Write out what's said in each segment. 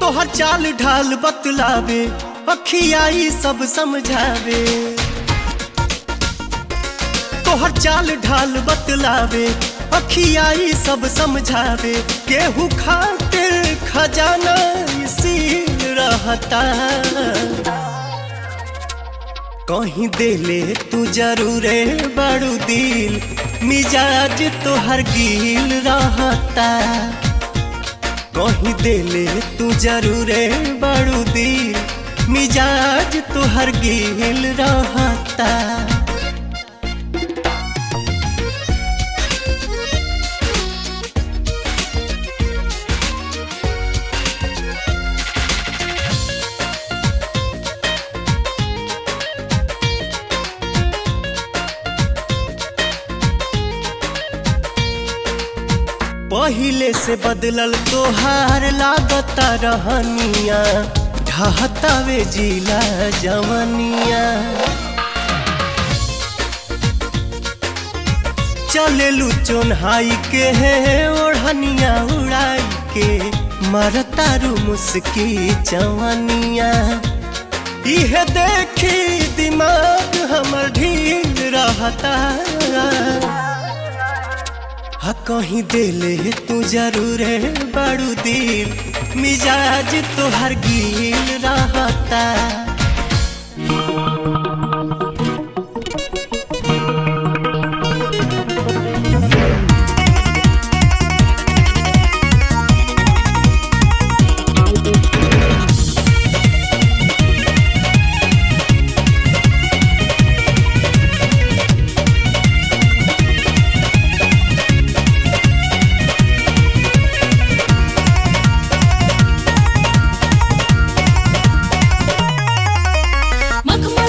तोहर चाल ढाल बतलावे अखियाई सब समझावे तोहर चाल ढाल बतलावे अखियाई सब समझावे केहू खातिर खजाना सील रहता कहीं देले तू जरूरे बड़ू दिल मिजाज तोहर गिल रहता कहीं देले तू जरूरे बड़ू दिल मिजाज तोहर गिल रहता पहिले से बदलल तोहार लागता रहनिया ढहतावे जिला जवनिया चलेलू चोन्हाई के है ओढ़निया उड़ाई के मरतारू मुस्की जवनिया इहे देखी दिमाग हमर ढील रहता हा कहीं देले तू जरूर बड़ू दिल मिजाज तोहर गिल रहता मखमल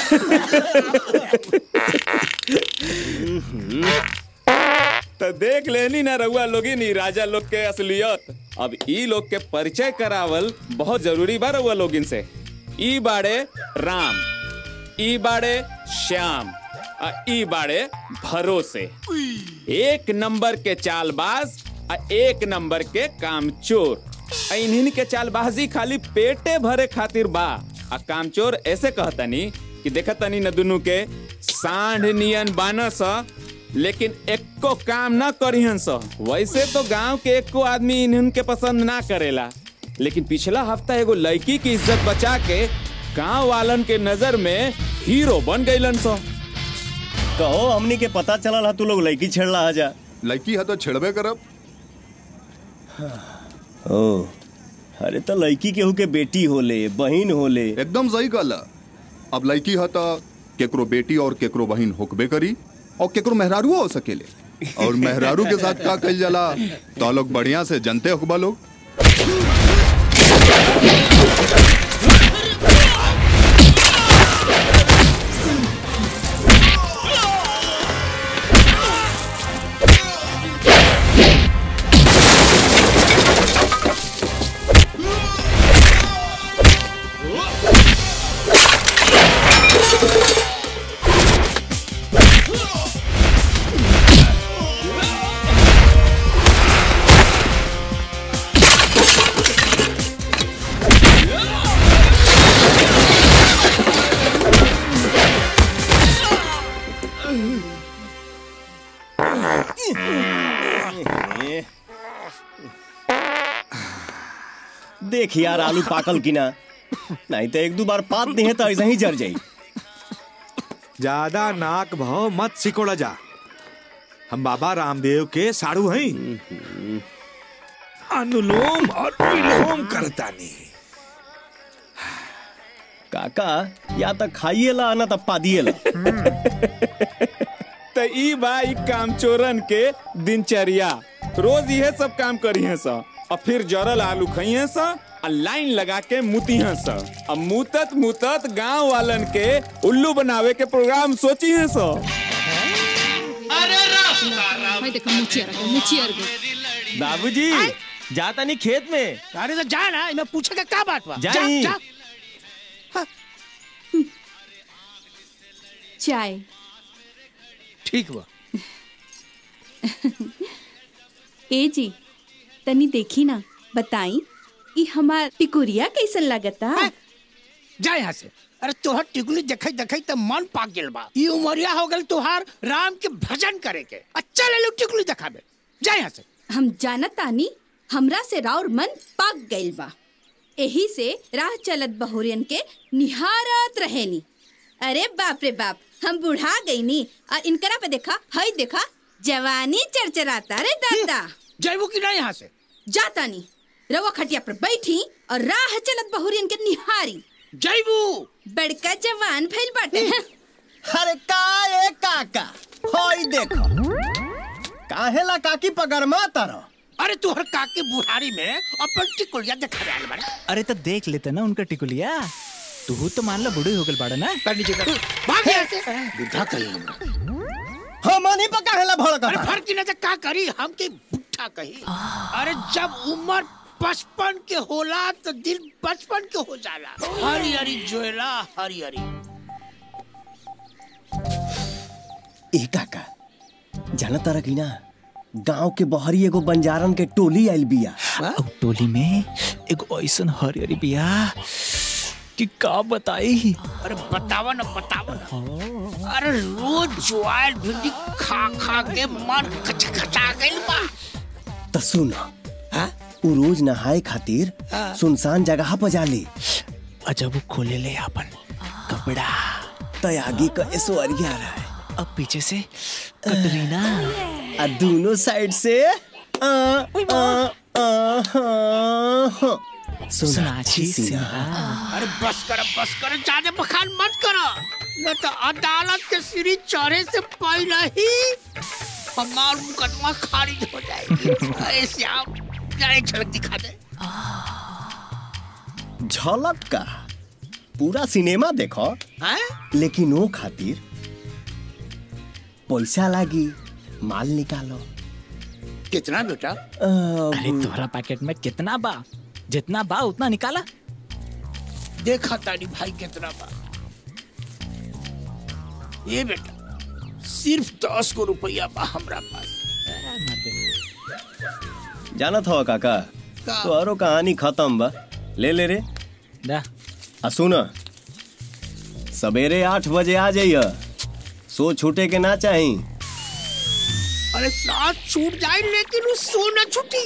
तो देख लेनी ना रउआ लोगी नी राजा लोग के असलियत अब ई लोग के परिचय करावल बहुत जरूरी बा रउआ लोगिन से ई बाड़े राम ई बाड़े श्याम आ ई बाड़े भरोसे एक नंबर के चालबाज आ एक नंबर के कामचोर आ इन्हीं के चालबाजी खाली पेटे भरे खातिर बा आ कामचोर ऐसे कहतनी कि देखतनी न दुनू के सांढ नियन बानस लेकिन एको काम ना करिहन स वैसे तो गांव के एको आदमी इन्हन के पसंद ना करेला लेकिन पिछला हफ्ता एगो लड़की की इज्जत बचा के गांव वालन के नजर में हीरो बन गईलन स कहो हमनी के पता चलल हा तू लोग लड़की छेड़ला हा जा लड़की है तो छेड़बे करब ओ अरे तो लड़की केहू के बेटी होले बहिन होले एकदम सही कहला अब लड़की है तो केकरो बेटी और केकरो बहिन होकबे करी और केकरो मेहरारू हो सकेले और मेहरारू के साथ का कल जाला तो लोग बढ़िया से जनते होकबा लोग देख यार आलू पाकल की ना नहीं तो एक दो बार पात दिए तो ऐसा ही जर जाई ज्यादा नाक भाव मत सिकोड़ा जा हम बाबा रामदेव के साड़ू हैं अनुलोम और विलोम करतानी काका या तो खाइए ला ना तो पादिए ला तो ई बा ई कामचोरन के दिनचर्या रोज यह सब काम करिए स और फिर जरल आलू खइए स और लाइन लगा के मुतिहे स अब मुतत मुतत गांव वालन के उल्लू बनावे के प्रोग्राम सोची है स भाई देखो मुचियर गए मुचियर गए बाबूजी जाता नहीं खेत में अरे तो जा ना मैं पूछे का क्या बात बा जा जाई। जा चाय ठीक बा ए जी तनी देखी ना बताई ई हमार टिकुरिया कैसन लगता हैं? जा यहाँ से अरे तोहर टिकुली देखई देखई तो मन पाक गेल बा ई उमरिया हो गल तोहार राम के भजन करे के अच्छा ले लो टिकुली दिखाबे जा यहाँ से हम जानत तानी हमरा से राउर मन पाक गइल बा एही से राह चलत बहुरियन के निहारत रहेनी अरे बाप रे बाप हम बुढ़ा गईनी और इनकरा पे देखा हई देखा जवानी चरचराता रे दादा जयबू की ना यहाँ से जाता नी रवा खटिया पर बैठी और राह चलत बहुरियन के निहारी जयबू बड़का जवान भइल बाटे अरे का ए काका होई देखो काहेला काकी पगरमा तारो अरे तोहर काके बुढ़ारी में अपन टिकुलिया दिखा रहा बड़ा अरे तो देख लेते ना उनका टिकुलिया तू तो मान लो बूढ़ी हो गल बाड़ा ना कर नीचे कर भाग यहाँ से बुढ़ा कहीं हमनी पर काहेला अरे भड़कता फर्क की नजर का करी हम के बुढ़ा कही अरे जब उम्र पचपन के होला तो दिल बचपन के हो जाला हरी हरी जोला हरी हरी ए काका जाना तारा की ना गांव के बहरी एगो बंजारन के टोली आइल बिया अब टोली में एक ऐसन हरियरी बिया कि का बताई अरे बतावा ना बतावा ना अरे रोज ज्वार भिंडी खा खा के मन खचखचा गइल बा त सुन हाँ? उ रोज नहाए खातिर हाँ। सुनसान जगह पर जाले अजब वो खोले ले अपन कपड़ा त आगे का ऐश्वर्या रहा है अब पीछे से कटरीना आ दोनों साइड से आ, आ, आ, हाँ, हाँ। सोनाक्षी सिन्हा अरे बस कर बस कर ज्यादा बखान मत करो न तो अदालत के सीढ़ी चढ़े से पहले ही हमार मुकदमा खारिज हो जाएगी ऐसे आप जरा एक झलक दिखा दे झलक का पूरा सिनेमा देखो हैं? लेकिन वो खातिर पैसा लागी माल निकालो कितना बेटा अ, अरे तोहरा पैकेट में कितना बा जितना बा उतना निकाला देखा तारी भाई कितना बा ये बेटा सिर्फ दस को रुपया बा हमरा पास जानत हो काका का? तोहरो कहानी खत्म बा ले ले रे दा आ सुन सवेरे आठ बजे आ जाइय सो छूटे के ना चाही अरे साथ छूट जाए लेकिन उस सो न छूटी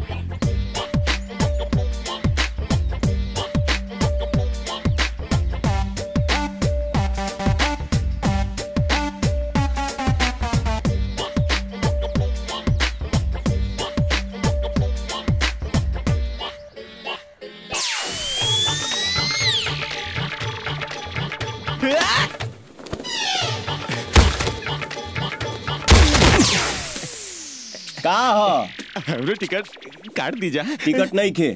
का हो हमरो टिकट काट दीजा टिकट नहीं खे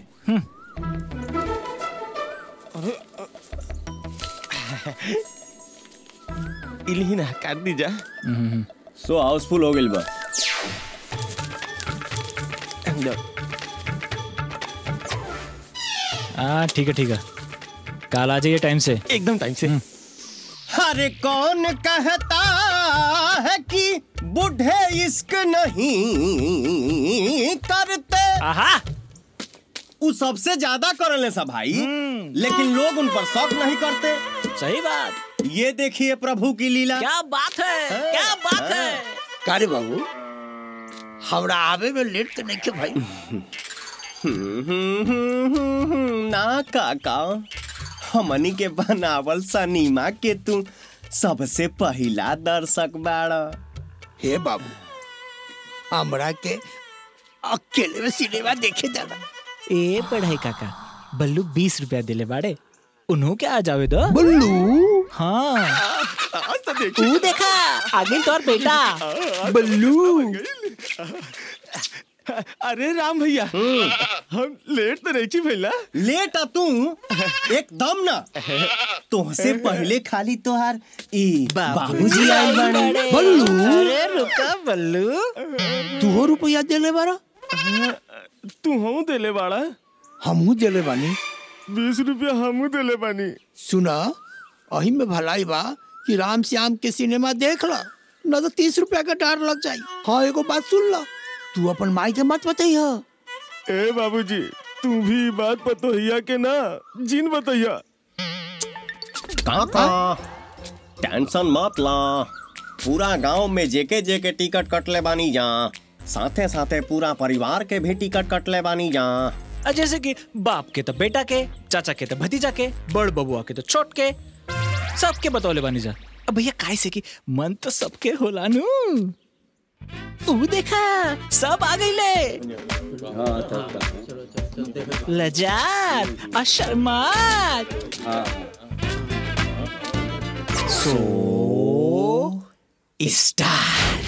इलही ना काट दीजा सो हाउसफुल हो गइल बा हाँ ठीक है ठीक है कल आ जाइए टाइम से एकदम टाइम से अरे कौन कहता है कि बूढ़े इश्क नहीं करते आहा वो सबसे ज्यादा करले सब भाई लेकिन लोग उन पर शौक नहीं करते सही बात ये देखिए प्रभु की लीला क्या बात है क्या बात है कारे बाबू हमरा आवे में लेट तो नहीं के भाई ना काका हमनी के बनावल सनीमा के तू सबसे पहला दर्शक बाड़ा हे बाबू हमरा के अकेले में सिनेमा देखे जाना ए पढ़ाई काका बल्लू बीस रुपया दिले बाड़े उन्हों के आ जावे दो बुल्लू हाँ आज तो देख तू देखा आगे तो और बेटा बल्लू अरे राम भैया हम लेट तो नहीं छी भैला लेट आ तू एकदम ना तुमसे पहले खाली तोहार ई बाबूजी आए बाड़े बल्लू अरे रुका बल्लू तू रुपया देले बारा तू हूँ देले बाड़ा हमहू देले बानी बीस रुपया हमू देले बानी सुना अही में भलाई बा कि राम श्याम के सिनेमा देख ला न तो तीस रुपया का डर लग जाई हाँ एगो बात सुन ला तू अपन माई के मत बताइह ए बाबूजी तू भी ई बात बतोहिया के ना जिन बतैया काका टेंशन मत ला पूरा गांव में जेके जेके टिकट कटले बानी जा साथे साथे पूरा परिवार के भी टिकट कटले बानी जा और जैसे कि बाप के तो बेटा के चाचा के तो भतीजा के बड़ बबुआ के तो छोट के सबके बतौले बानी जा अब भैया काय से कि मन तो सबके होला नु तू देखा सब आ गईले लजात और शर्मात सो स्टार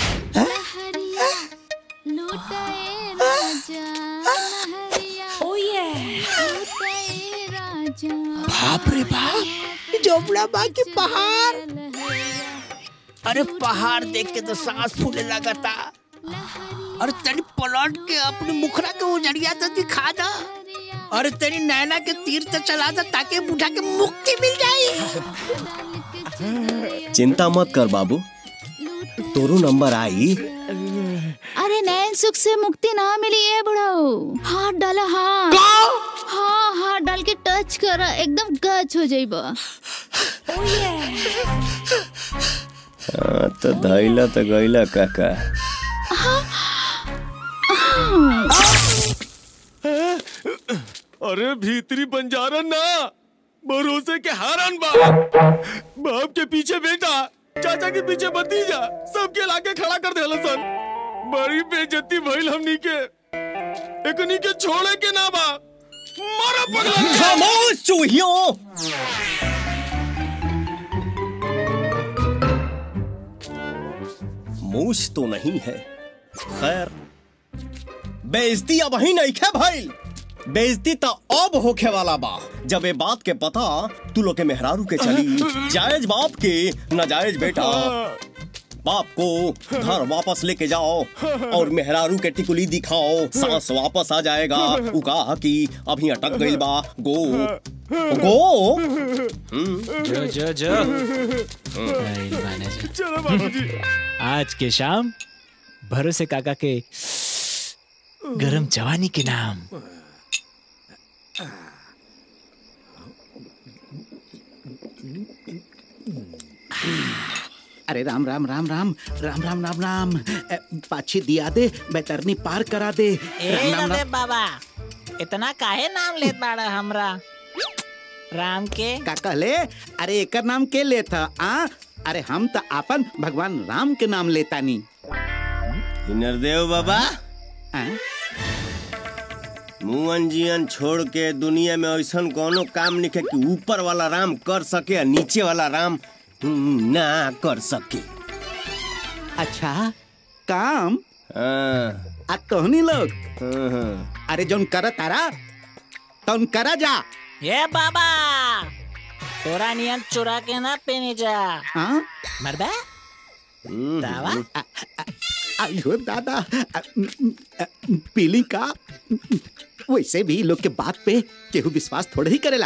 बाप रे बाप जोबड़ा बा की पहाड़ अरे पहाड़ देख के तो सांस फूले लगता अरे तनी पलट के अपने मुखरा के उजड़िया तो दिखा दा अरे तेरी नैना के तीर तो चला दे ताकि बूढ़ा के मुक्ति मिल जाए चिंता मत कर बाबू तोरू नंबर आई अरे नैन सुख से मुक्ति ना मिली है बुढ़ाओ हाथ डाला हाथ हाँ हाथ डाल के टच करा एकदम गच हो जाइबा हाँ, तो धैला तो गैला काका अरे भीतरी बंजारा ना भरोसे के हारन बा बाप के पीछे बेटा चाचा के पीछे भतीजा सबके लाके खड़ा कर देला सन बड़ी बेइज्जती भइल हमनी के एकनी के छोड़े के ना बा मारा पगला खामोश चूहियों मूछ तो नहीं है खैर बेइज्जती अब ही नहीं है भाई बेइज्जती तो अब होखे वाला बा जब ये बात के पता तू लोग के मेहरारू के चली जायज बाप के नाजायज बेटा बाप को घर वापस लेके जाओ और मेहरारू के टिकुली दिखाओ सांस वापस आ जाएगा उ कहा कि अभी अटक गई बा गो गो जो जो जो नहीं माने जो। चलो बाबूजी आज के शाम भरोसे काका के गरम जवानी के नाम अरे राम राम राम राम राम राम राम राम ए, पाछी दिया दे बैतरनी पार करा दे ए राम राम रे राम बाबा इतना काहे नाम लेत बाड़ा हमरा राम के का कहले अरे एकर नाम के लेता आ अरे हम तो आपन भगवान राम के नाम लेता नी नरदेव बाबा आ? मुअन जियन छोड़ के दुनिया में ऐसा कोनो काम नहीं है कि ऊपर वाला राम कर सके और नीचे वाला राम हम्म, ना कर सके अच्छा काम हाँ, आ तोहनी लोग हाँ, हाँ। अरे जोन कर तारा तौन करा जा ये बाबा तोरा नियन चुरा के ना पेनी जा हाँ मरबा दावा अयो दादा अ, अ, पीली का वैसे भी लोग के बात पे केहू विश्वास थोड़े ही करेला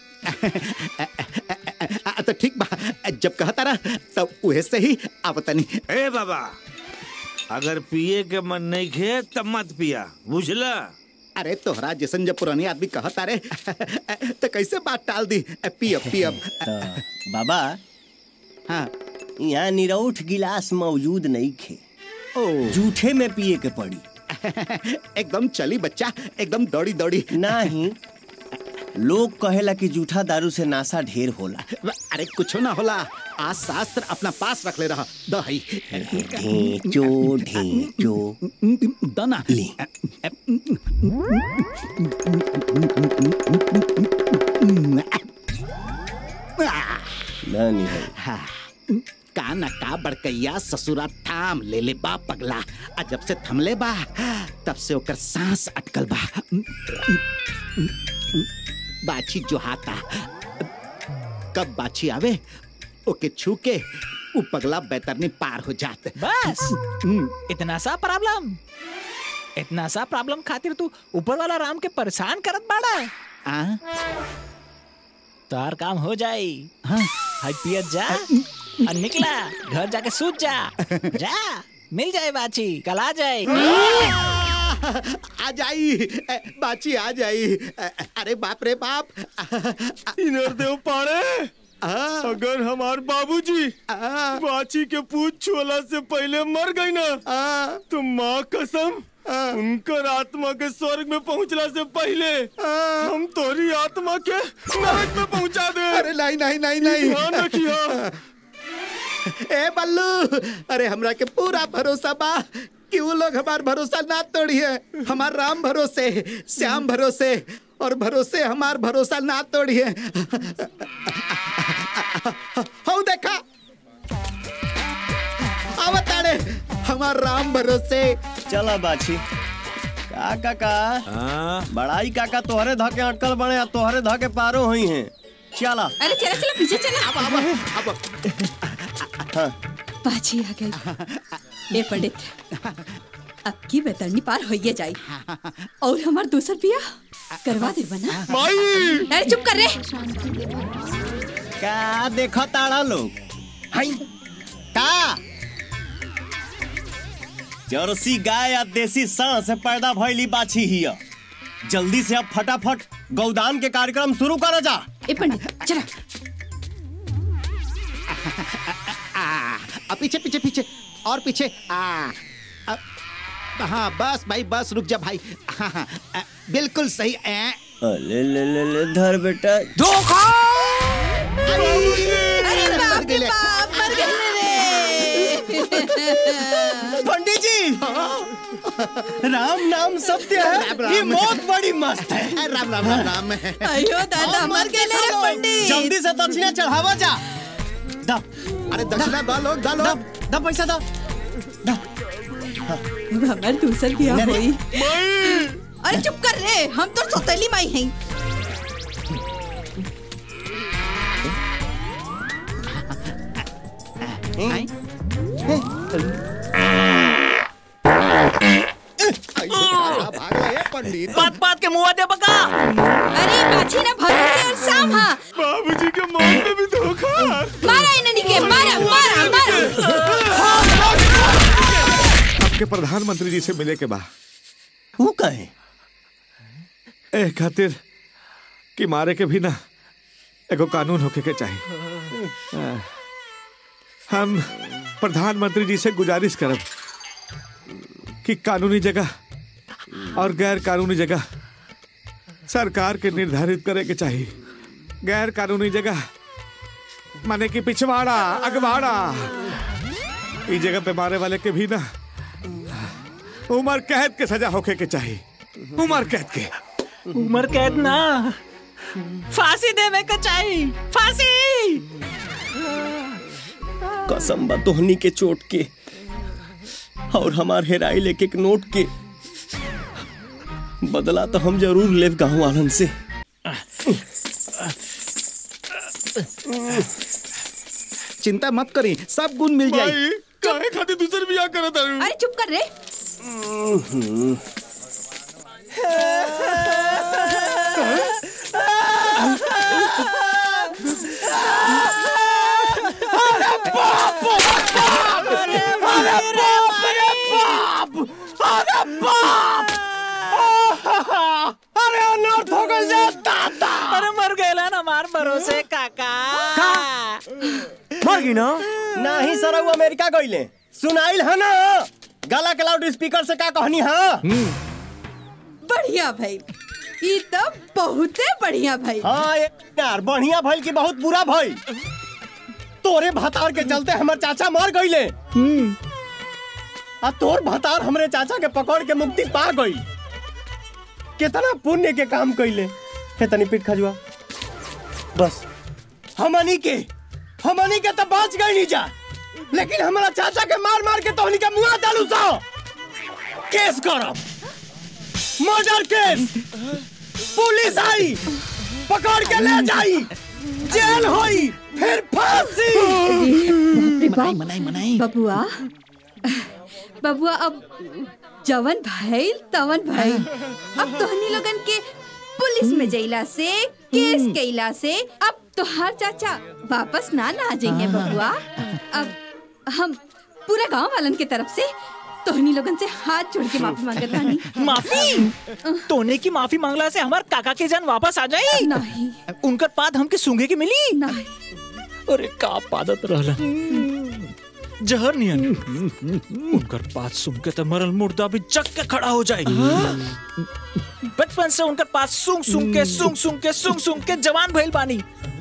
अ, तो ठीक बा जब कहता रहा तब उहे से ही आवतनी ए बाबा अगर पिए के मन नहीं खे तब मत पिया बुझला अरे तोहरा जैसन जब पुरानी आदमी कहता रे तो कैसे बात टाल दी पियब पियब तो, बाबा हाँ यहाँ निरौठ गिलास मौजूद नहीं खे ओ जूठे में पिए के पड़ी एकदम चली बच्चा एकदम दौड़ी दौड़ी नहीं लोग कहेला कि जूठा दारू से नासा ढेर होला अरे कुछ ना होला आज शास्त्र अपना पास रख ले रहा दही ढेंचो ढेंचो दना ले नानी है हाँ, का न का बड़कैया ससुरा थाम ले ले बा पगला आ जब से थमले बा तब से ओकर सांस अटकल बा बाछी जो हाथा कब बाछी आवे ओके छू के उ पगला बैतरनी पार हो जात बस हम्म, इतना सा प्रॉब्लम इतना सा प्रॉब्लम खातिर तू ऊपर वाला राम के परेशान करत बाड़ा आ, तार काम हो जाई हाँ, हाय पियत जा और निकला घर जाके सूत जा जा मिल जाए बाची कल आ जाए आ जाई ए, बाची आ जाई ए, अरे बाप रे बाप नरदेव पाड़े अगर हमार बाबूजी बाची के पूछ छुअला से पहले मर गई ना तो माँ कसम उनकर आत्मा के स्वर्ग में पहुंचला से पहले हम तोरी आत्मा के नरक में पहुंचा दे अरे नहीं नहीं नहीं नहीं ध्यान रखियो ए बल्लू अरे हमरा के पूरा भरोसा बा कि वो लोग हमार भरोसा ना तोड़िए हमार राम भरोसे श्याम भरोसे और भरोसे हमार भरोसा ना तोड़िए हो देखा आवताड़े हमार राम भरोसे चला बाछी का काका हाँ बड़ाई काका तोहरे धके अटकल बने आ तोहरे धके पारो हुई हैं चला अरे चला चला पीछे चला अब अब बाजी आ गई ए पंडित अब की बेतरनी पार होइए जाई और हमार दूसर पिया करवा दे बना माई अरे चुप कर रे का देखो ताड़ा लोग हाय का जर्सी गाय या देसी सांड से पैदा भइली बाछी हिया जल्दी से अब फटाफट गौदान के कार्यक्रम शुरू करो जा ए पंडित चला आ, अब पीछे पीछे पीछे और पीछे आ, आ हाँ बस भाई बस रुक जा भाई हाँ हाँ आ, बिल्कुल सही ए, ले ले ले ले धर बेटा अरे मर बाप रे गेले। बाप मर गए रे पंडित जी राम नाम सत्य राम है राम। ये मौत बड़ी मस्त है ए, राम राम राम राम अयो दादा मर गए रे पंडित जल्दी से दक्षिणा चढ़ावा जा दा अरे दक्षिणा दो लोग दो दा लोग दा पैसा दा दा अब हमार दूसर पिया अरे। होई अरे चुप कर रे हम तो सौतेली माई हैं बात बात के मुंह दे बका अरे बाछी ना भरोसे और साम हा बाबूजी के मौत में भी धोखा मारा इन्हें के मारा मारा मारा आपके प्रधानमंत्री जी से मिले के बा वो कहे ए खातिर कि मारे के भी ना एगो कानून होके के चाहिए आ, हम प्रधानमंत्री जी से गुजारिश करब कि कानूनी जगह और गैर कानूनी जगह सरकार के निर्धारित करे के चाहिए गैर कानूनी जगह माने कि पिछवाड़ा अगवाड़ा इस जगह पे मारे वाले के भी ना उम्र कैद के सजा होके के चाहिए उम्र कैद के उम्र कैद ना फांसी देवे के चाहिए फांसी कसम बा तोहनी के चोट के और हमार हेराई लेके एक नोट के बदला तो हम जरूर लेव गाँव वालन से चिंता मत करी सब गुण मिल जाई भाई काहे खातिर दूसर बियाह करत तारू अरे चुप कर रे अरे मर गए ना हमार भरोसे काका मर गई ना नहीं सर वो अमेरिका गईले सुनाइल है ना गला के लाउड स्पीकर से का कहनी है बढ़िया भाई ये तो बहुते बढ़िया भाई हाँ ये यार बढ़िया भइल की बहुत बुरा भइल तोरे भतार के चलते हमर चाचा मर गईले आ तोर भतार हमरे चाचा के पकड़ के मुक्ति पा गई कितना पुण्य के काम कइले हे तनी पीठ खजुआ बस हमनी के हमनी के तो बच गई नहीं जा लेकिन हमारा चाचा के मार मार के तोहनी के मुंह डालू सो केस करब मर्डर केस पुलिस आई पकड़ के ले जाई जेल होई फिर फांसी मनाई मनाई मनाई बबुआ बबुआ अब जवन भइल तवन भइल अब तोहनी लोगन के पुलिस में जइला से केस कैला से अब तोहार चाचा वापस ना ना जाइए बबुआ अब हम पूरा गांव वालन के तरफ से तोहनी लोगन से हाथ जोड़ के माफी मांगत बानी माफी तोने की माफी मांगला से हमार काका के जान वापस आ जाई नहीं उनकर पाद हमके सूंघे के मिली नहीं अरे का पादत रहला जहर नियन उनकर पास सुन के तो मरल मुर्दा भी जग के खड़ा हो जाए बचपन से उनकर पास सूंघ सूंघ के सूंघ सूंघ के सूंघ सूंघ के जवान भइल बानी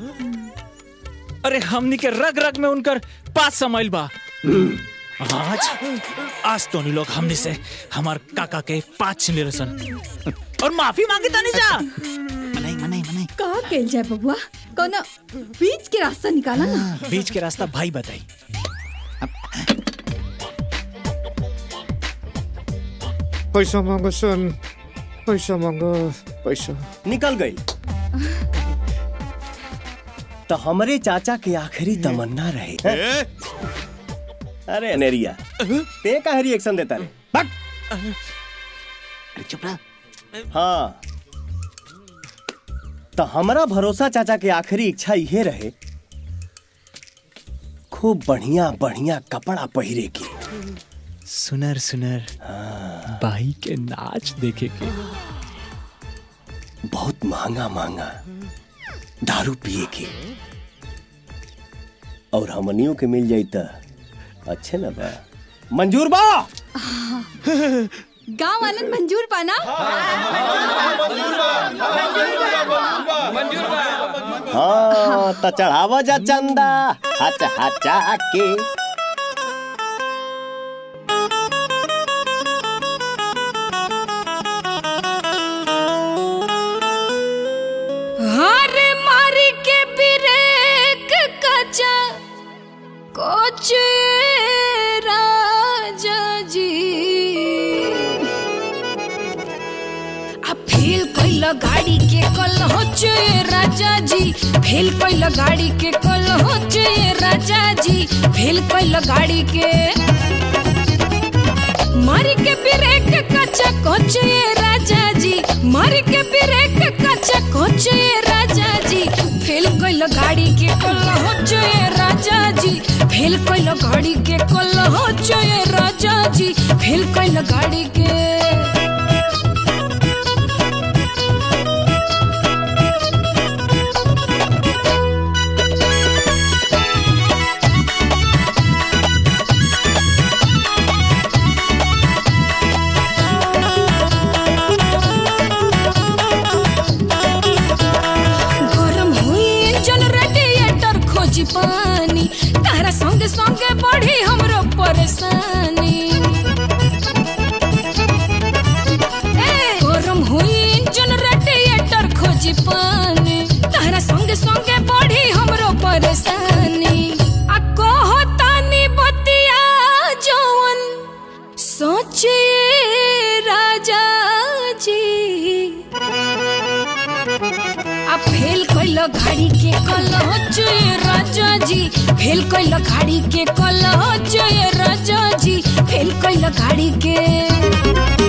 अरे हमनी के रग रग में उनकर पास समाइल बा आज आज तो नहीं लोग हमने से हमार काका के पाँच छिले रसन और माफी मांगी तानी जा मनाई मनाई मनाई का कैल जाए बबुआ कोनो बीच के रास्ता निकाला ना बीच के रास्ता भाई बताई पैसा मांगो सन पैसा मांगो पैसा निकल गई तो हमारे चाचा के आखिरी तमन्ना रहे हैं? अरे अनेरिया ते का रिएक्शन देता रे चुप रहा हाँ तो हमारा भरोसा चाचा के आखिरी इच्छा ये रहे खूब बढ़िया बढ़िया कपड़ा पहिरे के सुनर सुनर बाई के नाच देखे के बहुत महंगा महंगा दारू पिए के और हमनियों के मिल जाई त अच्छे न बा मंजूर बा गांव वालन मंजूर पाना हाँ तो चढ़ावा जा चंदा हच हचा के हार मारी के ब्रेक कचा कोच राजा जी के कल हो ये राजा जी फेल कैल गाड़ी के कल हो ये राजा जी फेल कैल गाड़ी के मारी के ब्रेक कच्चा कोच ये राजा जी मारी के ब्रेक कच्चा कोच ये राजा जी फेल कैल गाड़ी के कल हो ये राजा जी फेल कैल गाड़ी के कल हो ये राजा जी फेल कैल गाड़ी के गरम हुई इंजन रेडिएटर खोजी पानी तारा संगे संगे बढ़ी हमरो परेशानी ए, गरम हुई इंजन रेडिएटर खोजी पानी तारा संगे संगे बढ़ी हमरो परेशानी आ कहो तानी बतिया जवन सोचे राजा जी आ फेल कैल गाड़ी के कल जय राजा जी फेल कैल गाड़ी के कल जय राजा जी फेल कैल गाड़ी के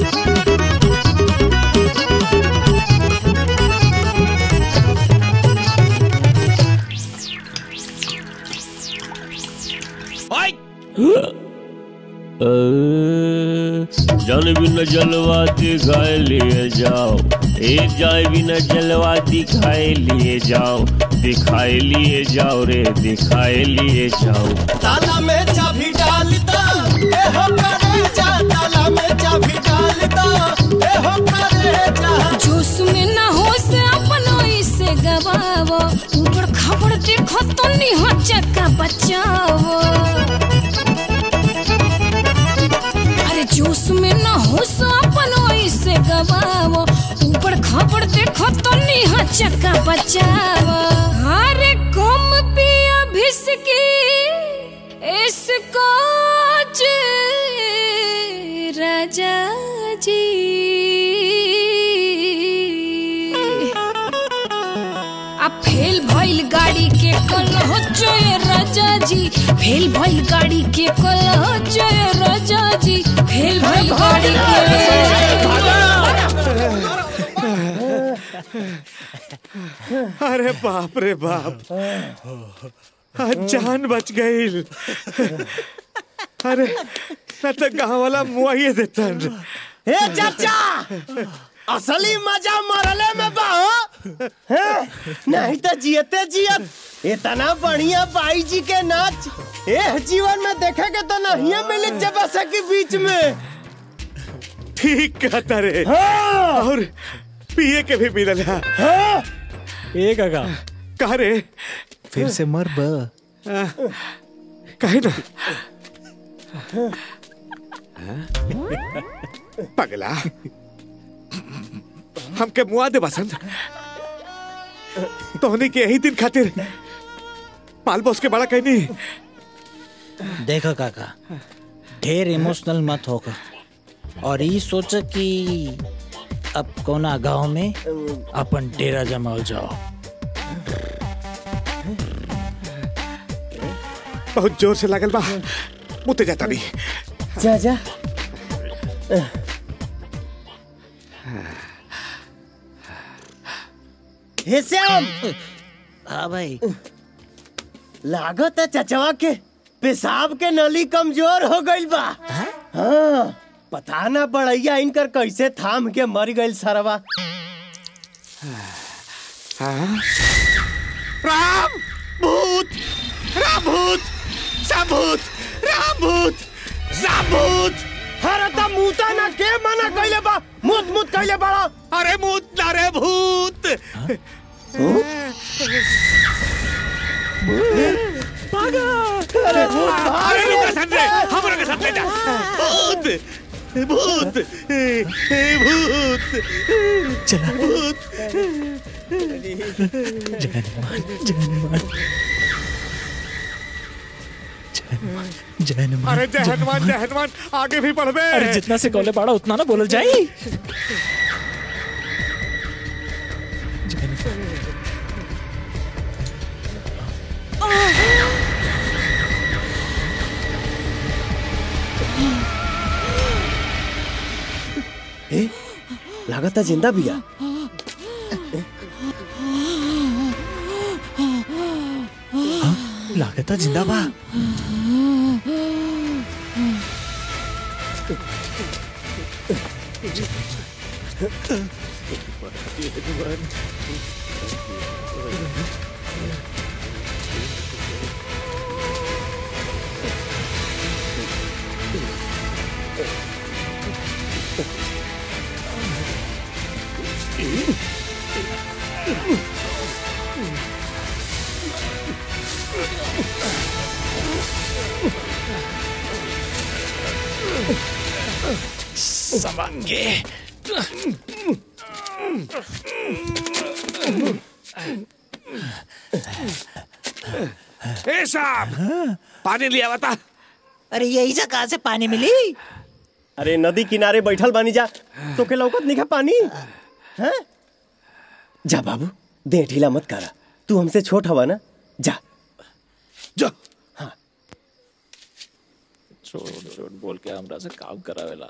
जन बिन जलवा दिखाए लिए जाओ एक जाए बिना जलवा दिखाए लिए जाओ दिखाए लिए जाओ रे दिखाए लिए जाओ ताला में चाबी डाल दो ए हो करे जा ताला में चाबी डाल दो ए हो करे जा जोश में ना हो से अपनो इसे गवावो ऊपर खबर देखो तो नहीं हो चक्का बचावो अरे जोश में ना हो से अपनो इसे गवावो ऊपर खबर देखो तो नहीं हो चक्का बचावो अरे कम पिया भिसकी इसको राजा जी आ फेल भइल गाड़ी के कल हो जय राजा जी फेल भइल गाड़ी के कल हो जय राजा जी फेल भइल गाड़ी अरे बाप रे बाप आज जान बच गई अरे मैं तो गाँव वाला मुआइए देता ए चाचा असली मजा मरले में बा हो हैं? नहीं तो जियते जियत इतना बढ़िया बाई जी के नाच ए जीवन में देखे के तो नहीं मिली जब के बीच में ठीक कहता रे और पिए के भी मिलल है ए काका कहा रे फिर से मर ब कहे ना पगला हमके मुआ दे बसंत तोहनी के यही दिन खातिर पाल बॉस के बड़ा कहनी देखो काका ढेर इमोशनल मत होकर और ये सोच कि अब कोना गांव में अपन डेरा जमाओ जाओ बहुत जोर से लागल बा मुते जाता नहीं जा जा हे श्याम हाँ भाई लागत है चचवा के पेशाब के नली कमजोर हो गई बा हाँ पता ना बड़ैया इनकर कैसे थाम के मर गई सरवा राम भूत राम भूत साभूत राम भूत साभूत अरे त मुता ना के मना कइले बा मुत मुत कइले बड़ा अरे भूत ना रे भूत अरे भूत अरे रुक सन रे हमरा के साथ ले जा भूत भूत ए, ए, भूत चला भूत जय हनुमान जय हनुमान जय हनुमान जय हनुमान अरे जय हनुमान जय हनुमान आगे भी बढ़बे अरे जितना से कॉले पाड़ा उतना ना बोलल जाई लागता जिंदा बिया लागता जिंदा बा समंगे ए साहब पानी लिया बता अरे यही से कहाँ से पानी मिली अरे नदी किनारे बैठल बानी जा तो के लौकत नहीं पानी हैं जा बाबू दे ढीला मत करा तू हमसे छोट हवा ना जा जा छोड़ छोड़ बोल के हमरा से काम करावेला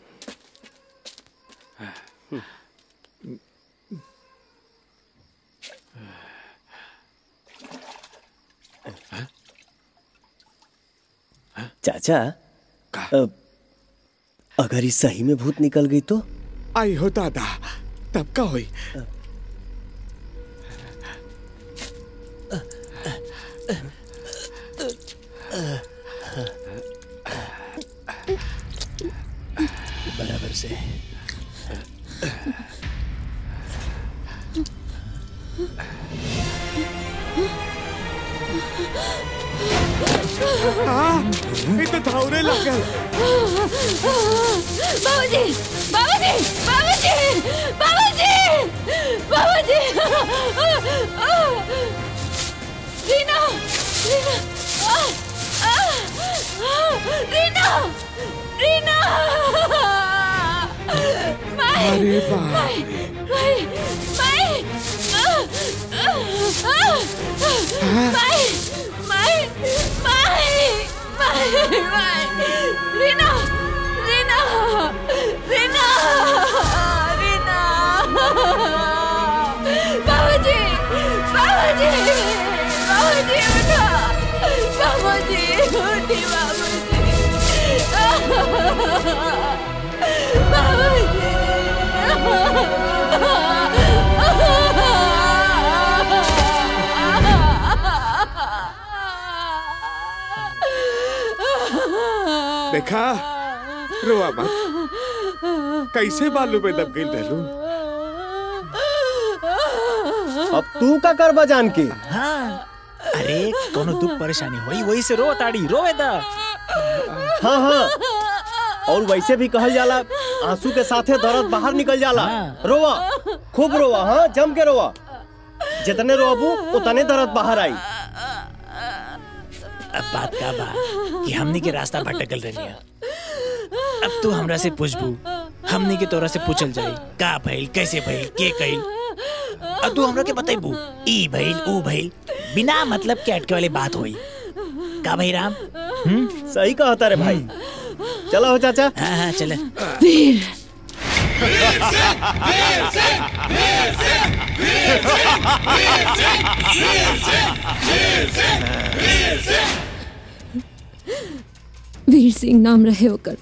चाचा अब अगर इस सही में भूत निकल गई तो आई हो दादा तब का हुई बराबर से ये तो धावरे लगल बाबूजी बाबूजी बाबूजी बाबूजी बाबूजी रीना रीना आ, आ, रीना रीना माई अरे बाप माई माई माई आ, आ, आ, माई माई माई माई माई रीना रीना रीना रीना बाबूजी बाबूजी बाबूजी उठा बाबूजी उठी देखा रोआ मत कैसे बालू में दब गई रहलू अब तू का करबा जान के हाँ अरे कोनो दुख परेशानी होई वही से रो ताड़ी रोवे दा हाँ हाँ और वैसे भी कहल जाला आंसू के साथे दर्द बाहर निकल जाला रोवा खूब रोवा हाँ जम के रोवा जितने रोबू उतने दर्द बाहर आई अब बात का बा कि हमनी के रास्ता भटकल रही अब तू हमरा से पूछबू हमनी के तोरा से पूछल जाई का भइल कैसे भइल के कइल अब तू हमरा के बताइबू ई भइल ऊ भइल बिना मतलब के अटके वाली बात होई का भाई राम हम्म सही कहता रे भाई चलो हो चाचा हाँ हाँ चले वीर वीर सिंह नाम रहे होकर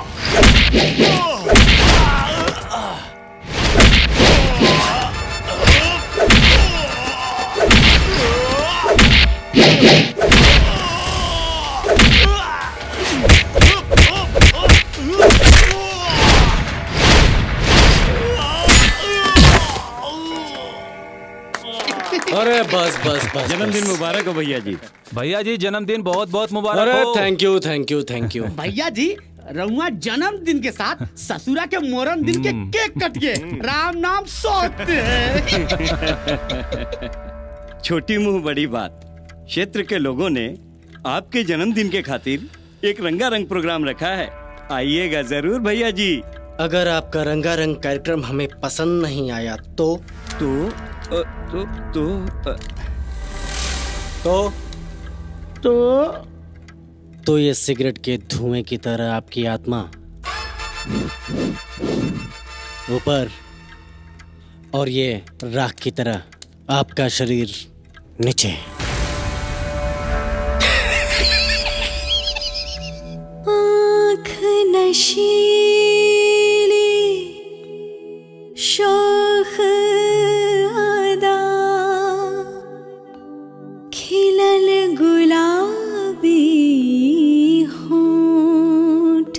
Oh! अरे बस बस बस जन्मदिन मुबारक हो भैया जी भैया जी जन्मदिन बहुत बहुत मुबारक अरे हो thank you thank you thank you भैया जी रउआ जन्मदिन के साथ ससुरा के मोरन दिन के केक कट के राम नाम सोते हैं छोटी मुंह बड़ी बात क्षेत्र के लोगों ने आपके जन्मदिन के खातिर एक रंगारंग प्रोग्राम रखा है आइएगा जरूर भैया जी अगर आपका रंगारंग कार्यक्रम हमें पसंद नहीं आया तो तो अ, तो तो अ, तो तो तो ये सिगरेट के धुएं की तरह आपकी आत्मा ऊपर और ये राख की तरह आपका शरीर नीचे आँख नशीली शोख अदा खिलल गुलाबी होठ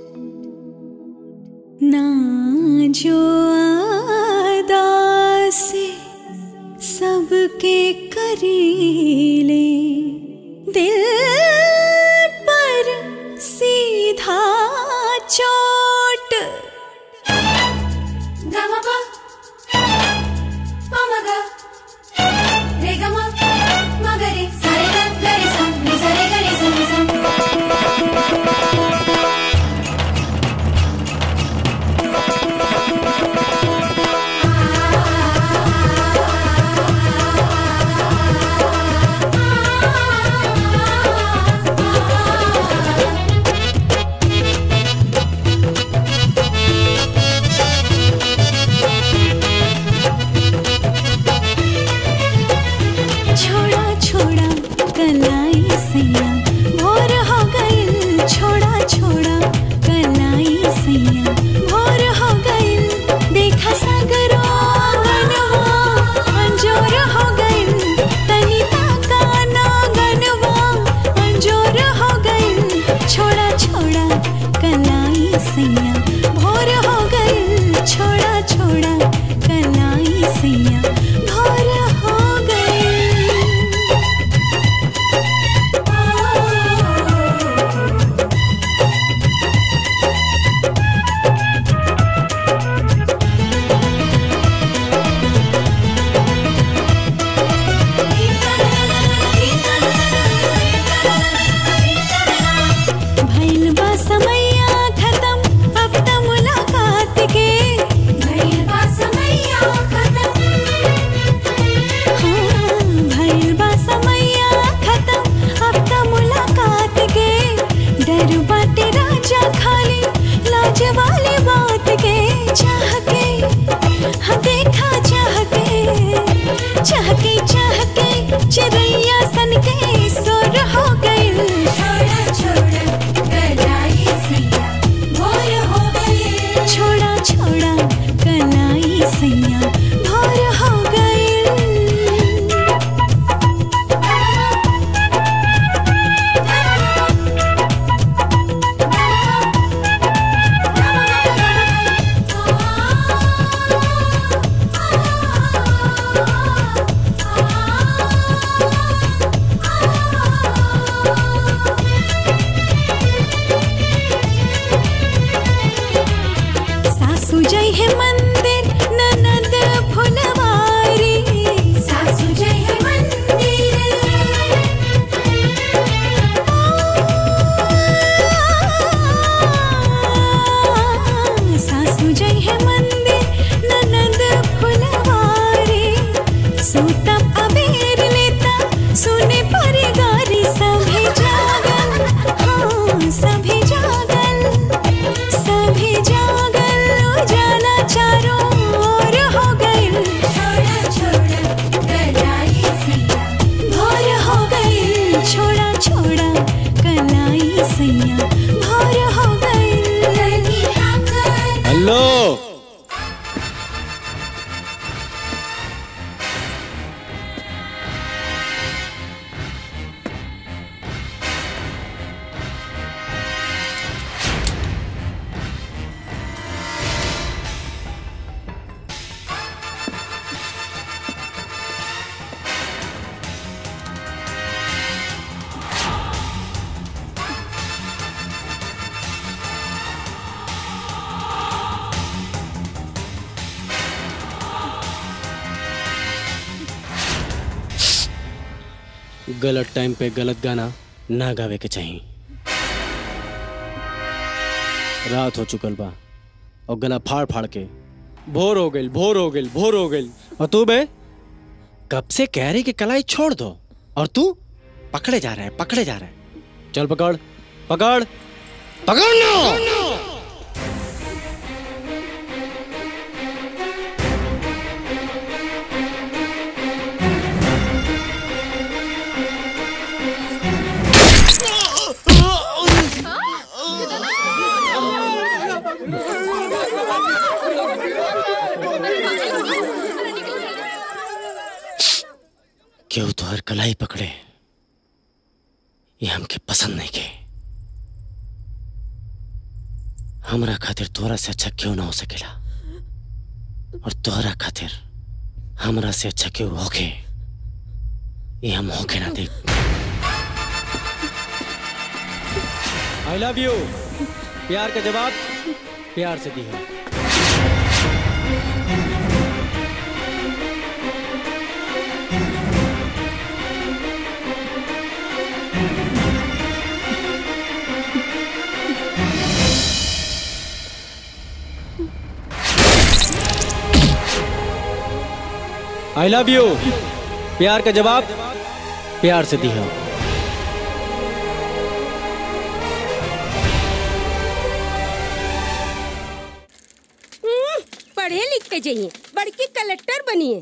ना जो अदा से सबके करीले दिल पर सीधा चोट गमपा पमगा रे गम मगरे सारे ग गरे सा नि सारे गरे सा नि सा छोड़ा छोड़ा कलाई सैया भोर हो गइल छोड़ा छोड़ा कलाई सैया भोर हो गइल देखा सगरो गनवा अंजोर हो गइल तनी ताका ना गनवा अंजोर हो गइल छोड़ा छोड़ा कलाई सैया भोर हो गइल छोड़ा छोड़ा कलाई सैया भोर हो गइल भइल बा समैया खत्म अब त मुलाकात के भइल बा समैया खत्म हाँ, भइल बा समैया खत्म अब त मुलाकात के डर बाटे राजा खाली लाज वाली बात के चाह के हाँ देखा चाह के चाह के चाह के चिड़ैया सन के सुर हो गइल छोड़ा छोड़ा कलाई सैया भोर हो गई छोड़ा छोड़ा कलाई सैया भोर हो गइल सासू जय है मंदिर ननद फुलवारी सासू जय है मंदिर सासू जय है मंदिर ननद फुलवारी सूतम अबेर लेता सुने परिगारी सभी जागल हाँ सभी जागल सभी जागल उजाला चारों ओर हो गइल छोड़ा छोड़ा कलाई सैया भोर हो गइल छोड़ा छोड़ा कलाई सैया भोर हो गइल हेलो गलत टाइम पे गलत गाना ना गावे के चाहिए रात हो चुकल बा और गला फाड़ फाड़ के भोर हो गई भोर हो गई भोर हो गई और तू बे कब से कह रही कि कलाई छोड़ दो और तू पकड़े जा रहा है पकड़े जा रहा है चल पकड़ पकड़ पकड़ ना क्यों तो हर कलाई पकड़े ये हमके पसंद नहीं के हमरा खातिर तोरा से अच्छा क्यों ना हो सकेला और तोहरा खातिर हमरा से अच्छा क्यों होके ये हम होके ना देख आई लव यू प्यार का जवाब प्यार से दी है आई लव यू प्यार का जवाब प्यार से दी है हम्म, पढ़े लिख के जाइए बड़की कलेक्टर बनिए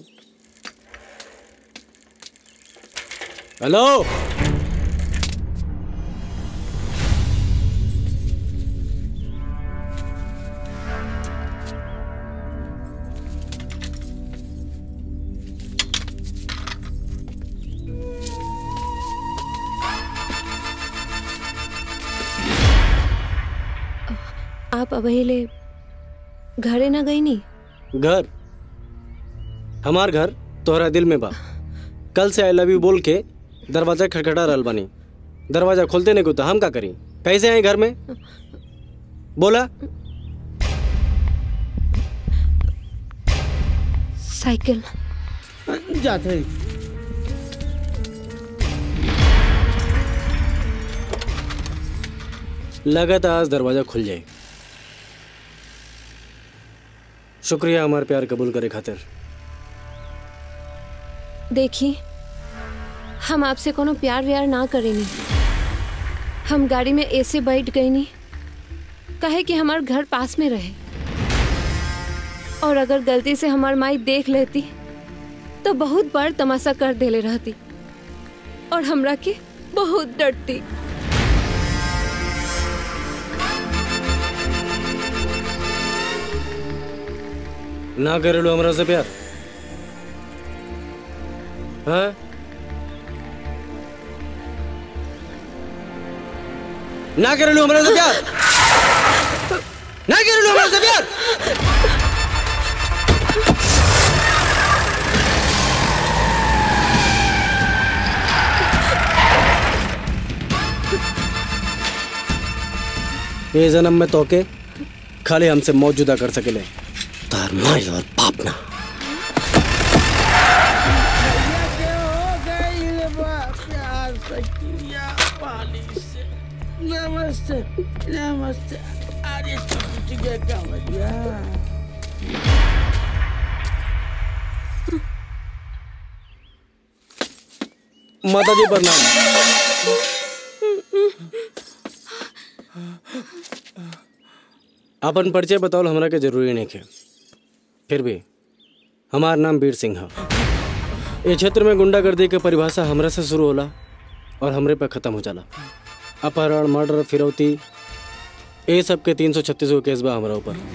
हेलो आप अबहिले घरे ना गई नी घर हमार घर तोहरा दिल में बा कल से आई लव यू बोल के दरवाजा खटखटा रहल बानी दरवाजा खोलते नहीं को तो हम का करी कैसे आए घर में बोला साइकिल जाते लगा था आज दरवाजा खुल जाए शुक्रिया हमार प्यार कबूल करे खातिर देखी हम आपसे कोनो प्यार व्यार ना करेनी हम गाड़ी में ऐसे बैठ गई नी कहे कि हमार घर पास में रहे और अगर गलती से हमार माई देख लेती तो बहुत बड़ तमाशा कर देले रहती और हमरा के बहुत डरती ना करेलो हमरा से प्यार हाँ ना करेलो हमरा से प्यार ना करेलो हमरा से प्यार ये जन्म में तोके खाली हमसे मौत जुदा कर सकेले तार माई और बाप ना नमस्ते नमस्ते अरे छोटी के कमरिया माता जी प्रणाम अपन परिचय बताओ हमरा के जरूरी नहीं है फिर भी हमार नाम वीर सिंह है ये क्षेत्र में गुंडागर्दी के परिभाषा हमरा से शुरू होला और हमरे पे खत्म हो जाला अपहरण मर्डर फिरौती ये सब के तीन सौ छत्तीस गो केस बा हमारा ऊपर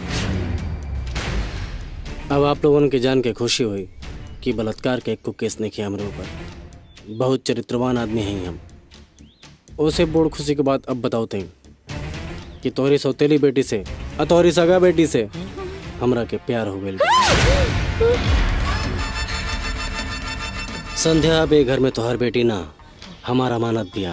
अब आप लोगन के जान के खुशी हुई कि बलात्कार के एक को केस नहीं किया हमारे ऊपर बहुत चरित्रवान आदमी हैं हम उसे बोड़ खुशी के बाद अब बताओ तुम कि तोहरी सौतेली बेटी से और तोहरी सगा बेटी से हमरा के प्यार हो गई संध्या बे घर में तोहर बेटी ना हमार अमानत दिया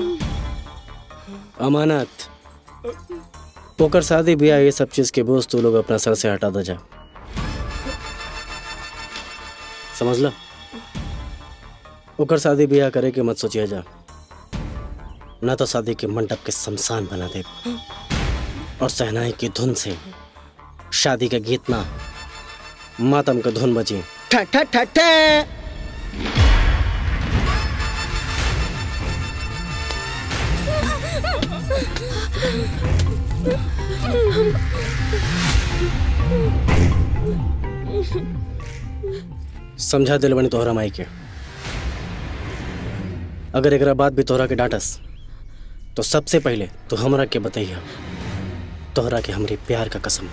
अमानत ओकर शादी ब्याह ये सब चीज के बोझ तू लोग अपना सर से हटा दो जा समझ लो ओकर शादी ब्याह करे के मत सोचिए जा ना तो शादी के मंडप के शमशान बना दे और सहनाई की धुन से शादी का गीत ना मातम का धुन बजी ठा ठा ठा ठा समझा दिल बनी तोहरा माई के अगर एकरा बात भी तोहरा के डांटस तो सबसे पहले तो हमरा के बतैया तोहरा के हमरे प्यार का कसम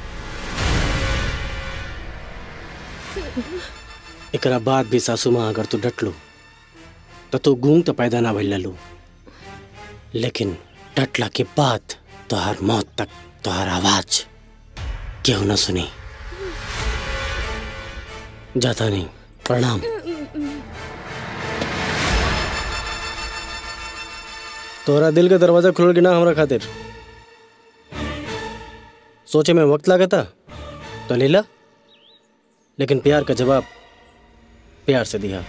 एकरा बाद भी सासू माँ अगर तू डट लू तो तू गूंग तो पैदा ना भइल लू लेकिन डटला के बाद तोहर मौत तक तोहर आवाज केहू न सुनी जाता नहीं प्रणाम तोहरा दिल का दरवाजा खुल के ना हमरा खातिर सोचे में वक्त लगा था तो ले ला लेकिन प्यार का जवाब प्यार से दिया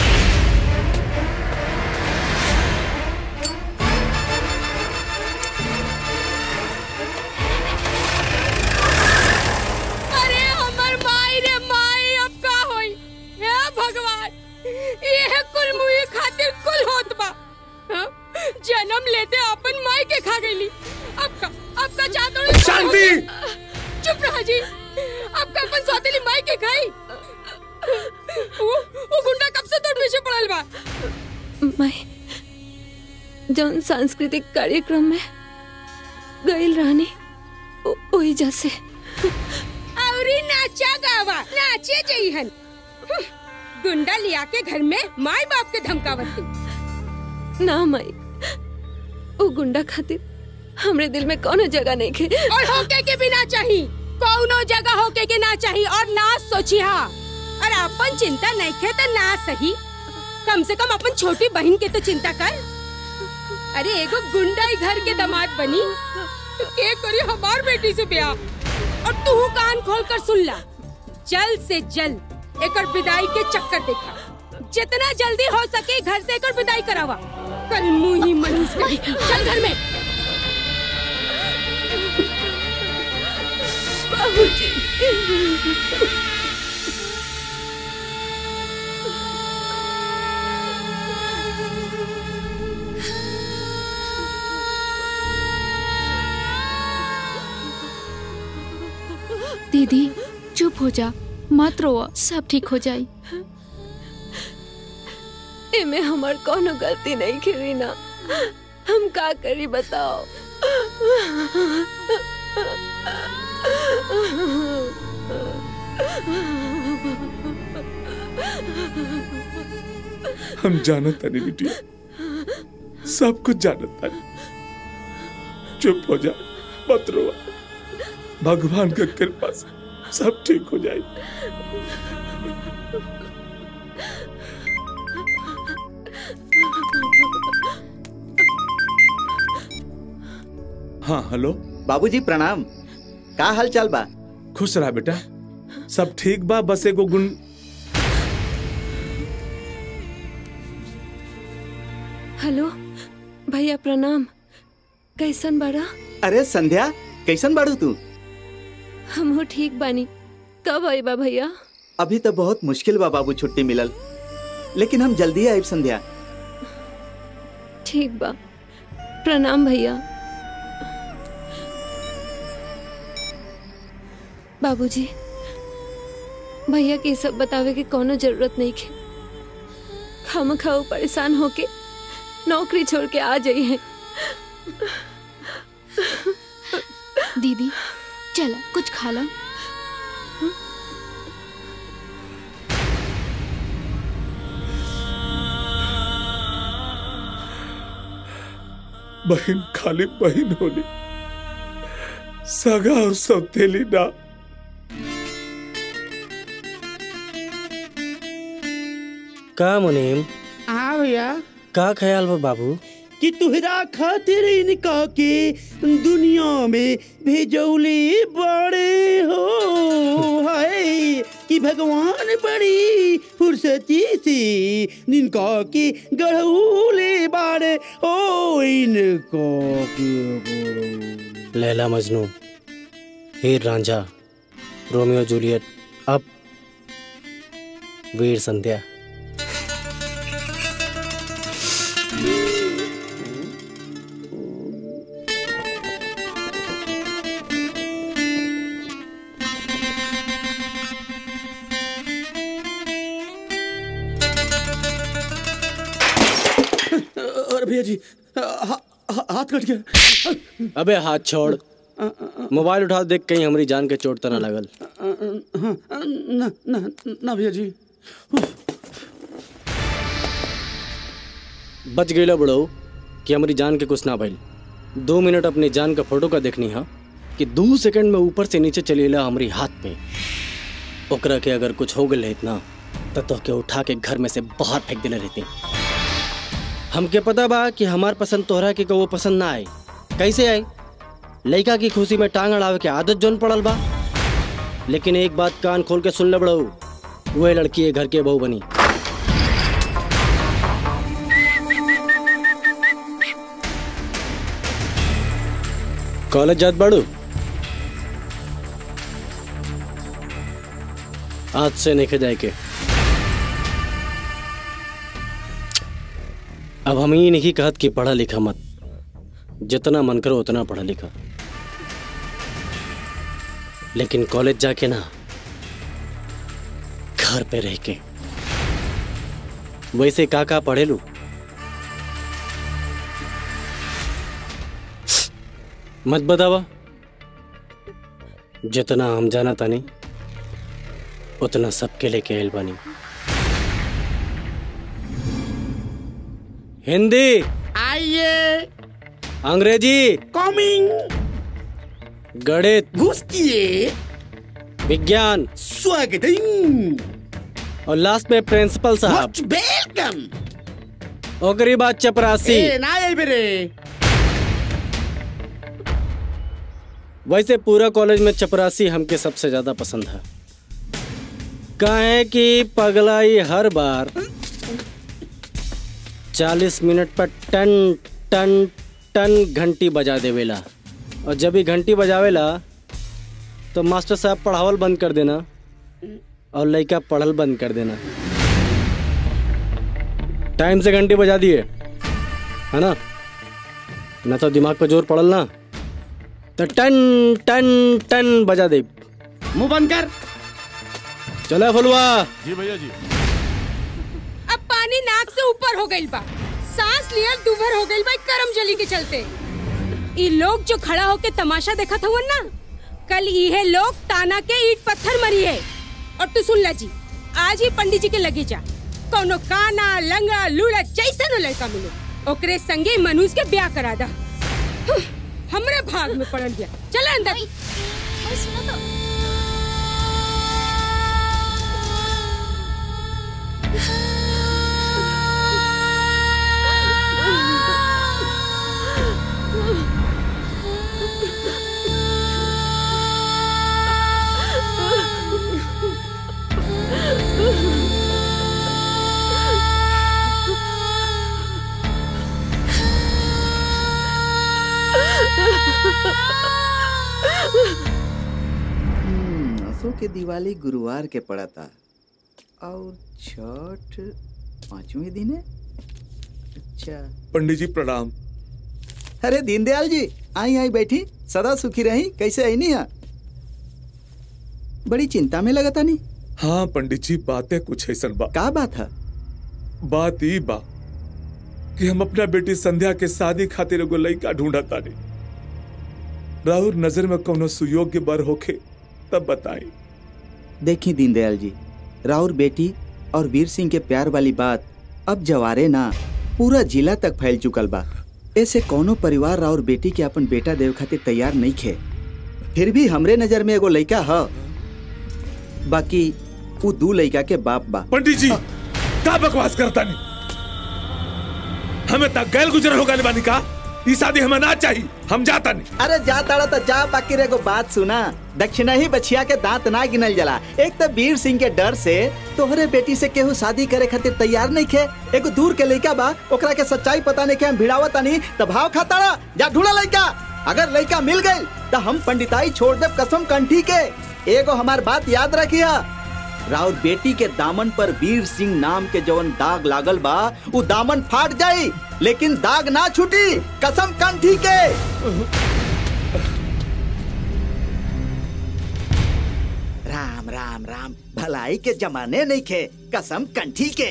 अरे हमर माई रे माई अब का होई हे भगवान ये कुल मुई खातिर कुल होत बा हाँ? जन्म लेते अपन माई के खा गईली अब का अब का चादर शांति! चुप रहा जी अब का अपन सौतेली माई के खाई वो वो गुंडा कब से तोड़ पीछे पड़ल बा मैं जौन सांस्कृतिक कार्यक्रम में गईल रहनी ओ- ओही जैसे औरी नाचा गावा नाचे जइहन हम्म, गुंडा लिया के घर में माई बाप के धमकावत थी ना माई ओ गुंडा खातिर हमरे दिल में कोनो जगह नहीं खे और होके के भी ना चाही कौनो जगह होके के ना चाही और ना सोची हा और अपन चिंता नहीं खे तो ना सही कम से कम अपन छोटी बहन के तो चिंता कर अरे एगो गुंडा ही घर के दामाद बनी तो के करी हमार बेटी से ब्याह और तू कान खोल कर सुन ला जल्द से जल्द एकर विदाई के चक्कर देखा जितना जल्दी हो सके घर से एकर विदाई करावा कल मुंह ही मनीष करी चल घर में दीदी चुप हो जा मत रो सब ठीक हो जाई एमे हमार कोनो गलती नहीं खेरी ना हम का करी बताओ हम जानत तानी बिटिया सब कुछ जानत तानी चुप हो जा मत रो भगवान के कृपा से सब ठीक हो जाए हाँ हेलो बाबूजी प्रणाम का हाल चाल बा खुश रहा बेटा सब ठीक बा बस एगो गुण हेलो भैया प्रणाम कैसन बड़ा अरे संध्या कैसन बाड़ू तू हम ठीक बानी कब आई बा भैया अभी तो बहुत मुश्किल बा बाबू छुट्टी मिलल लेकिन हम जल्दी आइब संध्या ठीक बा प्रणाम भैया बाबूजी भैया के सब बतावे के कोनो जरूरत नहीं है खाम खाओ परेशान होके नौकरी छोड़ के आ जाई है दीदी चला कुछ खा लो बहन खाली बहन होली सगा और सौतेली ना का मुनीम हाँ भैया का ख्याल बा बाबू कि तुहरा खातिर इनका के दुनिया में भेजौले बड़े हो हाय कि भगवान बड़ी फुर्सती से जिनका की गढ़ूले बाड़े ओ इनको लैला मजनू हीर रांझा रोमियो जूलियट अब वीर संध्या अरे भैया जी हा- हा- हाथ कट गया अबे हाथ छोड़ मोबाइल उठा देख कहीं हमारी जान के चोट तो ना लगल हाँ, ना ना ना भैया जी बच गईला बुढ़ऊ कि हमारी जान के कुछ ना भइल दो मिनट अपनी जान का फोटो का देखनी हा कि दो सेकंड में ऊपर से नीचे चलेला हमारी हाथ पे ओकरा के अगर कुछ हो गल रहित ना तो तोहके उठा के घर में से बाहर फेंक देले रहती हमके पता बा कि हमार पसंद तोहरा के वो पसंद ना आए कैसे आए लड़का की खुशी में टांग अड़ावे के आदत जोन पड़ल बा लेकिन एक बात कान खोल के सुन ले बड़ऊ वह लड़की ये घर के बहू बनी कॉलेज जात बाड़ू आज से नहीं जाए के अब हम ये नहीं कहत कि पढ़ा लिखा मत जितना मन करो उतना पढ़ा लिखा लेकिन कॉलेज जाके ना घर पे रह के वैसे का का पढ़े लू मत बतावा जितना हम जाना तानी उतना सबके लेके आयल बानी हिंदी आइए अंग्रेजी कमिंग गणित घुसकिए विज्ञान स्वागत और लास्ट में प्रिंसिपल साहब वेलकम ओकरी बात चपरासी ए ना आई बेरे वैसे पूरा कॉलेज में चपरासी हमके सबसे ज्यादा पसंद है काहे कि पगलाई हर बार चालीस मिनट पर टन टन टन घंटी बजा देवेला और जब ही घंटी बजावेला तो मास्टर साहब पढ़ावल बंद कर देना और लड़का पढ़ल बंद कर देना टाइम से घंटी बजा दिए है ना ना तो दिमाग पे जोर पड़ल ना तो टन टन टन बजा दे मुंह बंद कर चला फलुआ जी भैया जी अब पानी नाक से ऊपर हो गइल बा सांस लियल दुभर हो गइल बा इ करम जली के चलते ई लोग जो खड़ा होके तमाशा देखत हवन ना कल इहे लोग ताना के ईट पत्थर मरी है और तू सुन ला जी आज ही पंडित जी के लगे जा कोनो काना लंगा लूड़ा जैसा न लड़का मिले ओकरे संगे मनुष्य के ब्याह करा दा हं, हमरे भाग में पड़ल गया चल अंदर हम्म, असो के दिवाली गुरुवार के पड़ा था और छठ पांचवें दिन है अच्छा पंडित जी प्रणाम अरे दीनदयाल जी आई आई बैठी सदा सुखी रही कैसे आई नहीं बड़ी चिंता में लगता नहीं हाँ पंडित जी बातें कुछ ऐसा बा का बात है बात ई बा कि हम अपना बेटी संध्या के शादी खातिर एगो लड़का ढूंढा तानी राहुल नजर में कोनो सुयोग्य बर होखे तब बताई देखी दीनदयाल जी राउर बेटी और वीर सिंह के प्यार वाली बात अब जवारे ना पूरा जिला तक फैल चुकल बा ऐसे कोनो परिवार राउर बेटी के अपन बेटा देव खातिर तैयार नहीं खे फिर भी हमरे नजर में एगो लड़का है बाकी वो दू लड़का के बाप बा पंडित जी का बकवास करता नहीं हमें तक गैल गुजर होगा बानी का ये शादी हमें ना चाहिए हम जाता नहीं अरे जा ताड़ा तो जा बाकी रे एगो बात सुना दक्षिणा ही बछिया के दांत ना गिनल जला एक तो वीर सिंह के डर से तोहरे बेटी से केहू शादी करे खातिर तैयार नहीं खे एगो दूर के लड़का बा ओकरा के सच्चाई पता नहीं के हम भिड़ावत नहीं तो भाव खाता जा ढूंढा लड़का अगर लड़का मिल गई तो हम पंडिताई छोड़ दे कसम कंठी के एगो हमार बात याद रखिया राउर बेटी के दामन पर वीर सिंह नाम के जवन दाग लागल बा वो दामन फाट जाई लेकिन दाग ना छूटी कसम कंठी के राम राम राम भलाई के जमाने नहीं खे कसम कंठी के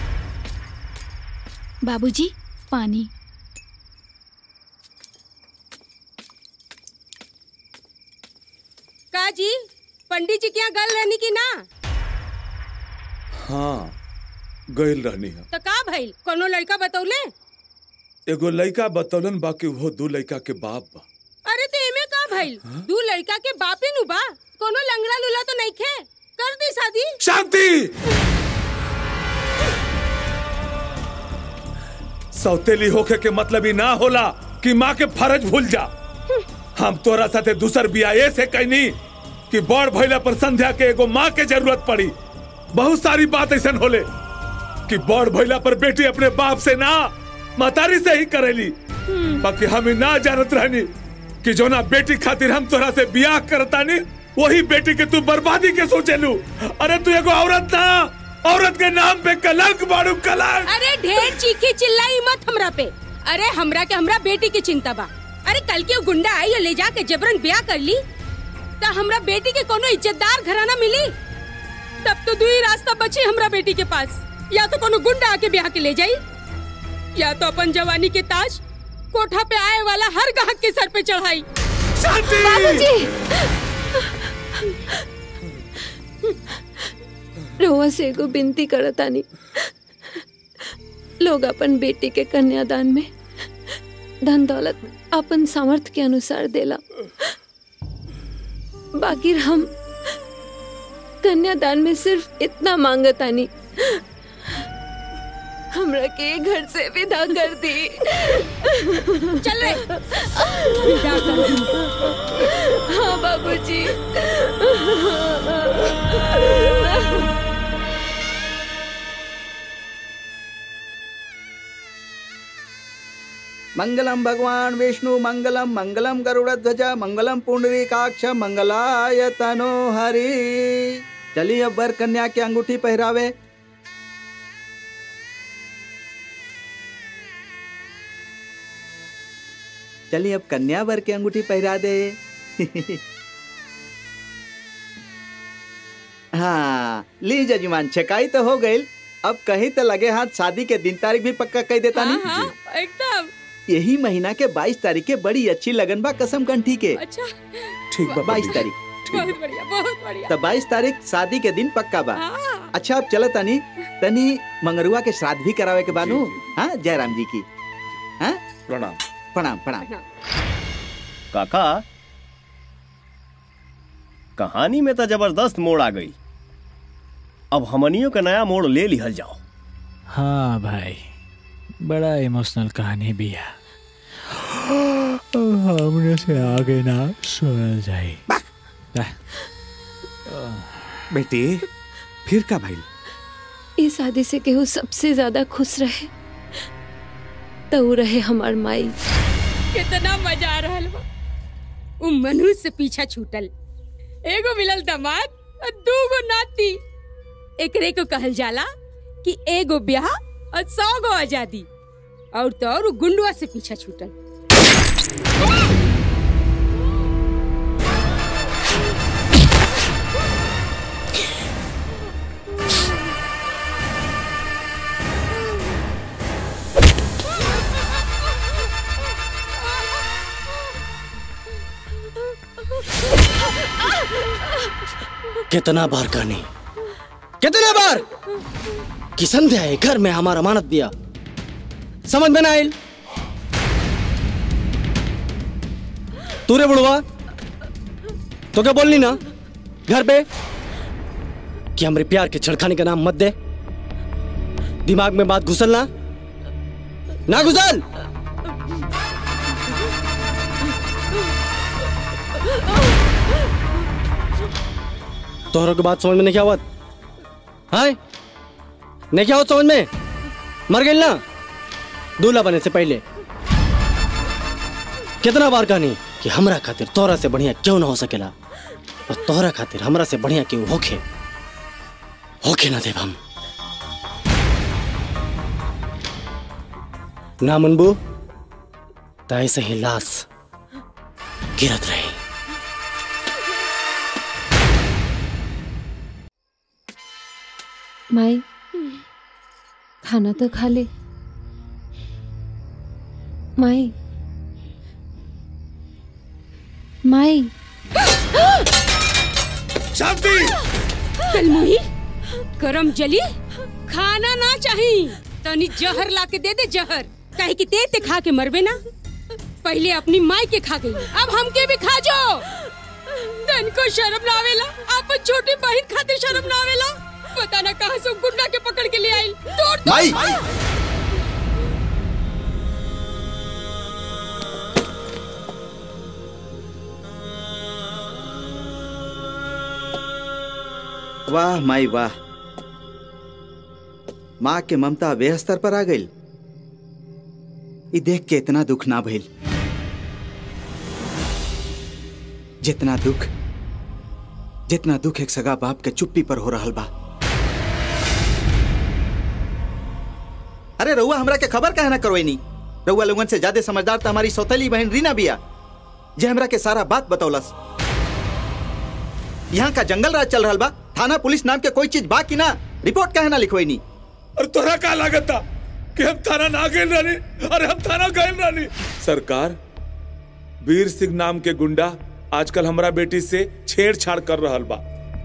बाबूजी पानी का जी पंडित जी के यहाँ गल रहनी की ना हाँ गइल रहनी है तो का भइल कोनो लड़का बतौले एगो लड़का बतौलन बाकी वो दू लड़का के बाप बा अरे तो एमे का भइल दू लड़का के बापे नु बा कोनो लंगड़ा लूला तो नहीं खे कर दी शादी शांति सौतेली होके के मतलब ही ना होला कि माँ के फर्ज भूल जा हम तोरा साथे दूसर बिया ऐसे कहनी कि बड़ भइला पर संध्या के एगो माँ के जरूरत पड़ी बहुत सारी बात ऐसा होले कि बड़ भइला पर बेटी अपने बाप से ना मतारी से ही करेली बाकी हम ही ना जानत रहनी कि जो ना बेटी खातिर हम तोरा से बियाह करतानी वही बेटी के तू बर्बादी के सोचेलू अरे तू एगो औरत ना औरत के नाम पे कलंक बाड़ू कलंक अरे ढेर चीखी चिल्लाई मत हमरा पे अरे हमरा के हमरा बेटी की चिंता बा अरे कल के वो गुंडा आई और ले जाके जबरन ब्याह कर ली तो हमरा बेटी के कोनो इज्जतदार घराना मिली तब तो दू ही रास्ता बची हमरा बेटी के पास या तो कोनो गुंडा आके ब्याह के ले जाई या तो अपन जवानी के ताज कोठा पे आए वाला हर ग्राहक के सर पे चढ़ाई रोवा से एगो बिनती करतानी लोग अपन बेटी के कन्यादान में धन दौलत अपन सामर्थ्य के अनुसार देला बाकी हम कन्यादान में सिर्फ इतना मांगतानी हमरा के घर से विदा कर दी चल रे विदा कर दी। हाँ बाबूजी मंगलम भगवान विष्णु मंगलम मंगलम गरुड़ ध्वज मंगलम पुंडरीकाक्ष मंगलाय तनो हरि चलिए अब वर कन्या के अंगूठी पहरावे चलिए अब कन्या वर के अंगूठी पहरा दे हाँ ली जजमान छकाई तो हो गई अब कहीं तो लगे हाथ शादी के दिन तारीख भी पक्का कह देता हाँ, नहीं हाँ, एकदम यही महीना के 22 तारीख के बड़ी अच्छी लगन बा कसम कंठी के अच्छा ठीक बा 22 तारीख बहुत बढ़िया बहुत बढ़िया तो 22 तारीख शादी के दिन पक्का बा हाँ। अच्छा अब चलो तनी तनी मंगरुआ के श्राद्ध भी करावे के बानू हाँ जयराम जी की हाँ प्रणाम प्रणाम प्रणाम काका कहानी में तो जबरदस्त मोड़ आ गई अब हमनियों का नया मोड़ ले लिहल जाओ हाँ भाई बड़ा इमोशनल कहानी भी है हमने से आगे ना सुनल जाई बेटी फिर का भाई इस शादी से केहू सबसे ज्यादा खुश रहे तो ऊ रहे हमार माई कितना मजा आ रहल बा उ मनुष्य से पीछा छूटल एगो मिलल दामाद और दूगो नाती एकरे को कहल जाला कि एगो ब्याह और सौ गो आजादी और तो और उ गुंडुआ से पीछा छूटल कितना बार कहनी कितने बार कि संध्या है घर में हमारा अमानत दिया समझ में ना आयल तू रे बुढ़वा तो क्या बोलनी ना घर पे कि हमरे प्यार के छड़खाने का नाम मत दे दिमाग में बात घुसल ना ना घुसल तोहरों की बात समझ में नहीं आवत हाय नहीं क्या आवत समझ में मर गई ना दूल्हा बने से पहले कितना बार कहनी कि हमरा खातिर तोहरा से बढ़िया क्यों ना हो सकेला और तोहरा खातिर हमरा से बढ़िया क्यों होखे होखे ना देव हम ना मनबू तो ऐसे ही लाश गिरत रही माई खाना तो खा ले माई माई शांति कलमुही गरम जली खाना ना चाहिए तनी जहर ला के दे दे जहर काहे कि ते ते खा के मरबे ना पहले अपनी माई के खा गई अब हमके भी खा जो तन को शर्म ना आवेला आप छोटी बहन खातिर शर्म ना आवेला पता ना कहां से गुंडा के पकड़ के ले आइल तोड़ दो माई! वाह माई वाह माँ के ममता वे स्तर पर आ गई ई देख के इतना दुख ना भइल जितना दुख जितना दुख एक सगा बाप के चुप्पी पर हो रहल बा अरे रउआ हमरा के खबर काहे ना करवैनी रउआ लोगन से ज्यादा समझदार तो हमारी सौतेली बहन रीना बिया जे हमरा के सारा बात बतौलस यहाँ का जंगल राज चल रहल बा थाना पुलिस नाम के कोई चीज बा कि ना रिपोर्ट काहे ना लिखवैनी और तोरा का लागत था कि हम थाना ना गए रानी अरे हम थाना गए रानी सरकार वीर सिंह नाम के गुंडा आजकल हमरा बेटी से छेड़छाड़ कर रहल बा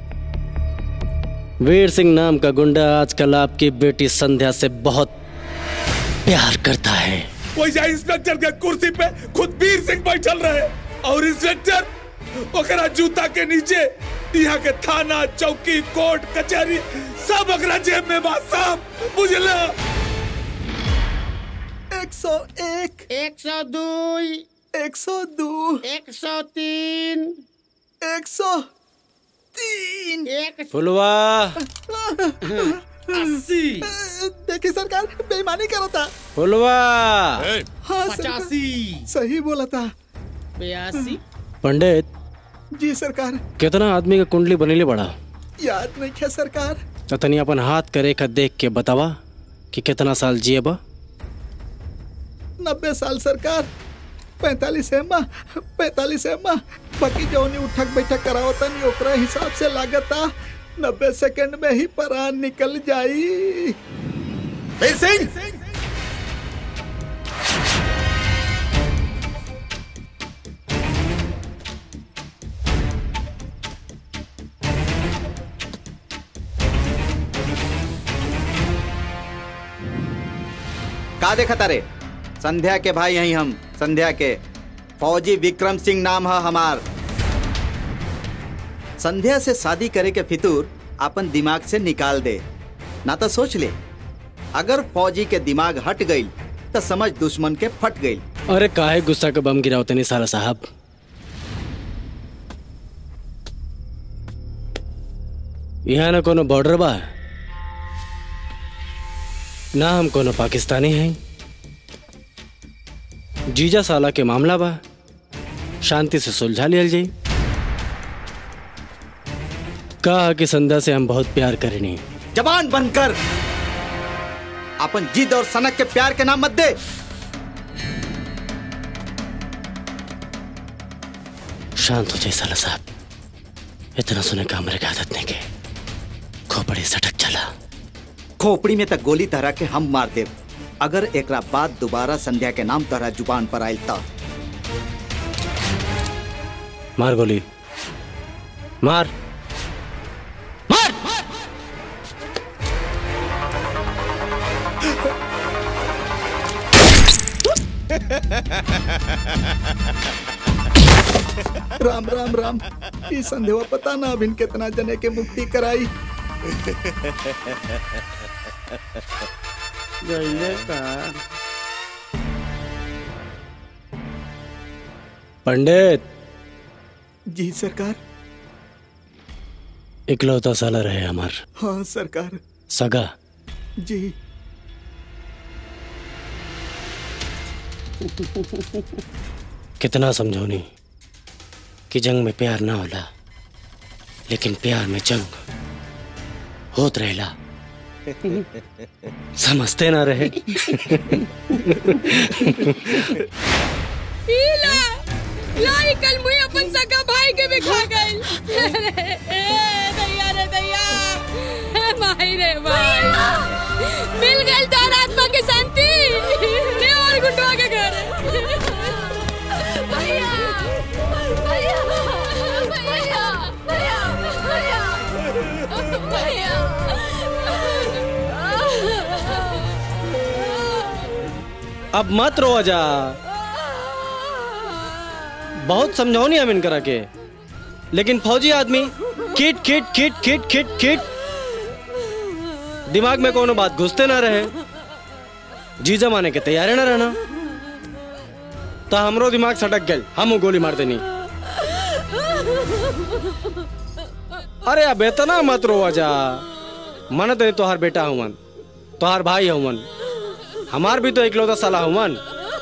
वीर सिंह नाम का गुंडा आजकल आपकी बेटी संध्या से बहुत प्यार करता है वैसा इंस्पेक्टर के कुर्सी पे खुद वीर सिंह बैठल रहे और इंस्पेक्टर ओकरा जूता के नीचे यहाँ के थाना चौकी कोर्ट कचहरी सब ओकरा जेब में बा सब बुझला एक सौ एक एक सौ दो एक सौ दो एक सौ तीन एक सौ तीन एक फुलवा अस्सी देखिए सरकार बेईमानी करा था फुलवा हाँ सरकार, पचासी सही बोला था बयासी पंडित जी सरकार कितना आदमी का कुंडली बनेले बड़ा याद नहीं है सरकार तो तनी अपन हाथ करे का देख के बतावा कि कितना साल जिए बा नब्बे साल सरकार पैतालीस एमा पैतालीस एमा बाकी जौनी उठक बैठक करावता नहीं ओकरा हिसाब से लागता नब्बे सेकंड में ही परान निकल जाई वीर सिंह का देखा तारे संध्या के भाई यही हम संध्या के फौजी विक्रम सिंह नाम है हमार संध्या से शादी करे के फितूर अपन दिमाग से निकाल दे ना तो सोच ले अगर फौजी के दिमाग हट गई तो समझ दुश्मन के फट गई अरे काहे गुस्सा का बम गिराओ तनी सारा साहब यहाँ ना कोनो बॉर्डर बा ना हम कोनो पाकिस्तानी हैं जीजा साला के मामला बा शांति से सुलझा लियल जाई कहा कि संध्या से हम बहुत प्यार करेनी जवान बनकर अपन जिद और सनक के प्यार के नाम मत दे शांत हो जाए साला साहब इतना सुने का हमरे के आदत नहीं के खोपड़ी सटक चला खोपड़ी में तक गोली तरह के हम मार दे अगर एकरा बाद दोबारा संध्या के नाम तरह जुबान पर आयल तो मार गोली मार राम राम राम ई संदेवा पता ना अभिन कितना जने के मुक्ति कराई गईले का पंडित जी सरकार इकलौता साला रहे हमार हाँ सरकार सगा जी कितना समझौनी कि जंग में प्यार ना होला लेकिन प्यार में जंग होत रहेला समझते ना रहे ईला लाई कल मुई अपन सगा भाई के भी खा गइल ए दैया रे दैया ए माई रे माई मिल गइल तार आत्मा की शांति ले और गुंडवा के घर भैया भैया भैया भैया भैया अब मत रो जा बहुत समझौनी हम इनकरा के लेकिन फौजी आदमी किट किट किट किट किट किट दिमाग में कोनो बात घुसते ना रहे जी जमाने के तैयारे ना रहना तो हमरो दिमाग सटक गल हम गोली मार देनी अरे अब इतना मत रो जा मन तो तोहार बेटा हुवन तोहार भाई हुवन हमार भी तो इकलौता साला हुवन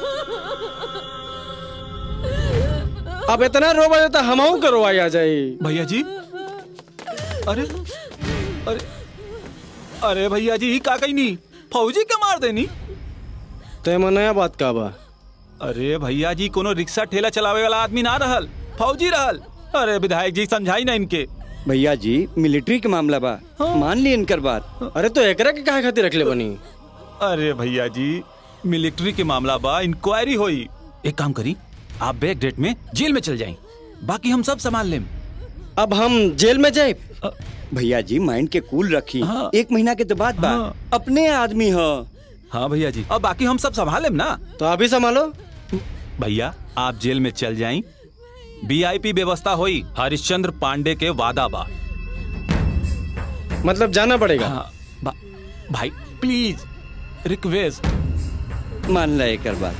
अब इतना रो बजे तो हमहू के रोवाई आ जाई भैया जी अरे अरे अरे भैया जी का कही नहीं फौजी के मार देनी ते में नया बात का बा अरे भैया जी कोनो रिक्शा ठेला चलावे वाला आदमी ना रहल फौजी रहल अरे विधायक जी समझाई ना इनके भैया जी मिलिट्री के मामला बा मान ली इनकर बात अरे तो एकरा के काहे खातिर रखले बनी अरे भैया जी मिलिट्री के मामला बा इंक्वायरी होई एक काम करी आप बैक डेट में जेल में चल जाएं बाकी हम सब संभाल लें अब हम जेल में जाए भैया जी माइंड के कूल रखी एक महीना के तो बाद बा अपने आदमी हो हाँ भैया जी अब बाकी हम सब संभाल लें ना तो अभी संभालो भैया आप जेल में चल जाएं वीआईपी व्यवस्था हुई हरिश्चंद्र पांडे के वादा बा मतलब जाना पड़ेगा हाँ, बा- भाई प्लीज रिक्वेस्ट मान ला एक बात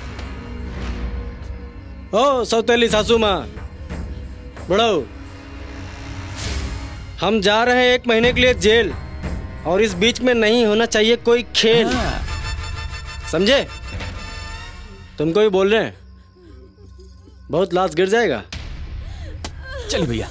ओ सौतेली सासू माँ बड़ो हम जा रहे हैं एक महीने के लिए जेल और इस बीच में नहीं होना चाहिए कोई खेल समझे तुमको भी बोल रहे हैं बहुत लाश गिर जाएगा चलिए भैया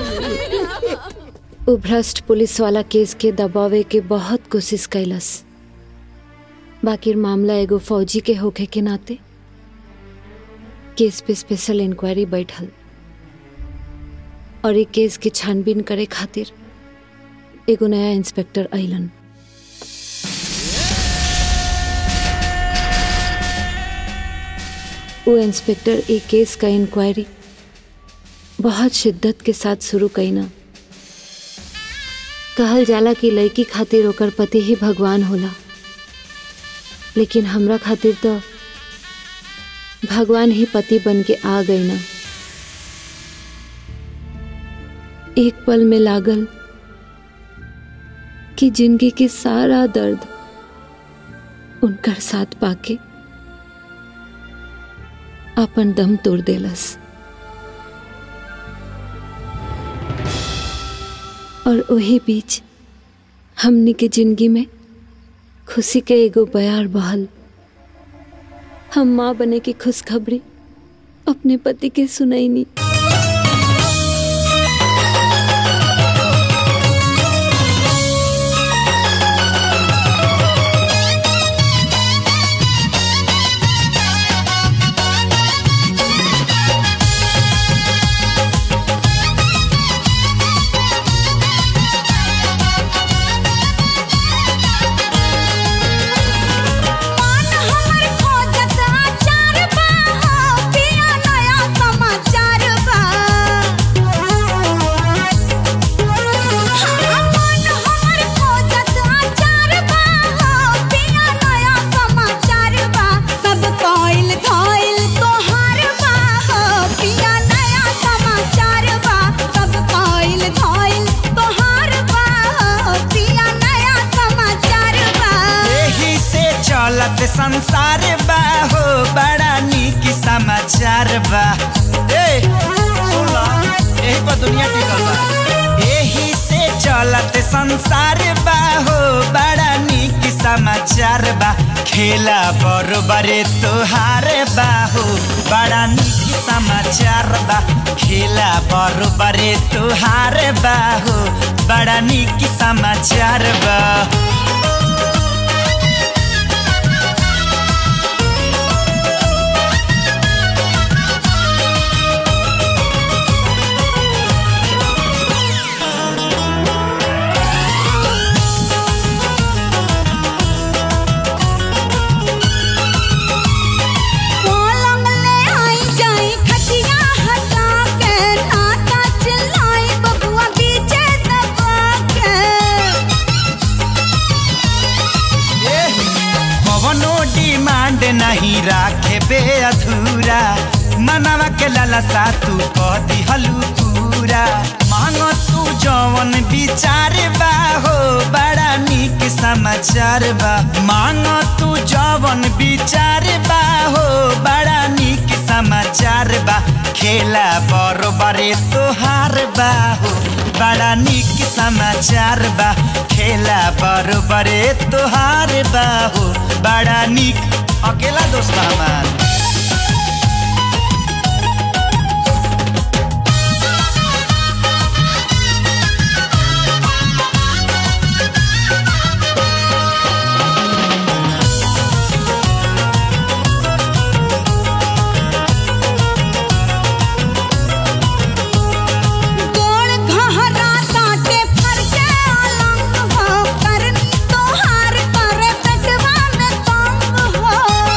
उ भ्रष्ट पुलिस वाला केस के दबावे के बहुत कोशिश कैलस बाकी मामला एगो फौजी के होखे के नाते केस पे स्पेशल इंक्वायरी बैठल और ई केस के छानबीन करे खातिर एगो नया इंस्पेक्टर अइलन वो इंस्पेक्टर ई केस का इंक्वायरी बहुत शिद्दत के साथ शुरू कईना कहल जाला कि लड़की खातिर ओकर पति ही भगवान होला लेकिन हमरा खातिर तो भगवान ही पति बन के आ गई ना एक पल में लागल कि जिंदगी के सारा दर्द उनकर साथ पाके अपन दम तोड़ देलस और वही बीच हमनी के जिंदगी में खुशी के एगो बयार बहल हम माँ बने की खुशखबरी अपने पति के सुनैनी यही से चलत संसार बा हो बड़ा नीक समाचार बा ए सुन ला यही पर दुनिया टिकल बा यही चलत संसार बा हो बड़ा निक समाचार बा खेला बरोबरे तोहार बा हो बड़ा निक समाचार बा खेला बरोबरे तोहार बा हो बड़ा निक समाचार बा पलंग ले आई जाई खटिया हटा के नाता चिल्लाई बबुआ बीचे दबा के कवनो डिमांड नहीं राखे बे अधूरा मनवा के लालसा तू कह दिहलू पूरा मांगो तू जवन विचार बा हो बड़ा निक समाचार बा मांगो तू जवन विचार बा हो बड़ा निक समाचार बा खेला बरोबरे तोहार बा हो बड़ा निक समाचार बा खेला बरोबरे तोहार बा हो बड़ा निक अकेला दोस्त बा हमार गोड़ घहरा काटे फर के अलंग हो करनी तोहार करे पेटवा में तंग हो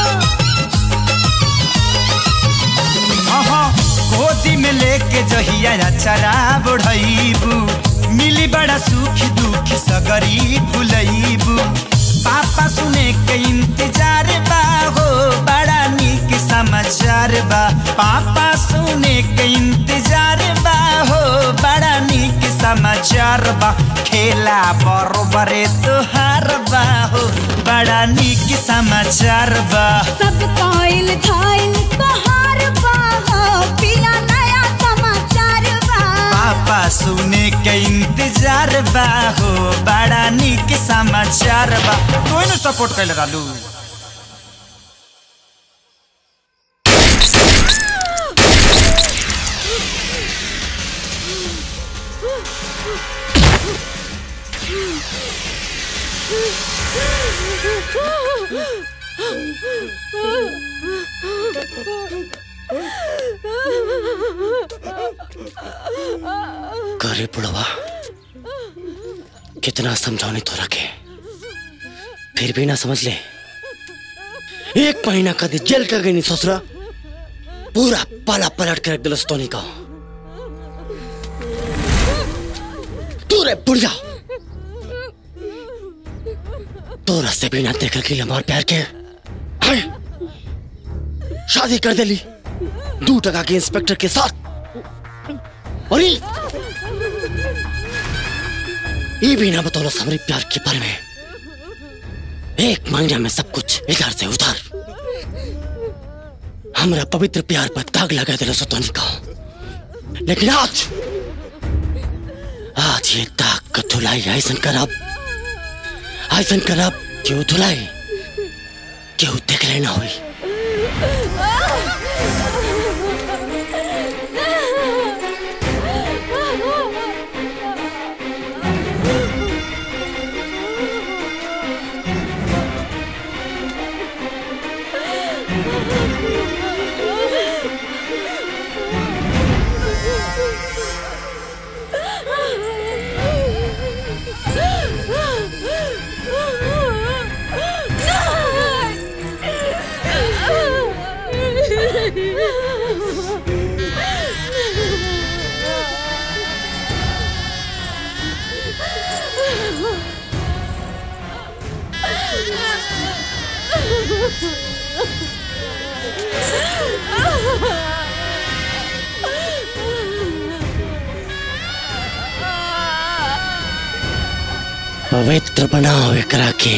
अहाँ गोदी में लेके जहिया चरा बढ़ैबू मिली बड़ा सुख दुख सगरी भुलैबू पापा सुने के इंतजार बा हो बड़ा निक समाचार बा पापा सुने के इंतजार बा हो बड़ा निक समाचार बा खेला बरोबरे तोहार बा हो बड़ा निक समाचार बा सब काइल खाइल तोहार बा हो पिया नया समाचार बा पापा सुने के इंतजार बा हो बड़ा निक समाचार बा तू न सपोर्ट कैले रहलू करे बुढ़वा कितना समझाने तो रखे फिर भी ना समझ ले एक महीना कदी जेल का गई नहीं ससुरा पूरा पाला पलट के रख दिल स्तोनी का तू रे बुढ़िया तो रस्ते भी ना देख के हमार प्यार के हाय, शादी कर देली दू टका के इंस्पेक्टर के साथ और ये ये भी ना बतौलो हमारे प्यार के बारे में एक महीना में सब कुछ इधर से उधर हमारा पवित्र प्यार पर दाग लगा दिला सतोनी का लेकिन आज आज ये दाग का धुलाई ऐसन करब ऐसन करब क्यों धुलाई क्यों देख लेना हुई पवित्र बनाओ एकरा के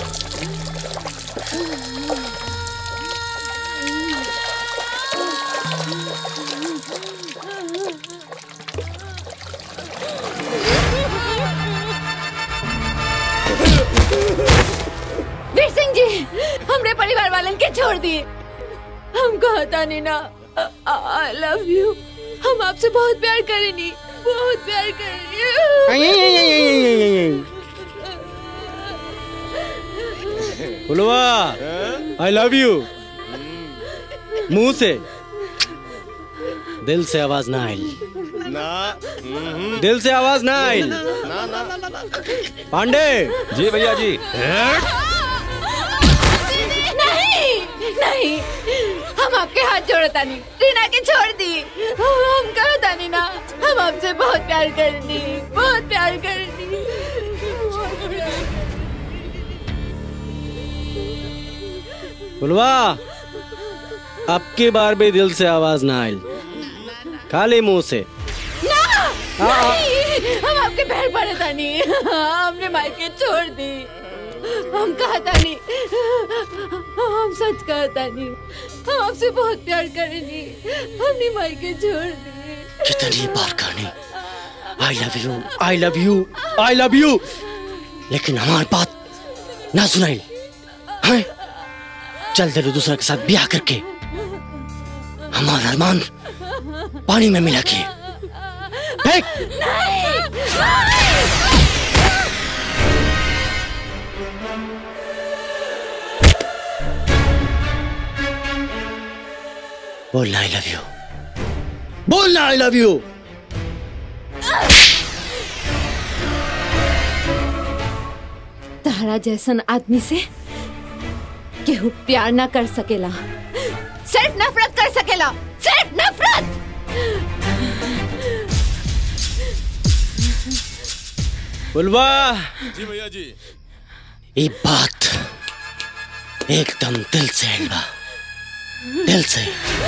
वीर सिंह जी हमरे परिवार वालन के छोड़ दिए हम कहता नहीं ना आई लव यू हम आपसे बहुत प्यार करेनी बहुत प्यार करेनी फुलवा आई लव यू मुंह से दिल से आवाज ना आई ना दिल से आवाज ना आई ना ना ना ना पांडे जी भैया जी नहीं नहीं हम आपके हाथ जोड़ता नहीं रीना के छोड़ दी हम कहता नहीं ना हम आपसे बहुत प्यार करनी बहुत प्यार करनी फुलवा अब की बार भी दिल से आवाज ना आई खाली मुंह से ना नहीं हम आपके पैर पड़े था नहीं हमने मायके छोड़ दी हम कहता नहीं हम सच कहता नहीं हम आपसे बहुत प्यार करेंगे हमने मायके छोड़ दी कितनी बार कहनी I love you I love you I love you लेकिन हमारी बात ना सुनाई हैं चल दे दूसरा के साथ ब्याह करके हमारा अरमान पानी में मिला के फेंक बोलना आई लव यू बोलना आई लव यू तारा जैसन आदमी से केहू प्यार ना कर सकेला सिर्फ नफरत कर सकेला सिर्फ नफरत बुलवा जी भैया जी ये बात एकदम दिल से है बा दिल से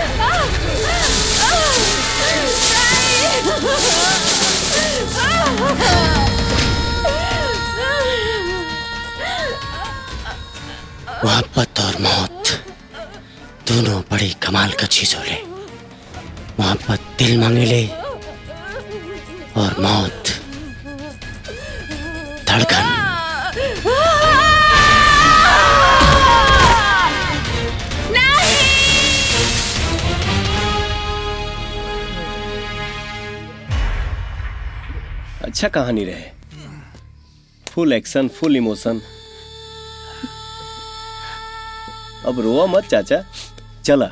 मोहब्बत और मौत दोनों बड़ी कमाल का चीज होले मोहब्बत दिल मांगे ले और मौत धड़कन अच्छा कहानी रहे फुल एक्शन फुल इमोशन अब रोआ मत चाचा चला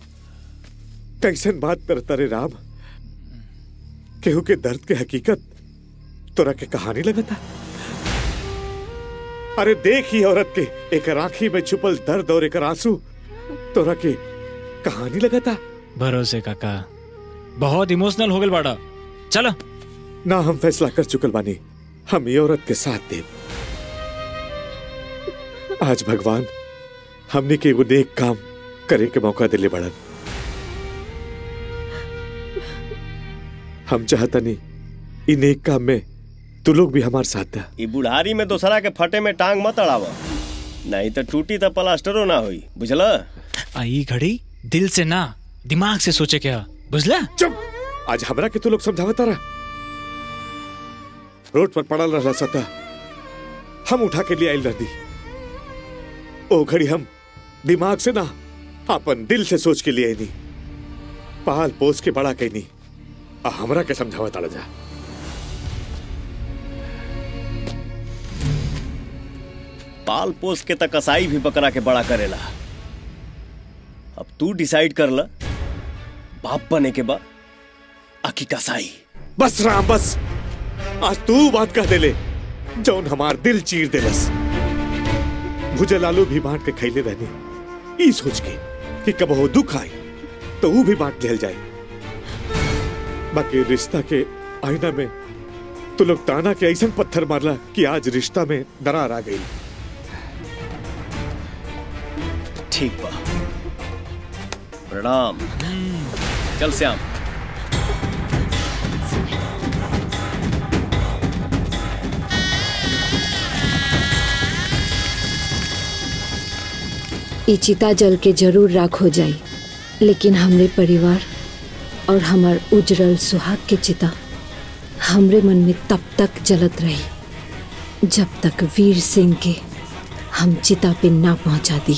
कैसन बात करता रे राम केहू के दर्द के हकीकत तोरा के कहानी लगता अरे देख ही औरत के एक राखी में छुपल दर्द और एक आंसू तोरा के कहानी लगता भरोसे काका बहुत इमोशनल हो गल बाड़ा चलो ना हम फैसला कर चुकल बानी हम ये औरत के साथ देव आज भगवान हमने के एगो नेक काम करे के मौका दिले बड़न हम चाहता नहीं इ नेक काम में तू लोग भी हमारे साथ दा ई बुढ़ारी में दोसरा के फटे में टांग मत अड़ाव नहीं तो टूटी तो प्लास्टरो ना हुई बुझला आई घड़ी दिल से ना दिमाग से सोचे क्या बुझला चुप आज हमरा के तू लोग समझावता रहा रोड पर पड़ल रहा सता हम उठा के लिए आयल रहती ओ घड़ी हम दिमाग से ना अपन दिल से सोच के लिए नहीं पाल पोस के बड़ा कहनी आ हमरा के समझावत अड़ जा पाल पोस के तक कसाई भी बकरा के बड़ा करेला अब तू डिसाइड कर ल बाप बने के बाद आखी कसाई बस राम बस आज तू बात कह देले जौन हमार दिल चीर देलस भुजल आलू भी बांट के खैले रहनी ई सोच के कि कब हो दुख आई तो वो भी बांट लेल जाए बाकी रिश्ता के आईना में तू लोग ताना के ऐसा पत्थर मारला कि आज रिश्ता में दरार आ गई ठीक बा प्रणाम चल श्याम ई चिता जल के जरूर राख हो जाई लेकिन हमरे परिवार और हमार उजरल सुहाग के चिता हमरे मन में तब तक जलत रही जब तक वीर सिंह के हम चिता पे ना पहुंचा दी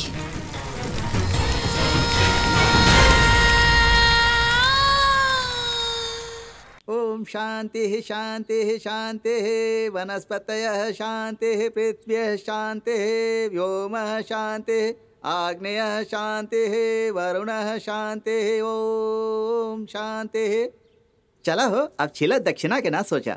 ओम शांति शांति शांति वनस्पतय शांति पृथ्वी शांति व्योम शांति आग्नेय शांति वरुण शांति ओम शांति चला हो अब छिला दक्षिणा के ना सोचा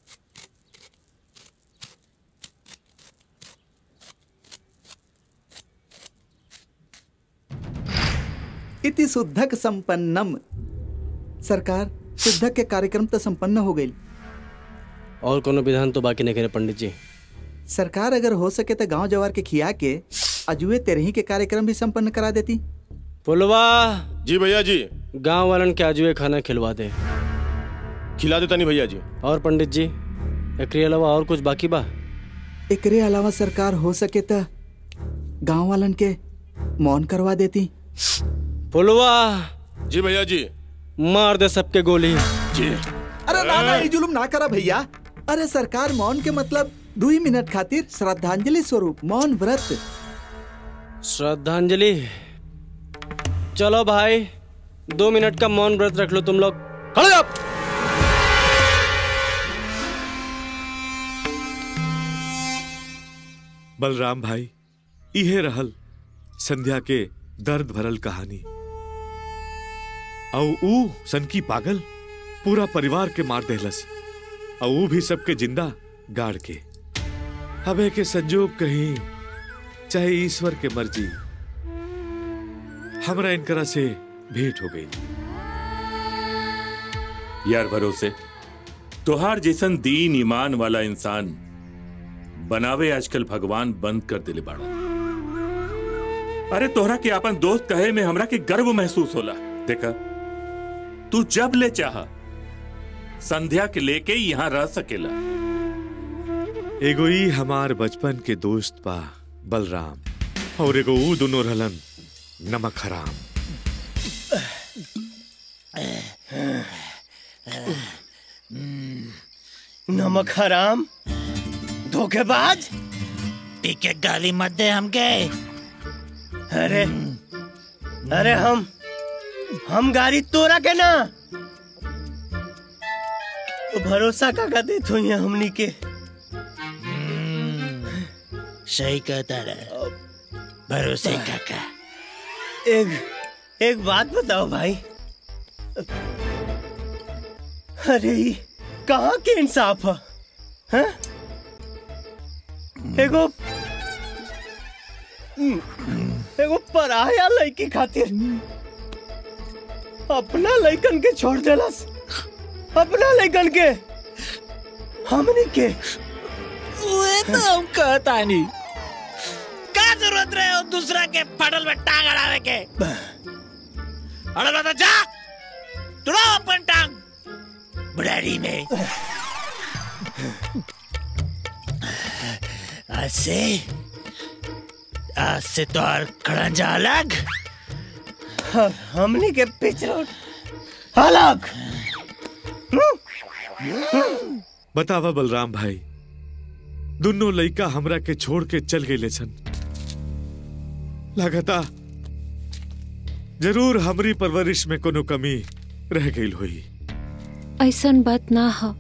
इति शुद्धक संपन्नम सरकार शुद्धक के कार्यक्रम तो संपन्न हो गई और कोनो विधान तो बाकी नहीं करे पंडित जी सरकार अगर हो सके तो गांव जवार के खिया के अजुए तेरही के कार्यक्रम भी संपन्न करा देती पुलवा जी भैया जी गांव वालन के आजुए खाना खिलवा दे खिला देता नहीं भैया जी और पंडित जी एकरे अलावा और कुछ बाकी बा एकरे अलावा सरकार हो सके तो गांव वालन के मौन करवा देती पुलवा जी भैया जी मार दे सबके गोली जी अरे ना ना ये जुलुम ना करा भैया अरे सरकार मौन के मतलब दो ही मिनट खातिर श्रद्धांजलि स्वरूप मौन व्रत श्रद्धांजलि चलो भाई दो मिनट का मौन व्रत रख लो तुम लोग खड़े up! बलराम भाई इहे रहल संध्या के दर्द भरल कहानी औ ऊ सनकी पागल पूरा परिवार के मार देहलस और ऊ भी सबके जिंदा गाड़ के हवे के संजोग कहीं चाहे ईश्वर के मर्जी हमरा इनकरा से भेंट हो गई यार भरोसे तोहार जैसन दीन ईमान वाला इंसान बनावे आजकल भगवान बंद कर दिले बाड़ा अरे तोहरा के अपन दोस्त कहे में हमरा के गर्व महसूस होला देखा तू जब ले चाह संध्या के लेके यहाँ रह सकेला एगो ई हमार बचपन के दोस्त बा बलराम और एगो ऊ दोनों रहलन नमक हराम नमक हराम धोखेबाज पीके गाली मत दे हमके अरे अरे हम हम गाड़ी तोरा के ना तो भरोसा का का देत हुई है हमनी के सही कहता रहा भरोसे काका एक एक बात बताओ भाई अरे ई कहाँ के इंसाफ है हैं? एगो एगो पराया लड़की खातिर अपना लड़कन के छोड़ देलस अपना लड़कन के हमनी के वे तो हम कहता नहीं का जरूरत रहे हो दूसरा के फटल में टांग अड़ावे के अड़ल बता जा तुड़ाओ अपन टांग बुढ़ारी में आज से आज से तो और खड़ंजा अलग हमनी के पिछड़ अलग बतावा बलराम भाई दोनों लइका हमरा के छोड़ के चल गए सन लगता जरूर हमरी परवरिश में कोनो कमी रह गई हुई ऐसन बात ना हो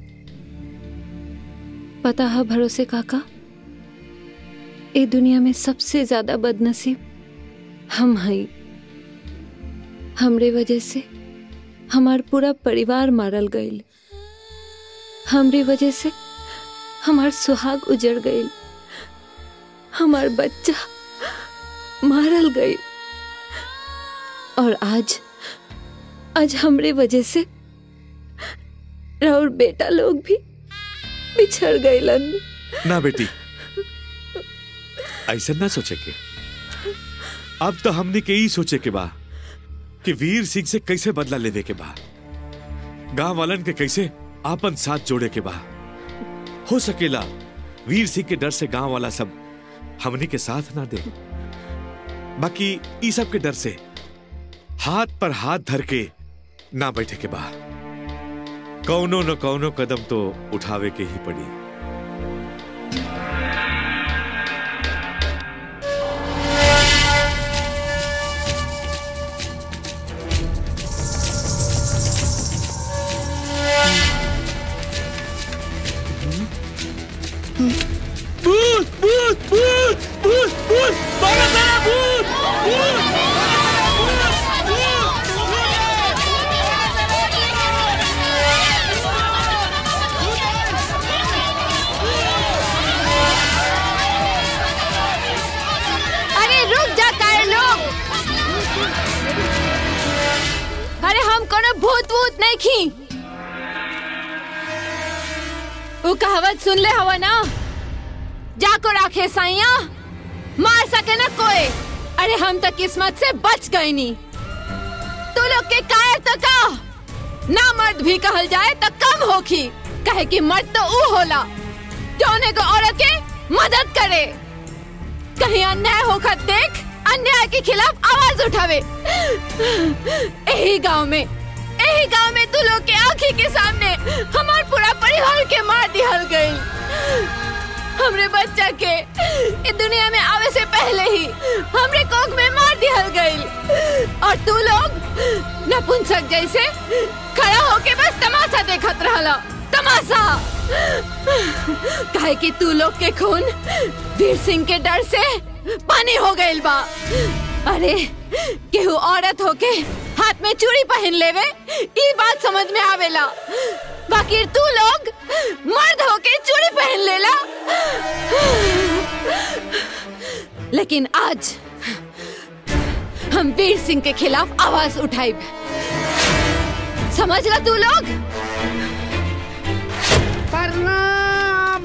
पता है भरोसे काका ए दुनिया में सबसे ज्यादा बदनसीब हम हई हमरे वजह से हमार पूरा परिवार मारल गईल हमरे वजह से हमार सुहाग उजड़ गईल हमार बच्चा मारल गईल और आज आज हमरे वजह से और बेटा लोग भी बिछड़ गईलन ना बेटी ऐसा ना सोचे के अब तो हमने के ही सोचे के बा कि वीर सिंह से कैसे बदला लेवे के बा गांव वालन के कैसे आपन साथ जोड़े के बा हो सकेला वीर सिंह के डर से गांव वाला सब हमनी के साथ ना दे बाकी ई सब के डर से हाथ पर हाथ धर के ना बैठे के बा कौनो न कौनो कदम तो उठावे के ही पड़ी भूत भूत भूत भूत भूत मारो मेरा भूत भूत अरे रुक जा काहे लोग अरे हम कोनो भूत वूत नहीं खी वो कहावत सुन ले हवा ना जाको राखे साइया मार सके ना कोई अरे हम तो किस्मत से बच गए नी तू लोग के कायर तो का ना मर्द भी कहल जाए तो कम होखी कहे कि मर्द तो ऊ होला जौने को औरत के मदद करे कहीं अन्याय होकर देख अन्याय के खिलाफ आवाज उठावे यही गांव में यही गांव में तू लोग के आंखी के सामने हमार पूरा परिवार के मार दिहल गई हमरे बच्चा के इस दुनिया में आवे से पहले ही हमरे कोख में मार दिहल गई और तू लोग नपुंसक जैसे खड़ा होके बस तमाशा देखत रहला तमाशा काहे कि तू लोग के खून वीर सिंह के डर से पानी हो गइल बा अरे केहू औरत होके हाथ में चूड़ी पहन लेवे ई बात समझ में आवेला बाकी तू लोग मर्द होके चूड़ी पहन लेला लेकिन आज हम वीर सिंह के खिलाफ आवाज उठाई समझ ला तू लोग प्रणाम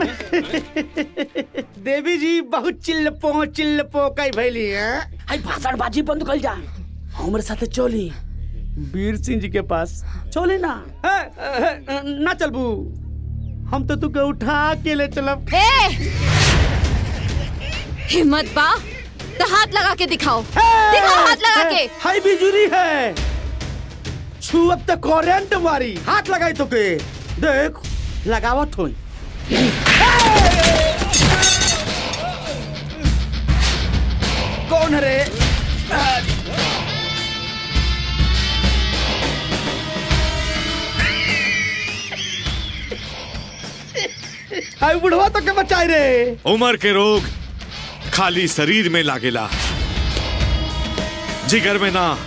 देवी जी बहुत चिल्लपो चिल्लपो कई भैली है हाय भाषण बाजी बंद कर जा हमरे साथे चली वीर सिंह जी के पास चले ना ए, ए, ए, ना चलबू हम तो तुके उठा के ले चलब ए हिम्मत बा तो हाथ लगा के दिखाओ दिखाओ हाथ लगा के हाई बिजुरी है छुअब तो करंट मारी हाथ लगाई तो के देख लगावत होई कौन है रे हाय बुढ़वा तो के बचाई रे उम्र के रोग खाली शरीर में लागेला जिगर में ना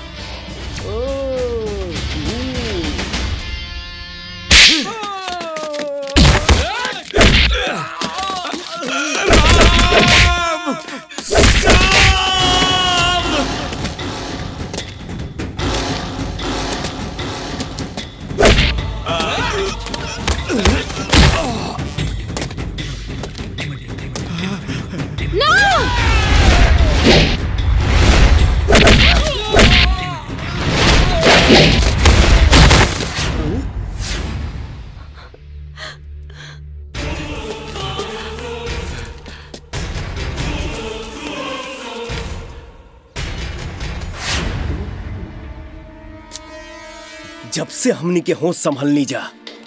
जब से हमनी के होश संभलनी जा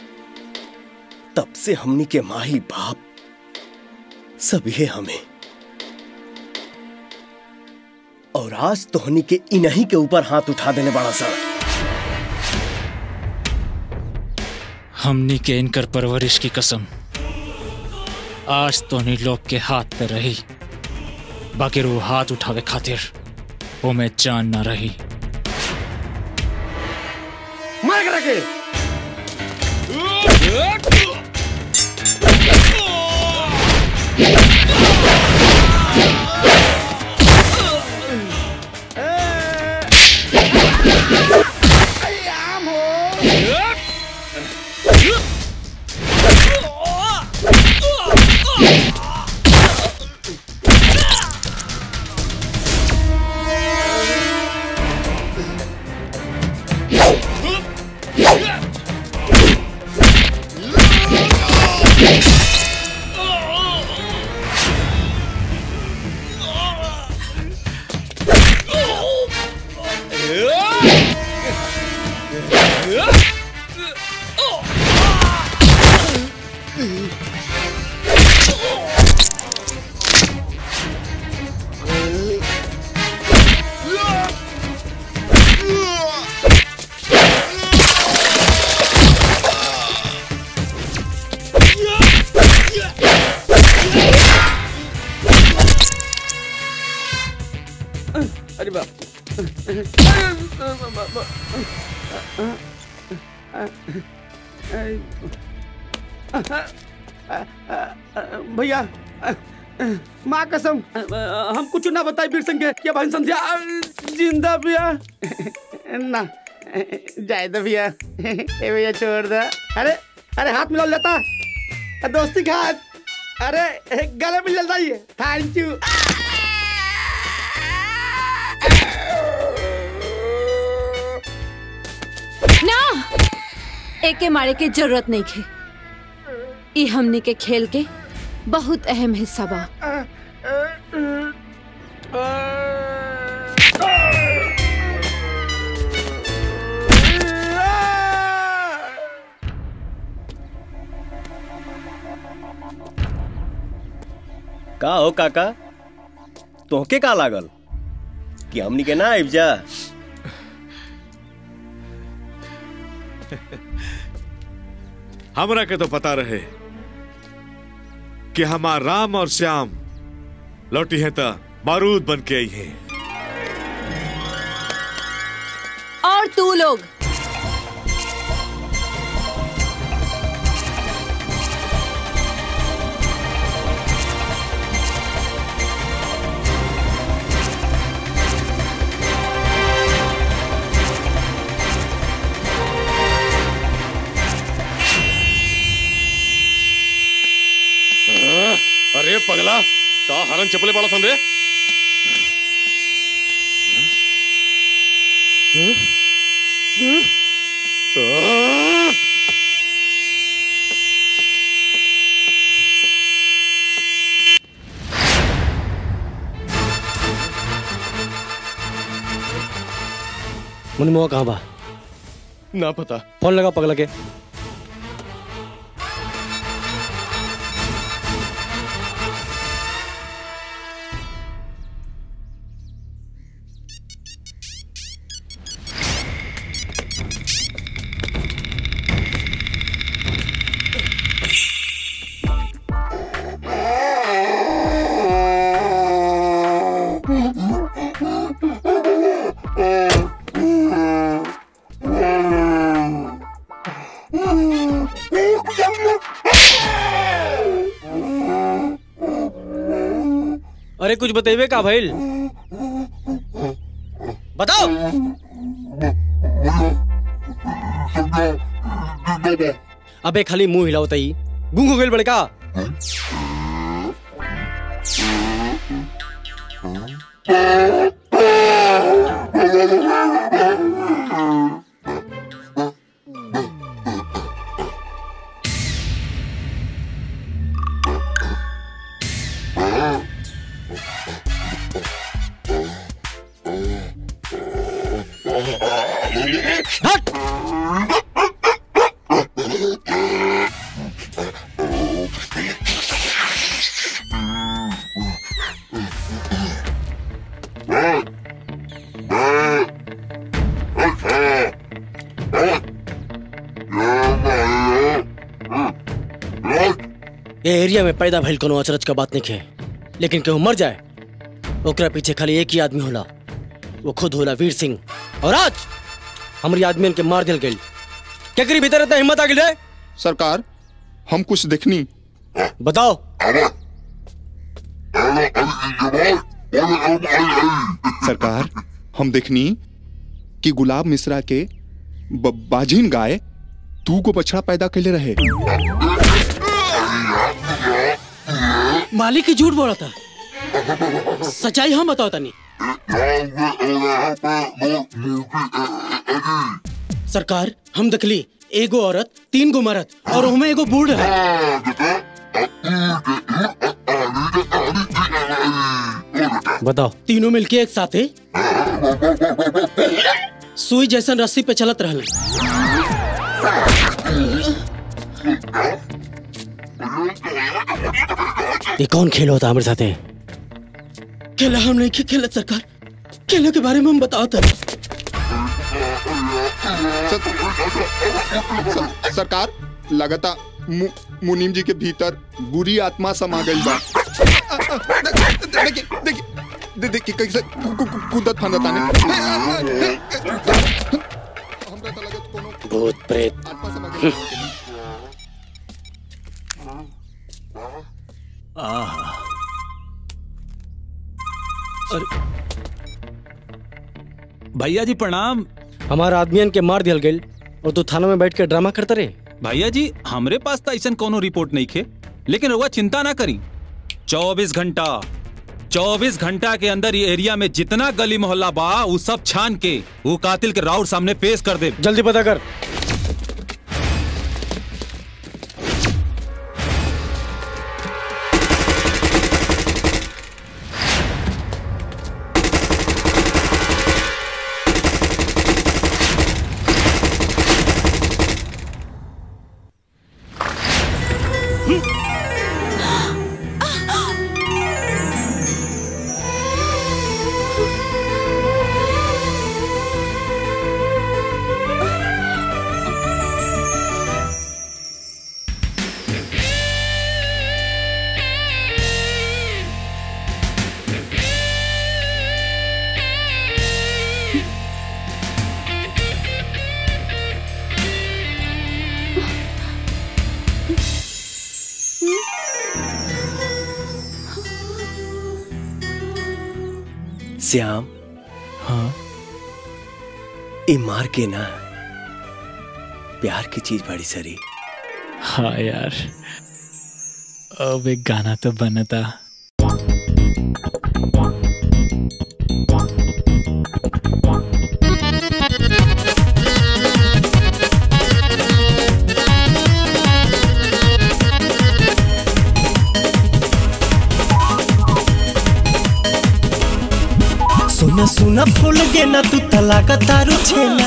तब से हमनी के माही बाप सब ये हमें और आज तो हनी के इन्हीं के ऊपर हाथ उठा देने बड़ा सा हमनी के इनकर परवरिश की कसम आज तो नहीं लोग के हाथ पे रही बाकी वो हाथ उठावे खातिर वो में जान ना रही मार कर रखे Yeah! अरे बाप भैया माँ कसम हम कुछ ना बताए वीर सिंह के क्या भाई संध्या जिंदा भैया ना जाए दो भैया ए भैया छोड़ दो अरे अरे हाथ मिला लेता दोस्ती का हाथ अरे गले मिल जाता ही थैंक यू ना एके मारे के जरूरत नहीं खे ई हमनी के खेल के बहुत अहम हिस्सा बा का हो काका तोहके का लागल कि हमनी के ना आइब जा हमरा के तो पता रहे कि हमार राम और श्याम लौटी है तो बारूद बन के आई है और तू लोग अरे पगला का हरन चपले पड़ा सन रे मुनिमुआ कहाँ बा ना पता फोन लगा पगला के अरे कुछ बतेबे का भइल बताओ अबे खाली मुंह हिलाओ तई गूंग हो गइल बड़े का ये एरिया में पैदा भइल कोनो अचरज का बात नहीं है लेकिन केहू मर जाए ओकरा पीछे खाली एक ही आदमी होला वो खुद होला वीर सिंह और आज हमारी आदमियन के मार दिल गई केकरी भीतर इतना हिम्मत आ गई सरकार हम कुछ देखनी बताओ सरकार हम देखनी कि गुलाब मिश्रा के ब- बाजिन गाय तू को बछड़ा पैदा कैले रहे मालिक की झूठ बोला था सच्चाई हम बताओ तनी सरकार हम देखली एगो औरत तीन गो मरद और हमें एगो बूढ़ है बताओ तीनों मिलके एक साथे सुई जैसन रस्सी पे चलत रहले ये कौन खेल होता हमारे साथे खेला हम नहीं खे- खेलत सरकार खेला के बारे में हम बताओ था सरकार लगता मु, मुनीम जी के भीतर बुरी आत्मा समा गई बा देखिए देखिए दे दे कि कैसे कु- कु- कु- कूदत फांदत आने भूत प्रेत आह अरे भैया जी प्रणाम हमारा आदमियन के मार दियल गई और तू थाना में बैठ के ड्रामा करता रहे भैया जी हमरे पास तो ऐसा कोनो रिपोर्ट नहीं खे लेकिन रउआ चिंता ना करी चौबीस घंटा चौबीस घंटा के अंदर ये एरिया में जितना गली मोहल्ला बा वो सब छान के वो कातिल के राउर सामने पेश कर दे जल्दी पता कर श्याम हाँ ए मार के ना प्यार की चीज बड़ी सरी हाँ यार अब एक गाना तो बनता सुना सुना भूल गे ना तू तलाक तारू छेना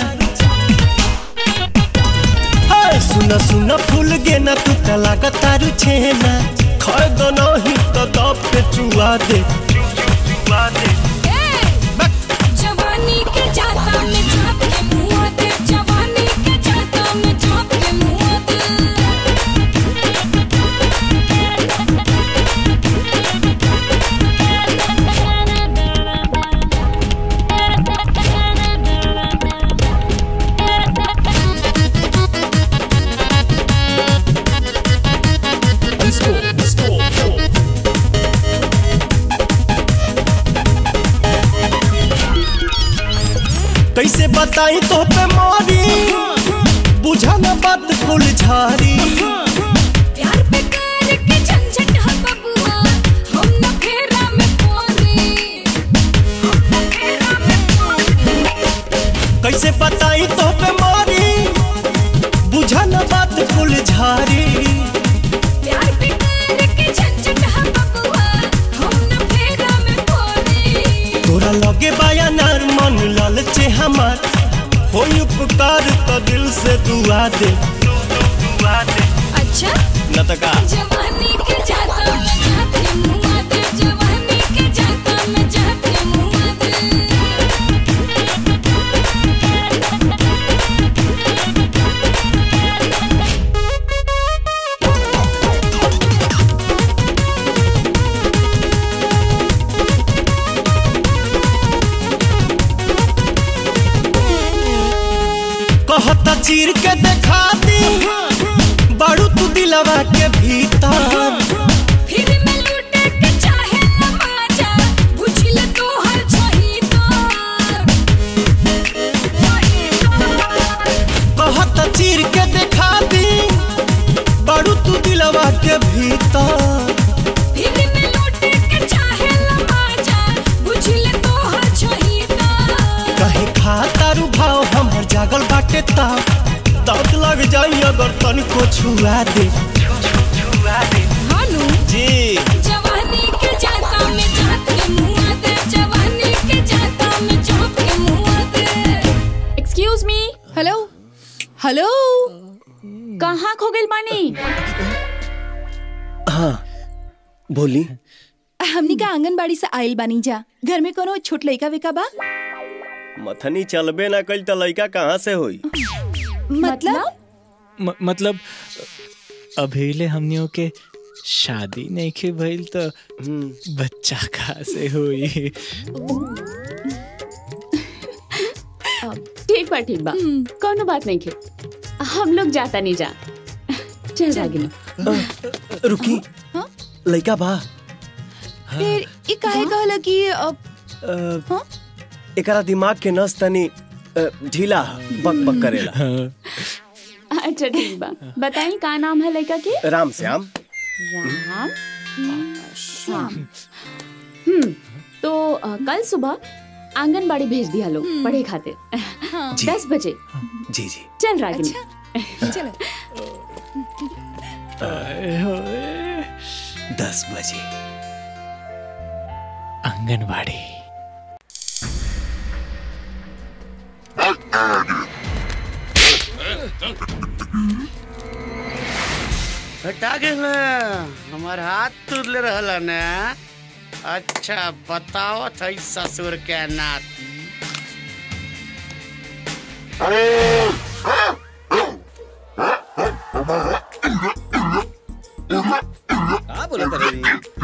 हाय सुना सुना भूल गे ना तू तलाक तारू छेना खै दो नहीं तो दब के चुआ दे चुआ दे जवानी के जाता में झाप के मुआ दे जवानी के जाता में झाप के मुआ दे कैसे बताई तो पे मारी बुझा ना बात फुल झारी प्यार पे कर के झंझट है बबुआ हम न फेरा में पोरी हम न फेरा में पोरी कैसे बताई तो पे मारी बुझा ना बात फुल झारी प्यार पे कर के झंझट है बबुआ हम न फेरा में पोरी तोरा लगे बाया नार मन लालचे हमार होई उपकार तो दिल से दुआ दे दुआ दे अच्छा न तो का जवानी के जाता में झाप के मुआ दे जवानी के जाता में झाप के मुआ दे कहता चीर के देखा दी बाड़ू तू दिलवा के भीतर फिर मैं लूटे के चाहे न माजा बुझिल तो हर छही कहता चीर के देखा दी बाड़ू तू दिलवा के भीतर फिर मैं लूटे के चाहे न माजा बुझिल तो हर छही कहे खाता रू भाव हमर जागल बाटे ता दांत लग जाई अगर तनिको छुआ दे छुआ दे हानू जी जवानी के जाता में झाप के मुआ दे जवानी के जाता में झाप के मुआ दे एक्सक्यूज मी हेलो हेलो कहाँ खो गइल बानी हाँ बोली हमनी का आंगनबाड़ी से आइल बानी जा घर में कोनो छोट लइका वेका बा मथनी चलबे ना कल त लइका कहाँ से होई मतलब म, मतलब अभेले हमनियों के शादी नहीं के भइल तो बच्चा कहाँ से हुई ठीक बा ठीक बा कोनो बात नहीं खे हम लोग जाता नहीं जा चल रागिनी रुकी लइका बा फिर ई काहे कहला कि अ, अ, एकरा दिमाग के नस तनी अ, ढीला बक बक करेला अच्छा ठीक बा बताई का नाम है लड़का के राम श्याम राम श्याम हम्म तो अ, कल सुबह आंगनबाड़ी भेज दिया लोग पढ़े खातिर जी। दस बजे जी जी चल रागिनी चलो दस बजे आंगनबाड़ी हटा के ना हमार हाथ तुरले रहला ना अच्छा बताओ थई ससुर के नाती का बोला तेरे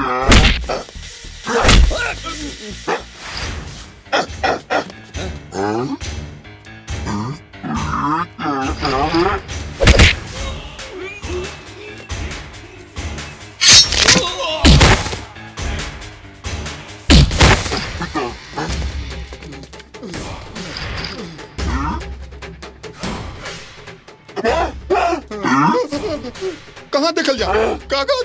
कहाँ देखल जा का का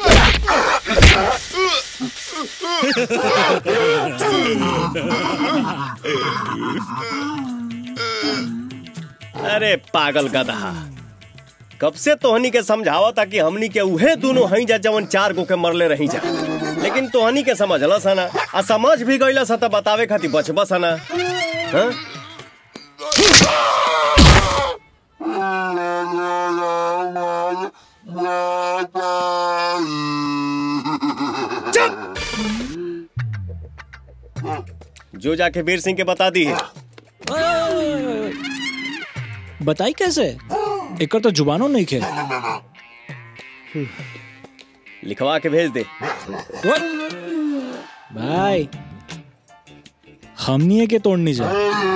अरे पागल गधा कब से तोहनी के समझावा ताकि हमनी के उहे दोनों हई जा जवन चार गो के मरले रही जा लेकिन तोहनी के समझला सना आ समझ भी गईला सा त बतावे खातिर बचबा सना हाँ? जो जाके वीर सिंह के बता दी है बताई कैसे एकर तो जुबानो नहीं खे लिखवा के भेज दे भाई हमनी के तोड़नी जा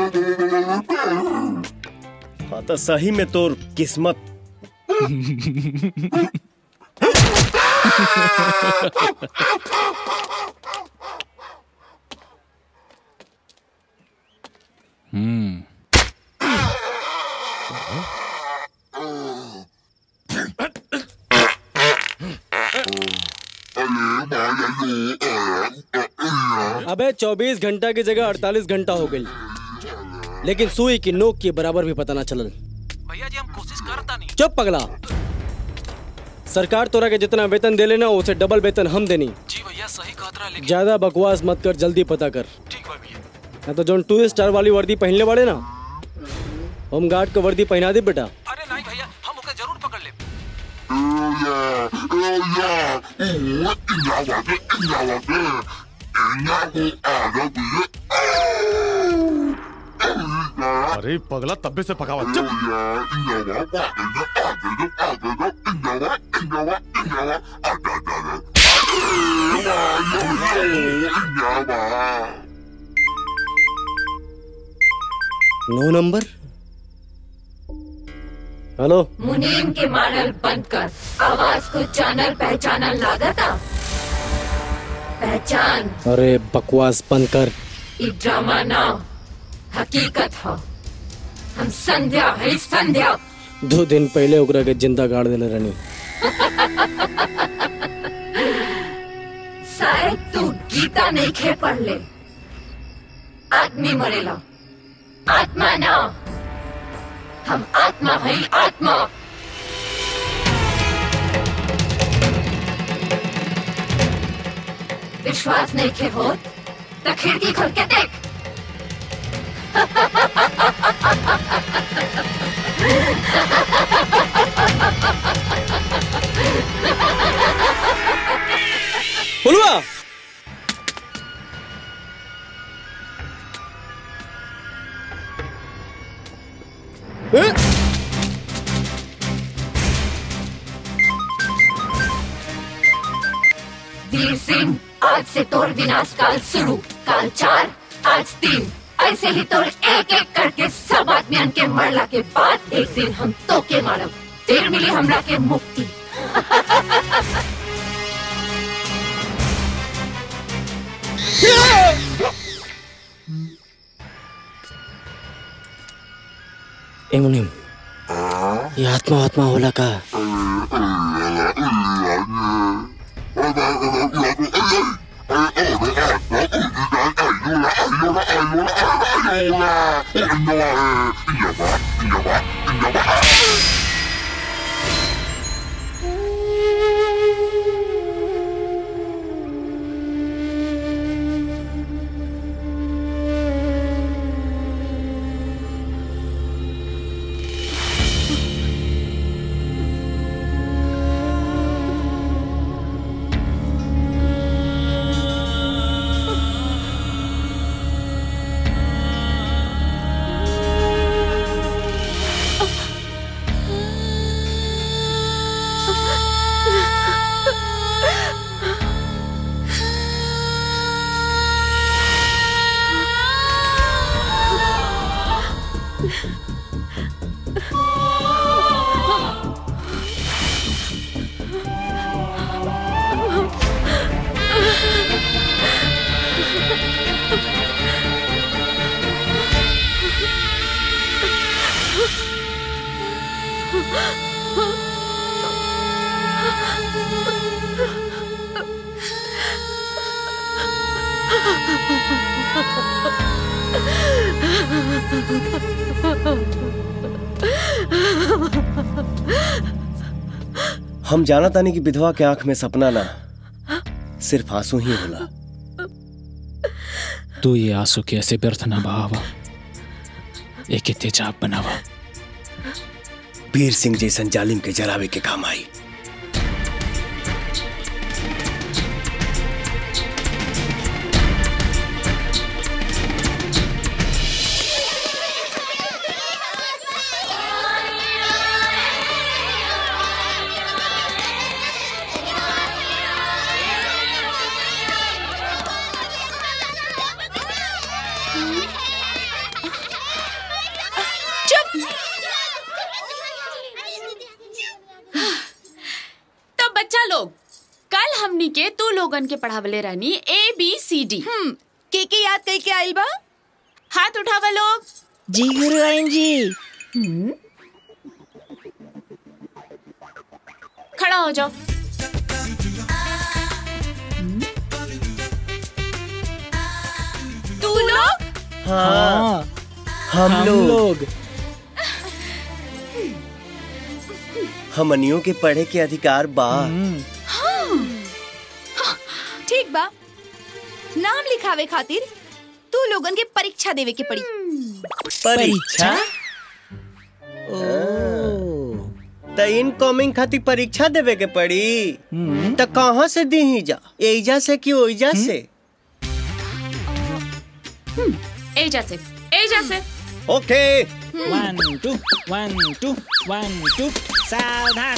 हाँ तो सही में तोर किस्मत हम्म अबे 24 घंटा की जगह 48 घंटा हो गई लेकिन सुई की नोक के बराबर भी पता ना चलल भैया जी हम कोशिश करता नहीं चुप पगला सरकार तोरा के जितना वेतन दे लेना उसे डबल वेतन हम देनी जी भैया सही कहत रहा लेकिन ज्यादा बकवास मत कर जल्दी पता कर ठीक बा भैया ना तो जोन टू स्टार वाली वर्दी पहनले बाड़े ना होम गार्ड को वर्दी पहना दे बेटा अरे नहीं भैया हम ओके जरूर पकड़ ले अरे पगला तब्बे से पकावा चुप नो नंबर हेलो मुनीम के मानल बंद कर आवाज को जानल पहचानल लागता पहचान अरे बकवास बंद कर ई ड्रामा ना हकीकत हो हम संध्या है संध्या दो दिन पहले ओकरा के जिंदा गाड़ देले रहनी शायद तू गीता नहीं खे पढ़ ले आदमी मरेला आत्मा ना हम आत्मा है आत्मा विश्वास नहीं खे हो तो खिड़की खोल के देख फुलवा वीर सिंह आज से तोर विनाश काल शुरू काल चार आज तीन ऐसे ही तोर एक एक करके सब आदमियन के मरला के बाद एक दिन हम तो के मारब फिर मिली हमरा के मुक्ति ए मुनिम ये आत्मा आत्मा होला का हम जाना तानी कि विधवा के आंख में सपना ना सिर्फ आंसू ही होला तू ये आंसू के ऐसे व्यर्थ ना बहावा एक तेजाब बनावा वीर सिंह जैसन जालिम के जरावे के काम आई चुप तो बच्चा लोग कल हमनी के तू लोगन के पढ़ावले रहनी ए बी सी डी के के याद कई के आइल बा हाथ उठावा लोग जी गुरुआइन जी खड़ा हो जाओ तू लोग हाँ, हम हम लोग लोग हमनियों के पढ़े के अधिकार बा हाँ। हाँ, ठीक बा नाम लिखावे खातिर तू लोगन के परीक्षा देवे के पड़ी परीक्षा त इनकमिंग खातिर परीक्षा देवे के पड़ी त कहाँ से दी जा एजा से कि ओइजा से एजा से एजा से okay one two one two one two सावधान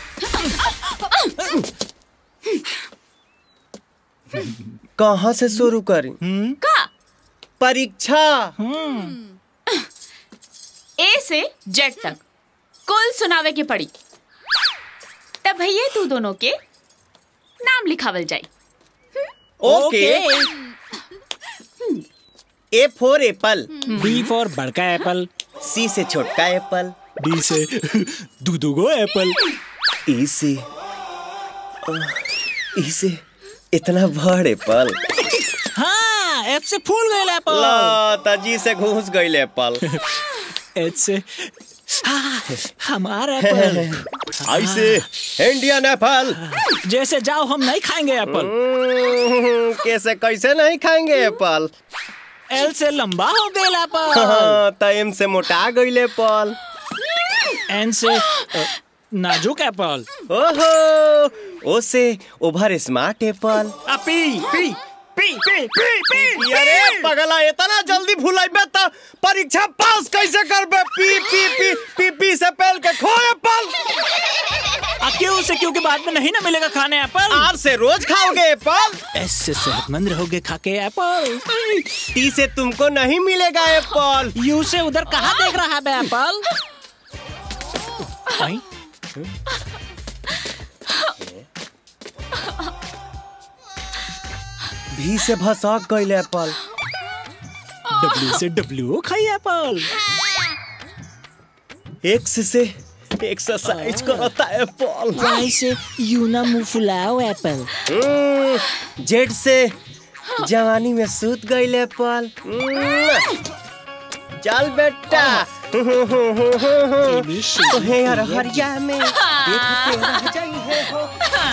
कहाँ से शुरू करी का परीक्षा ए से जेड तक कुल सुनावे के पड़ी तब भैया तू दोनों के नाम लिखावल जाई okay A for apple B for बड़का एप्पल सी से छोटका एप्पल डी से दू दू गो एप्पल ई से ई से इतना बड़ एप्पल हाँ एफ से फूल गए एप्पल ला ताजी से घुस गई एप्पल एच से हाँ, हमारा एप्पल ऐसे इंडियन एप्पल जैसे जाओ हम नहीं खाएंगे एप्पल कैसे कैसे नहीं खाएंगे एप्पल एल से लंबा हो गया एप्पल हाँ, टाइम से मोटा गई एप्पल एन से अ, नाजुक एप्पल ओहो ओ से over smart apple P P P P P P अरे पगला इतना जल्दी भुलाइबे त परीक्षा पास कैसे करबे पी पी पी पी पी से पहल के खो एप्पल आ क्यों से क्योंकि बाद में नहीं ना मिलेगा खाने एप्पल आर से रोज खाओगे एप्पल ऐसे सेहतमंद रहोगे खा के एप्पल टी से तुमको नहीं मिलेगा एप्पल यू से उधर कहाँ देख रहा है बे एप्पल आई? भी से भसक गईल एप्पल डब्ल्यू से डब्ल्यू खाई एप्पल एक्स से एक्सरसाइज करता एप्पल वाई से यू ना मुंह फुलाओ एप्पल जेड से जवानी में सूत गईल एप्पल चल बेटा तोहे यार हरिया में देखते रह जाइए हो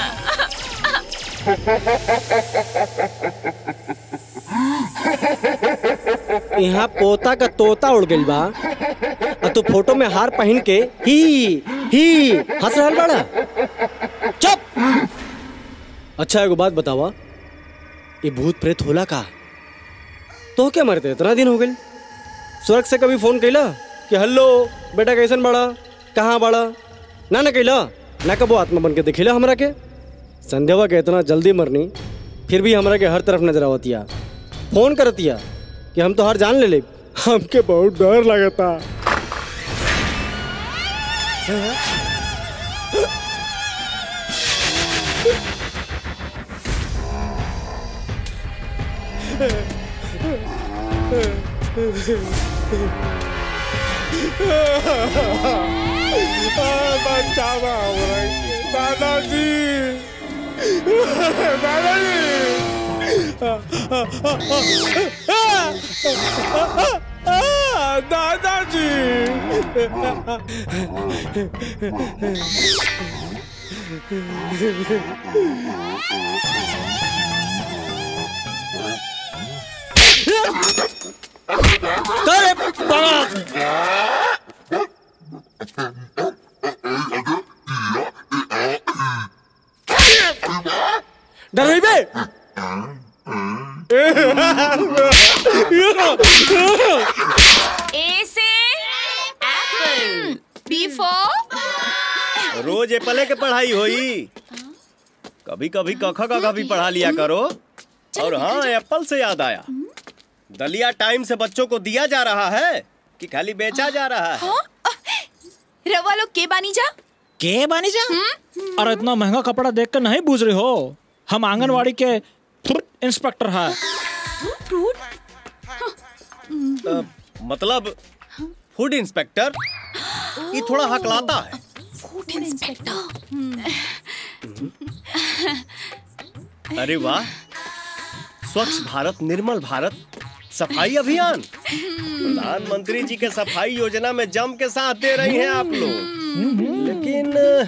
यहाँ पोता का तोता उड़ गइल बा और तू फोटो में हार पहन के ही ही हंस रहल बाड़ा चुप अच्छा एगो बात बतावा ये भूत प्रेत होला का तो क्या मरते इतना दिन हो गइल स्वर्ग से कभी फोन कैला कि हेलो बेटा कैसन बड़ा कहाँ बड़ा ना ना कैला ना कबो आत्मा बन के दिखेला हमरा के संध्यावा के इतना जल्दी मरनी फिर भी हमरा के हर तरफ नजर आवतिया फोन करतिया कि हम तो हर जान ले ले हमके बहुत डर लगता बचावा दादाजी दादाजी करे डर रही बे ए से एप्पल बी फॉर रोज एप्पले के पढ़ाई होई कभी कभी कखा का भी पढ़ा लिया करो और हाँ एप्पल से याद आया दलिया टाइम से बच्चों को दिया जा रहा है कि खाली बेचा जा रहा है रवा लोग के बानी जा के बानी जा और इतना महंगा कपड़ा देख कर नहीं बूझ रहे हो हम आंगनवाड़ी के इंस्पेक्टर है अ, मतलब फूड इंस्पेक्टर ये थोड़ा हकलाता है फूड इंस्पेक्टर अरे वाह स्वच्छ भारत निर्मल भारत सफाई अभियान प्रधानमंत्री जी के सफाई योजना में जम के साथ दे रही हैं आप लोग लेकिन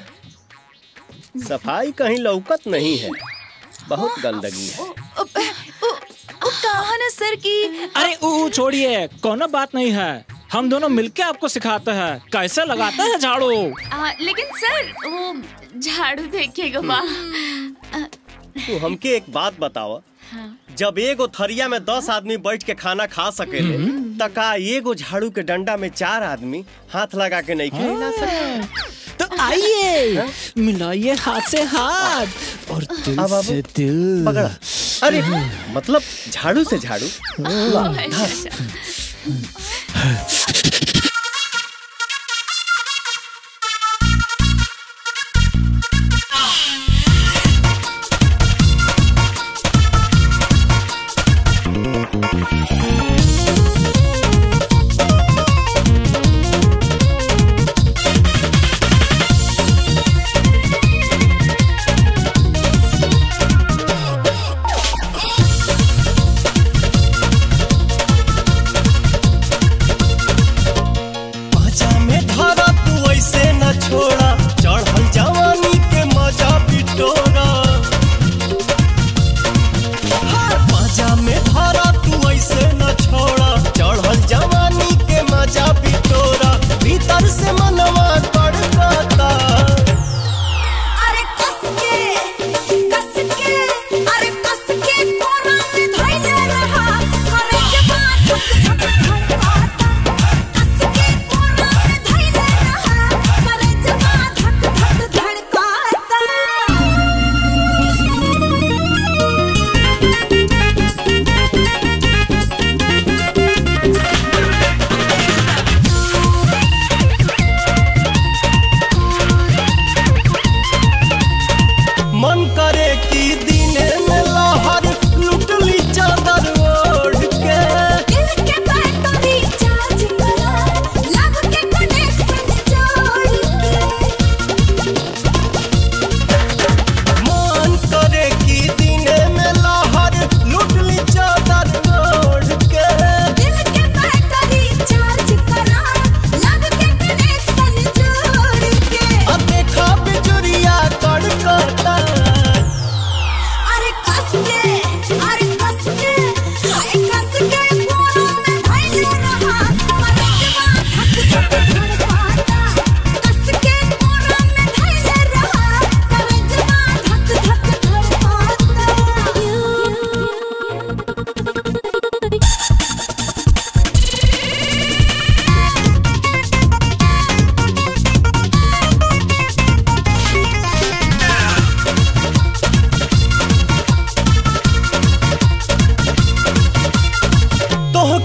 सफाई कहीं लौकत नहीं है बहुत गंदगी है वो कहा ना सर की अरे ऊ ऊ छोड़िए कोनो बात नहीं है हम दोनों मिलके आपको सिखाते हैं कैसे लगाते हैं झाड़ू आ, लेकिन सर वो झाड़ू देखिएगा बा तू हमके एक बात बतावा जब एगो थरिया में दस आदमी बैठ के खाना खा सकेले त का एगो झाड़ू के डंडा में चार आदमी हाथ लगा के नहीं खेला सकते तो आइए मिलाइए हाथ से हाथ और दिल अब- अब- से दिल पकड़ा अरे मतलब झाड़ू से झाड़ू वाह, धर। Thank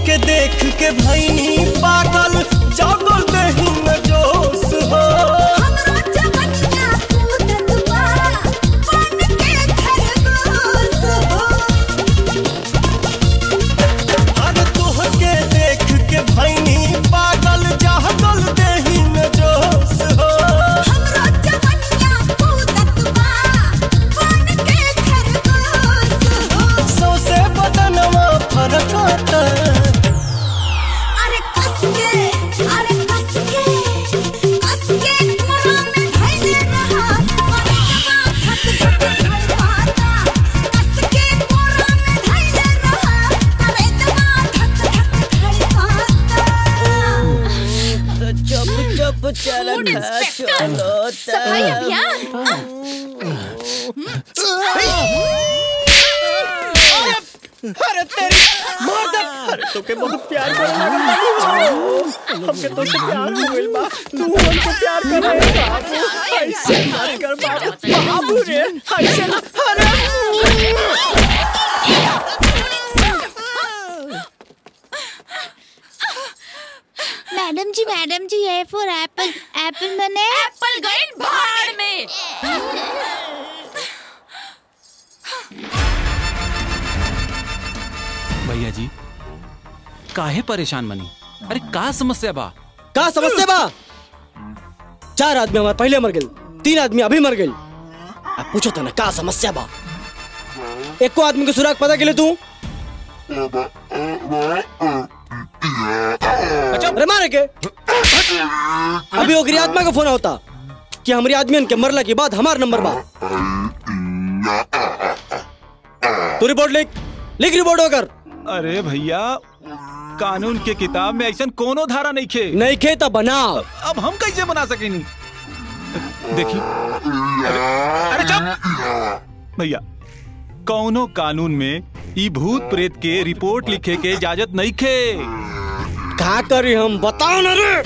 तोहके देख के भैनी पागल जागल नहीं न जोश हो अरे तोहके देख के भैनी पागल जागल नहीं न जोश हो सौसे बदनवा फरकता अरे कस के अरे कस के कस के मोरा में धैले रहा अरे जवा धक धक धड़काता कस के मोरा में धैले रहा अरे जवा धक धक धड़काता चुप चुप चलता चलो सफाई अभियान अरे तेरी मार दे अरे तोके बहुत प्यार कर हमके तो से प्यार हो गइल बा तू हमको प्यार कर रहे बाबू ऐसे मत कर बाबू बाबू रे ऐसे अरे madam ji madam ji A for apple apple मैंने एप्पल गए भाड़ में भैया जी काहे परेशान बनी अरे का समस्या बा का समस्या बा चार आदमी हमारे पहले मर गए तीन आदमी अभी मर गए अब पूछो तो ना का समस्या बा एक को आदमी के सुराग पता के लिए तू अरे मारे के अभी ओकरी आत्मा का फोन होता कि हमारी आदमियन के मरला के बाद हमार नंबर बा तू रिपोर्ट लिख लिख रिपोर्ट होकर अरे भैया कानून के किताब में ऐसा कोनो धारा नहीं खे नहीं खे तो बनाओ अब हम कैसे बना सकेनी देखी अरे, अरे चुप भैया कौनो कानून में ई भूत प्रेत के रिपोर्ट लिखे के इजाजत नहीं खे का करी हम बताओ ना रे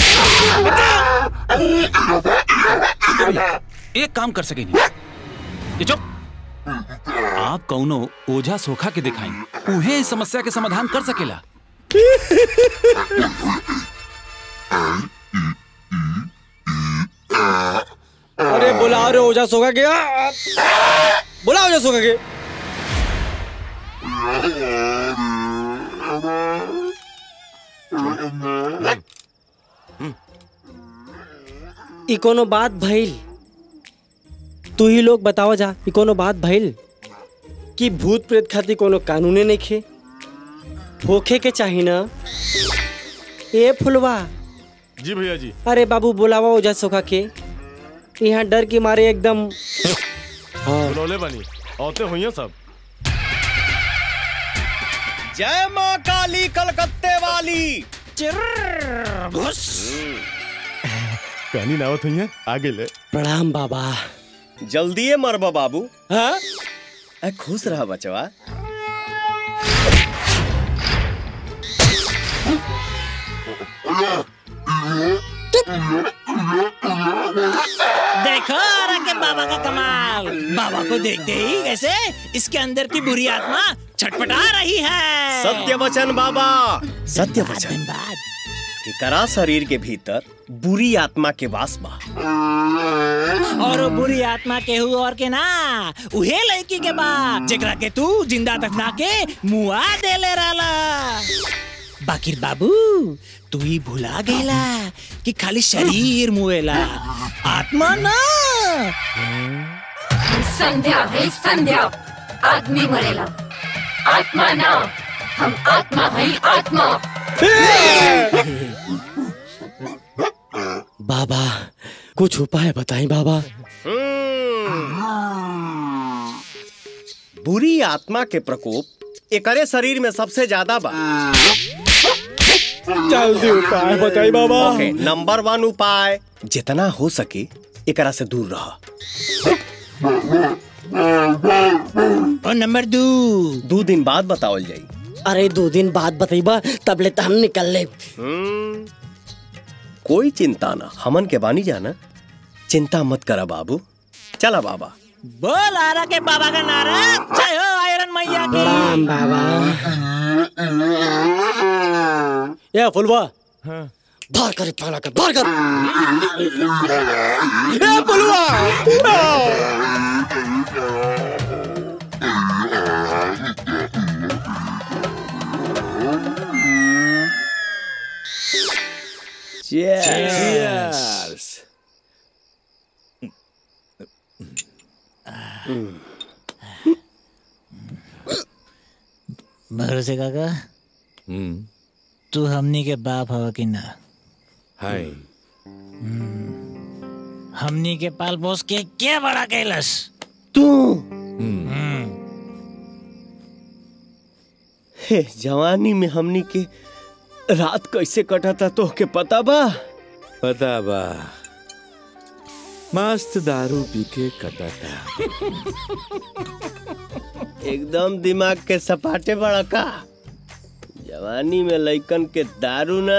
एक काम कर सकेनी ये चुप आप कौनो ओझा सोखा के दिखाई उहे इस समस्या के समाधान कर सकेला अरे बुलाओ रे ओझा सोखा के बुलाओ ओझा सोखा के ई कोनो बात भइल तू ही लोग बताओ जा ई कोनो बात भइल कि भूत प्रेत खातिर कोनो कानूने नहीं खे होखे के चाही ना ए फुलवा जी भैया जी अरे बाबू बुलावा ओझा सोखा के यहाँ डर के मारे एकदम हाँ बुलौले बनी औते हुई सब जय माँ काली कलकत्ते वाली कहनी नावत हुई आगे ले प्रणाम बाबा जल्दी मरबा बाबू हाँ ए, खुश रहा बचवा देखो आरा के बाबा का कमाल बाबा को देखते ही कैसे इसके अंदर की बुरी आत्मा छटपटा रही है सत्य वचन बाबा सत्य वचन कि करा शरीर के भीतर बुरी आत्मा के वास बा और वो बुरी आत्मा के हु और के ना उहे लड़की के बा जेकरा के तू जिंदा दफना के मुआ दे ले रहला बाकिर बाबू तू ही भुला गईला कि खाली शरीर मुएला आत्मा ना संध्या है संध्या आदमी मरेला आत्मा ना हम आत्मा है आत्मा बाबा कुछ उपाय बताएं बाबा बुरी आत्मा के प्रकोप एकरे शरीर में सबसे ज्यादा बा जल्दी उपाय बताई बाबा ओके नंबर वन उपाय जितना हो सके एकरा से दूर रह और नंबर दो दो दिन बाद बतावल जाई अरे दो दिन बाद बताइबा तब ले तो हम निकल ले हम्म, कोई चिंता ना हमन के बानी जाना चिंता मत करा बाबू चला बाबा बोल आरा के बाबा का नारा जय हो आयरन मैया की राम बाबा ए फुलवा बाहर कर पगला कर बाहर कर ए फुलवा Cheers. भरोसे काका तू हमनी के बाप हवा कि ना हाय हमनी के पाल पोस के क्या बड़ा कैलस तू हे जवानी में हमनी के रात कैसे कटा था तो के पता बा पता बा मस्त दारू पी के कटा था एकदम दिमाग के सपाटे बड़ा का जवानी में लइकन के दारू ना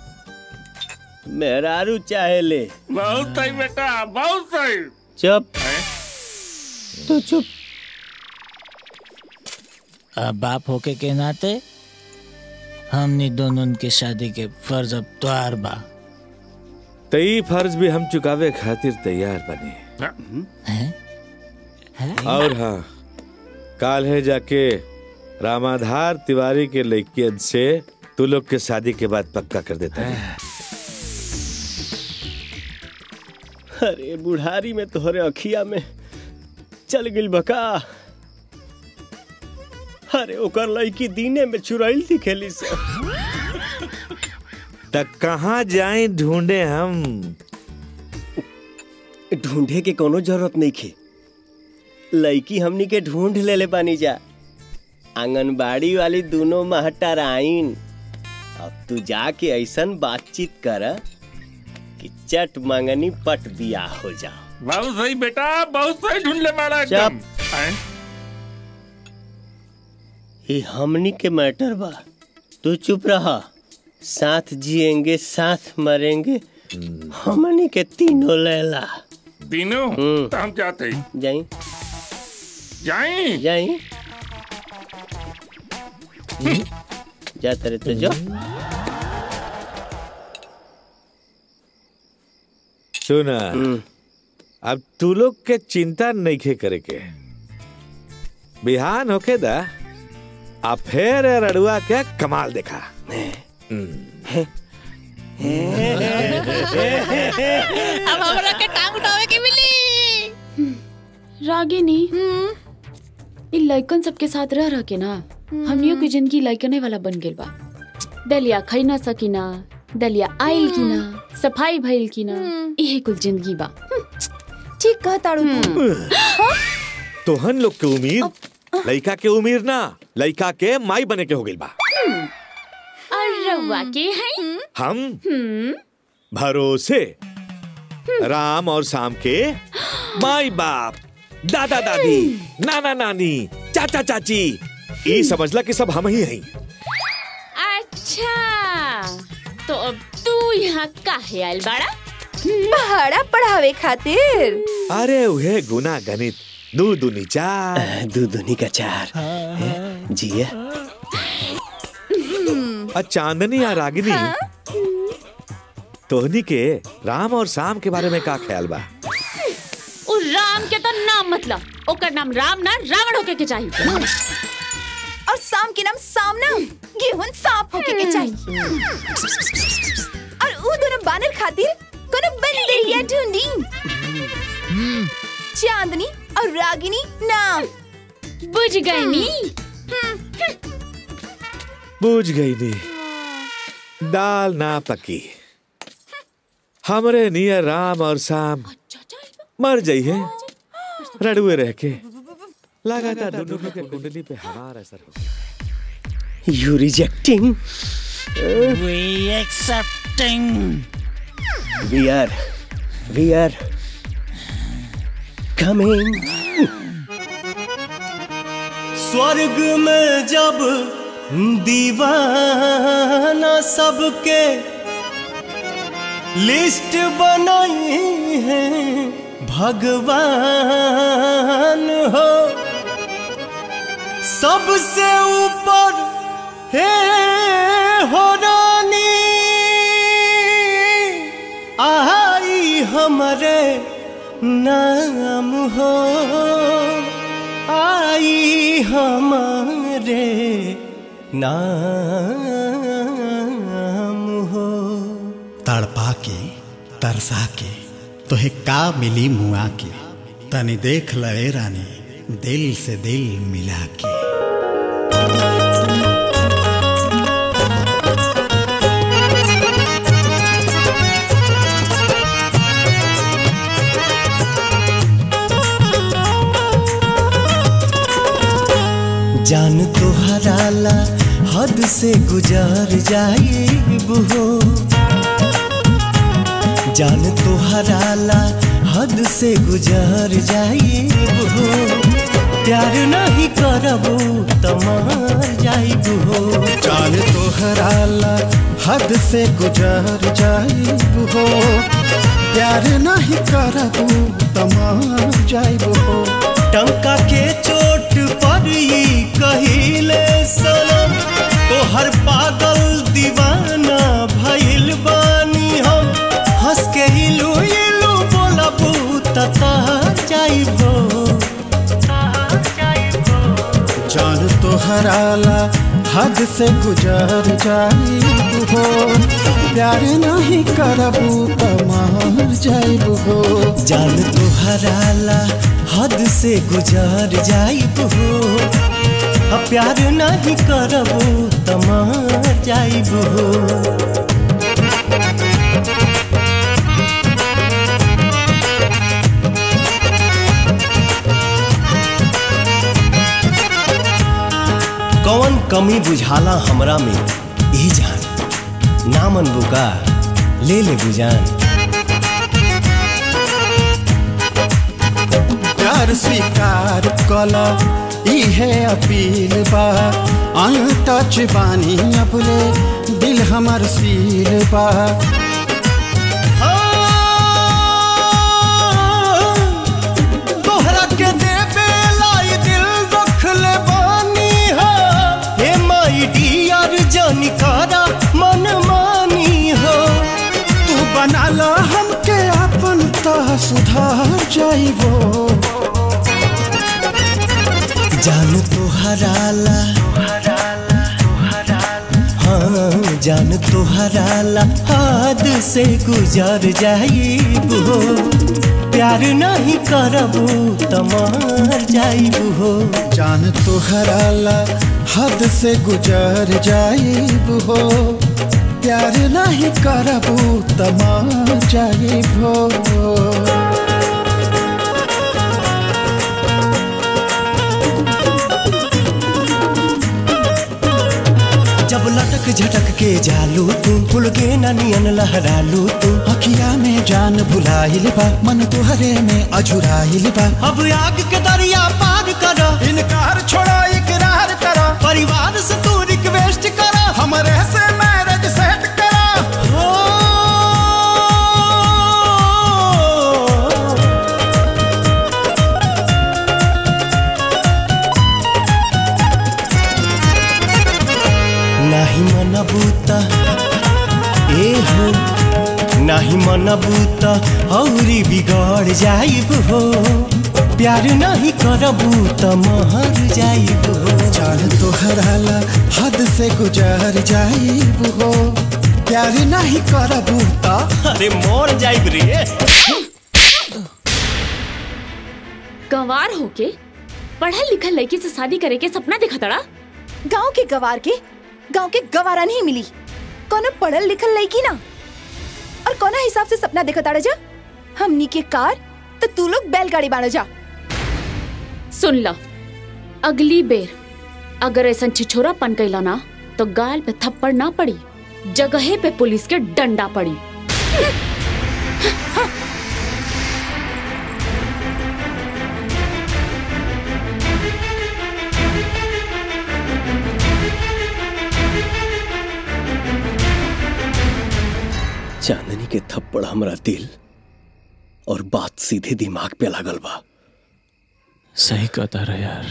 मेहरारू चाहे ले बहुत सही बेटा बहुत सही चुप तो चुप अब बाप होके के नाते हमनी दोनों के शादी के फर्ज अब त्वार बा तई फर्ज भी हम चुकावे खातिर तैयार बने और हाँ काल है जाके रामाधार तिवारी के लड़कियन से तू लोग के शादी के बाद पक्का कर देता है अरे बुढ़ारी में तोहरे अखिया में चल गिल बका अरे ओकर लड़की दीने में चुराइल थी खेली से तक कहाँ जाए ढूंढे हम ढूंढे के कोनो जरूरत नहीं खे लड़की हमनी के ढूंढ ले ले बानी जा आंगनबाड़ी वाली दोनों महटराइन अब तू जाके ऐसन बातचीत कर कि चट मंगनी पट दिया हो जा बहुत सही बेटा बहुत सही ढूंढ ले मारा एकदम हैं? ये हमनी के मैटर बा तू चुप रहा साथ जिएंगे साथ मरेंगे हमनी के तीनों लैला तीनों हम्म। तो हम जाते ही जाई जाई जाई जाते रहे तो जो सुना अब तू लोग के चिंता नहीं खे करे के बिहान होके दा आ फिर ए रड़ुआ के कमाल देखा अब हमरा के टांग उठावे के मिली रागिनी इ लइकन सबके साथ रह रह के ना हमनियों की जिंदगी लइकने वाला बन गेल बा दलिया खाई ना सकीना दलिया आइल की ना सफाई भइल की ना इहे कुल जिंदगी बा ठीक कह ताड़ू तू तोहन लोग के उम्मीद लइका के उम्मीद ना लइका के माई बने के हो गइल बा और रउआ के हैं हम हम्म भरोसे राम और शाम के माई बाप दादा दादी नाना नानी चाचा चाची ई समझला कि सब हम ही हई अच्छा तो अब तू यहाँ काहे आइल बाड़ा पहाड़ा पढ़ावे खातिर अरे उहे गुना गणित दू दुनी चार दू दुनी का चार जिया आ चांदनी या रागिनी तोहनी के राम और शाम के बारे में का ख्याल बा उ राम के तो नाम मतलब ओकर नाम राम ना रावण होके के चाहिए और शाम के नाम सामना गेहूं सांप होके के चाहिए और ऊ दोनों बानर खातिर कोनो बंदरिया ढूंढी चांदनी और रागिनी नाम बुझ गई नी बुझ गई नी दाल ना पकी हमरे नियर राम और शाम मर जाइए रड़ुए रह के लगातार दोनों के कुंडली पे हमारा असर हो you rejecting We accepting. We are we are coming स्वर्ग में जब दीवाना सबके लिस्ट बनाई है भगवान हो सबसे ऊपर हे हो रानी नाम हो आई हमारे नाम हो तड़पा के तरसा के तोहे का मिली मुआ के तनी देख लए रानी दिल से दिल मिला के जान तो हराला हद से गुजर जाइब हो जान तो हराला हद से गुजर जाइब हो प्यार नहीं करबो त मर जाइब हो चाल तोहराला हद से गुजर जाइब हो प्यार नहीं करबू तमार जाइब हो टंका के चोट पर ई कहिले सनम तोहर पागल दीवाना भइल बानी हम हंस के इलू इलू बोलबू तता जाइबो जान तोहराला हद से गुजर जाइब हो प्यार नहीं करबू तमार जाइब हो जान तोहराला हद से गुजर जाइब हो अब प्यार नहीं करबो त मर जाइब हो कौन कमी बुझाला हमरा में ई जान नामन बुका ले ले बुजान प्यार स्वीकार कला इहे अपील बा आयु टच बानी अपने दिल हमर सील बा तोहरा के देबे लाई दिल रख ले बानी हो हे माई डियर जानी करा मन मानी हो तू बना ला हमके अपन ता सुधार जाइबो जान तोहराला हाँ जान तोहराला हाथ से गुजर जाइब हो प्यार नहीं करबू त मर जाइब हो जान तोहराला हद से गुजर जाइब हो प्यार नहीं करबू तमार जाइब हो जब लटक झटक के जालू तू फुल के नियन लहरालू तू अखिया में जान भुलाइल बा मन तुहरे में अझुराइल बा अब आग के दरिया पार कर इनकार छोड़ा इकरार करा परिवार से तू रिक्वेस्ट कर हमरे से मैरिज सेट करा हो नाही मन बूता ए हो नाही मन बूता औरी बिगड़ जाइब हो प्यार नहीं करबू त महर जाइब हो जान तोहराला हद से गुजर जाइब हो प्यार नहीं करबू ता अरे मोर जाइब रे गंवार होके पढ़ल लिखल लड़की से शादी करे के सपना देखा तड़ा गांव के गवार के गांव के गवारा नहीं मिली कोनो पढ़ल लिखल लड़की ना और कोना हिसाब से सपना देखा ताड़ा जा हमनी के कार तो तू लोग बैलगाड़ी बाड़ो जा सुन ला अगली बेर अगर ऐसा छिछोरा पन कैला ना तो गाल पे थप्पड़ ना पड़ी जगहे पे पुलिस के डंडा पड़ी चांदनी के थप्पड़ हमरा दिल और बात सीधे दिमाग पे लागल बा सही कहता रहे यार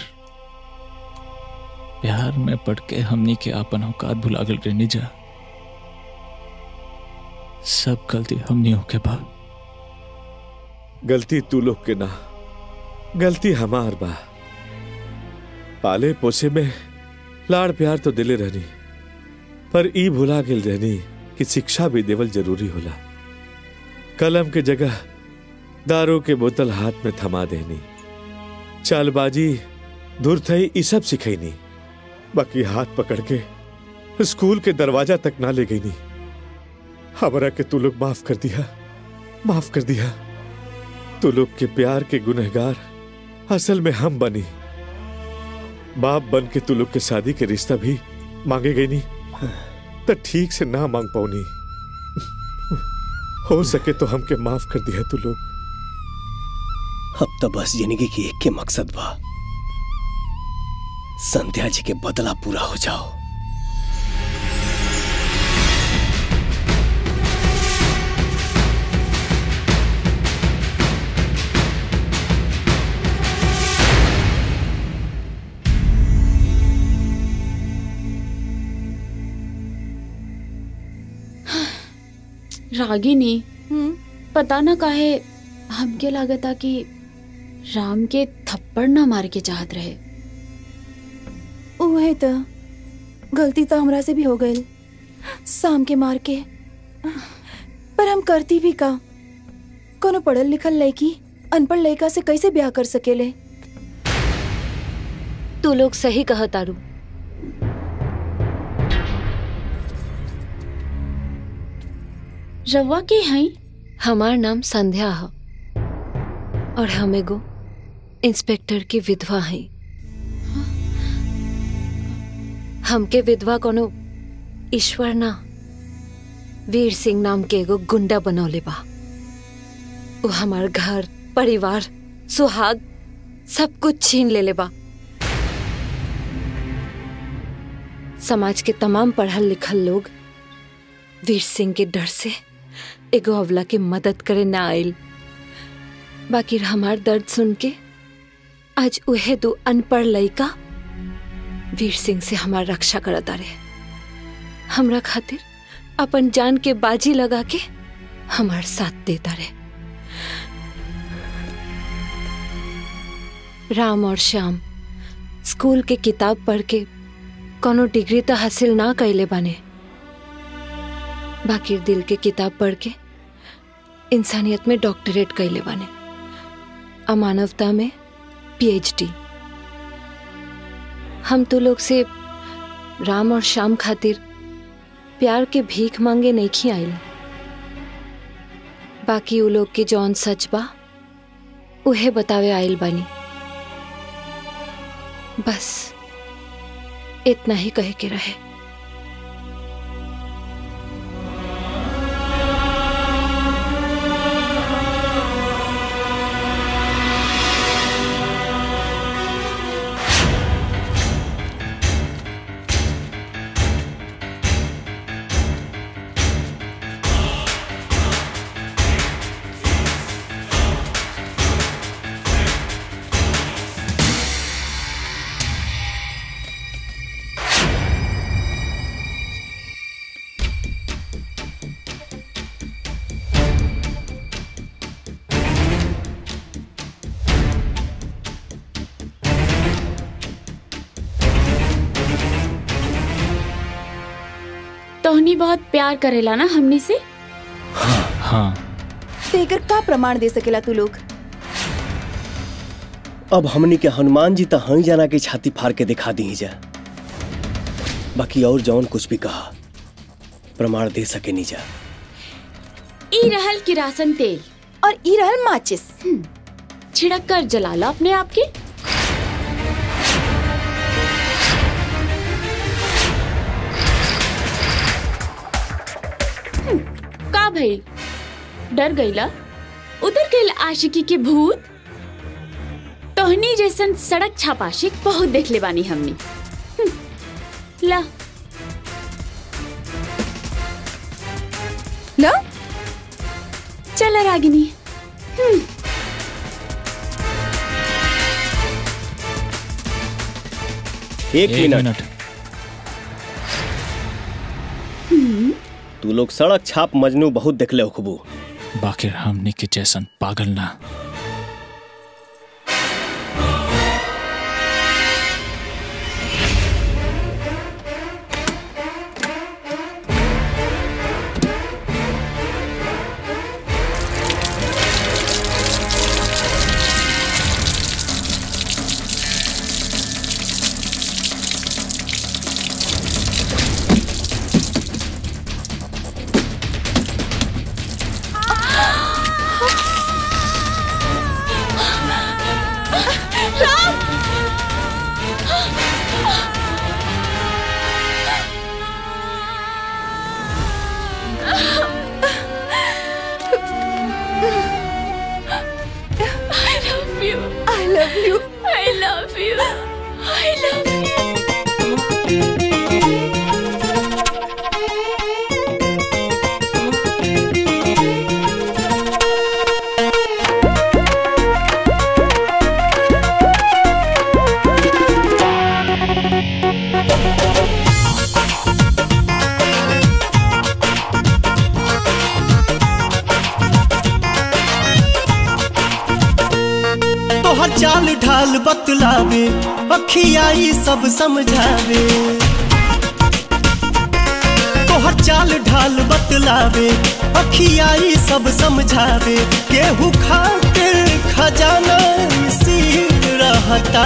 प्यार में पड़ के हमनी के आपन औकात भुला गल रहनी जा सब गलती हमनी के बा गलती तू लोग के ना गलती हमार बा पाले पोसे में लाड़ प्यार तो दिले रहनी पर ई भुला गेल रहनी कि शिक्षा भी देवल जरूरी होला कलम के जगह दारू के बोतल हाथ में थमा देनी चालबाजी धुरथई ई सब सिखैनी बाकी हाथ पकड़ के स्कूल के दरवाजा तक ना ले गई नी हमरा के तू लोग माफ कर दिया माफ कर दिया तू लोग के प्यार के गुनहगार असल में हम बनी बाप बन के तू लोग के शादी के रिश्ता भी मांगे गई नहीं तो ठीक से ना मांग पाऊनी हो सके तो हमके माफ कर दिया तू लोग अब तो बस जिंदगी की एक के मकसद बा संध्या जी के बदला पूरा हो जाओ रागिनी पता न काहे हमके लागता कि राम के थप्पड़ ना मार के चाहत रहे उहे तो गलती तो हमरा से भी हो गई शाम के मार के पर हम करती भी का कोनो पढ़ल लिखल लड़की अनपढ़ लड़का से कैसे ब्याह कर सकेले तू लोग सही कह तारू रवा के हैं हमार नाम संध्या है और हम एगो इंस्पेक्टर की विधवा हैं हमके विधवा कोनो ईश्वर ना वीर सिंह नाम के एगो गुंडा बनौले बा वो हमार घर परिवार सुहाग सब कुछ छीन लेले बा समाज के तमाम पढ़ल लिखल लोग वीर सिंह के डर से एगो अवला के मदद करे ना आयल बाकी हमार दर्द सुन के आज उहे दो अनपढ़ लड़का वीर सिंह से हमार रक्षा करता रहे हमरा खातिर अपन जान के बाजी लगा के हमार साथ देता रहे राम और श्याम स्कूल के किताब पढ़ के कोनो डिग्री तो हासिल ना कैले बाने बाकी दिल के किताब पढ़ के इंसानियत में डॉक्टरेट कैले बाने अमानवता में पीएचडी हम तो लोग से राम और श्याम खातिर प्यार के भीख मांगे नहीं खी आइल बाकी उ लोग के जौन सच बा उहे बतावे आइल बानी बस इतना ही कहे के रहे तोहनी बहुत प्यार करेला ना हमनी से हाँ तेकर का प्रमाण दे सकेला तू लोग अब हमनी के हनुमान जी तो हई जाना के छाती फाड़ के दिखा दी जा बाकी और जौन कुछ भी कहा प्रमाण दे सके नहीं जा ई रहल किरासन तेल और ई रहल माचिस छिड़क कर जला लो अपने आप के हम्म, का भई डर गईला उधर गईल आशिकी के भूत तोहनी जैसन सड़क छापाशिक बहुत देख ले बानी हमनी हम्म, ला ला चल रागिनी हम्म एक, एक मिनट, मिनट। तू लोग सड़क छाप मजनू बहुत देखले हो खूबू बाकी हमने के जैसन पागल ना I love you. I love you. I love you. I love you. तोहर चाल ढाल बतलावे अखियाई सब समझावे तोहर चाल ढाल बतलावे अखियाई सब समझावे केहू खातिर खजाना सीख रहता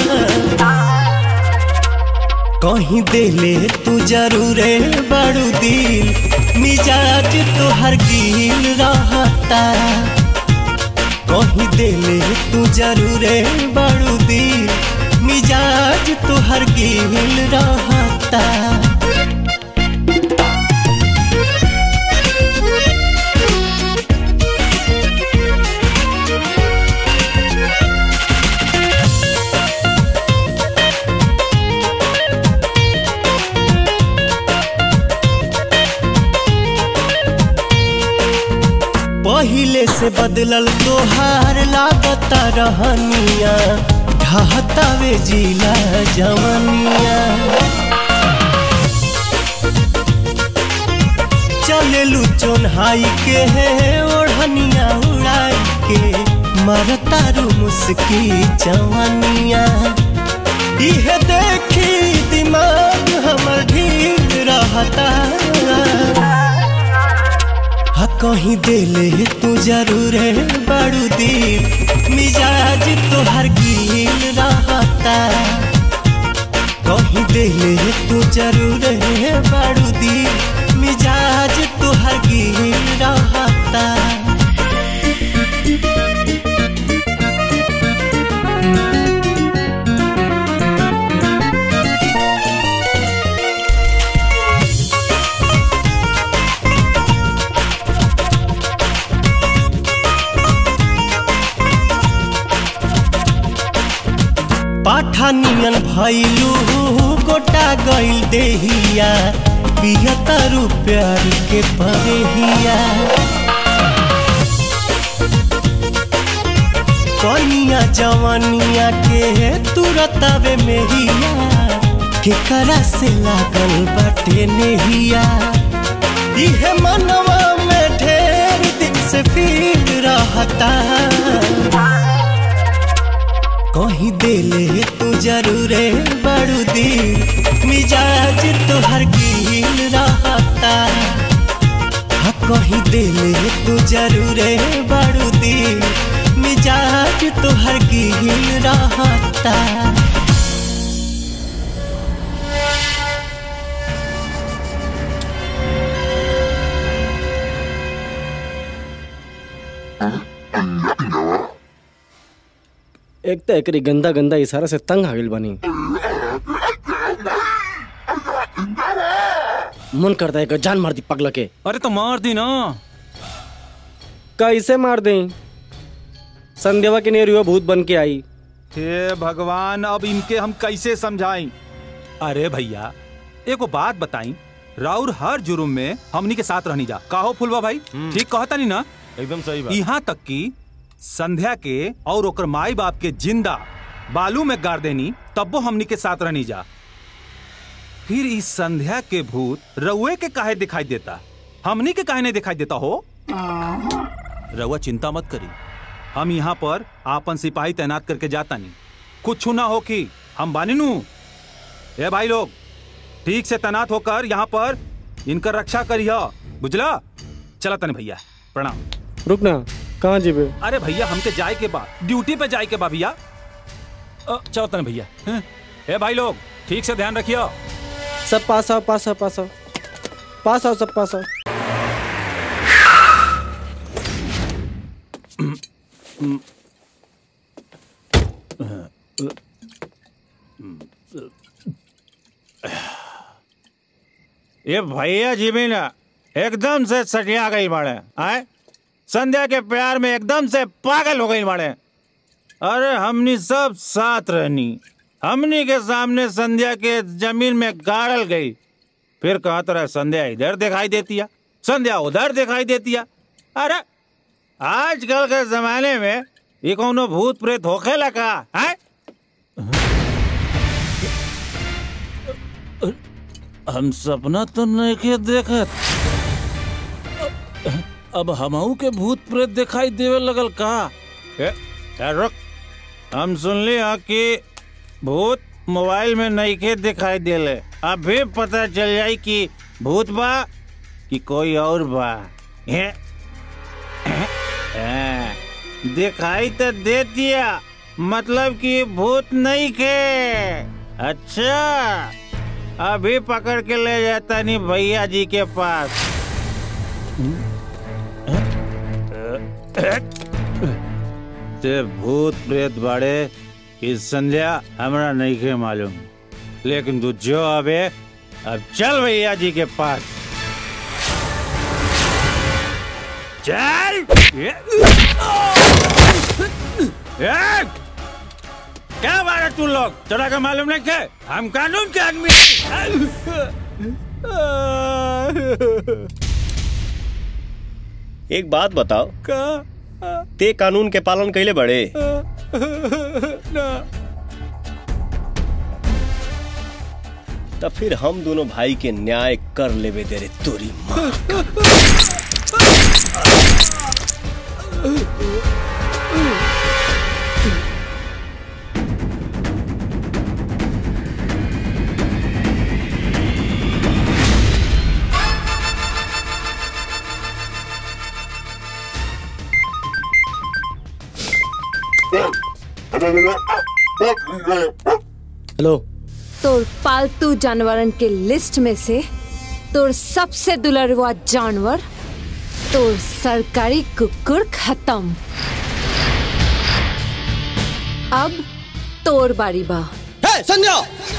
कहीं देले तू जरूरे बड़ू दिल मिजाज तोहर गिल रहता कहीं देले तू जरूरे बड़ू दी मिजाज तुहर गिल रहता पहिले से बदलल तोहार लागता रहनिया ढहतावे जिला जवनिया चलेलू चोन्हाई के है ओढ़निया उड़ाई के मरतारू मुस्की जवनिया इहे देखी दिमाग हमर ढील रहता हा कहीं देले तू जरूर बड़ू दी मिजाज तोहर गिल रहता कहीं देले तू जरूर बड़ू दी मिजाज तोहर गिल रहता पाठानियन भैलू गोटा गइल देहिया पियतरु प्यार के परेहिया कनिया जवनिया के तुरतवे मेहिया केकरा से लागल बाटे नेहिया इहे मनवा में ढेर दिन से पीट रहता कहीं देले तू जरूरे बड़ू दी मिजाज तोहर गिल रहता हा कहीं देले तू जरूरे बड़ू दी मिजाज तोहर गिल रहता एक तो एकरी गंदा गंदा इशारा से तंग आ गइल बानी मन करता है कि जान मार दी पगला के अरे तो मार दी ना कैसे मार दें संध्यावा के नेरुआ भूत बन के आई हे भगवान अब इनके हम कैसे समझाएं अरे भैया एगो बात बताई राउर हर जुर्म में हमनी के साथ रहनी जा काहो फुलवा भाई ठीक कहता नहीं ना एकदम सही बात यहाँ तक कि संध्या के और ओकर माई बाप के जिंदा बालू में गाड़ देनी तब्बो हमनी के साथ रहनी जा फिर इस संध्या के भूत रउए के काहे दिखाई देता हमनी के काहे नहीं दिखाई देता हो रउआ चिंता मत करी हम यहाँ पर आपन सिपाही तैनात करके जाता नहीं कुछ ना हो कि हम बानी नू ए भाई लोग ठीक से तैनात होकर यहाँ पर इनकर रक्षा करिया बुझला चला तने भैया प्रणाम रुक ना कहाँ जीबे अरे भैया हमके जाए के बा ड्यूटी पे जाए के बा भैया अ, चलो तने भैया हैं? ए भाई लोग ठीक से ध्यान रखियो सब पास आओ पास आओ पास आओ पास आओ सब पास आओ ये भैया जी भी ना एकदम से सटिया गई बाड़े आए संध्या के प्यार में एकदम से पागल हो गई बाड़े अरे हमनी सब साथ रहनी हमनी के सामने संध्या के जमीन में गाड़ल गई फिर कहा तरह संध्या इधर दिखाई देती है संध्या उधर दिखाई देती है अरे आजकल के जमाने में ये कोनो भूत प्रेत होखे लगा है हम सपना तो नहीं के देखत अब हमहू के भूत प्रेत दिखाई देवे लगल का ए, ए, रुक हम सुन ली हाँ कि भूत मोबाइल में नहीं के दिखाई देले अभी पता चल जाई कि भूत बा कि कोई और बा ए, ए, दिखाई तो दे दिया मतलब कि भूत नहीं के अच्छा अभी पकड़ के ले जाता नहीं भैया जी के पास ते भूत प्रेत बाड़े कि संध्या हमरा नहीं के मालूम लेकिन तू जो अबे अब चल भैया जी के पास चल ए, ए, क्या बात तू लोग तोरा का मालूम नहीं के हम कानून के आदमी एक बात बताओ का ते कानून के पालन कैले बड़े ना तब फिर हम दोनों भाई के न्याय कर लेवे दे रे तोरी माँ हेलो तोर पालतू जानवरन के लिस्ट में से तोर सबसे दुलरवा जानवर तोर सरकारी कुकुर खत्म अब तोर बारी बा हे संध्या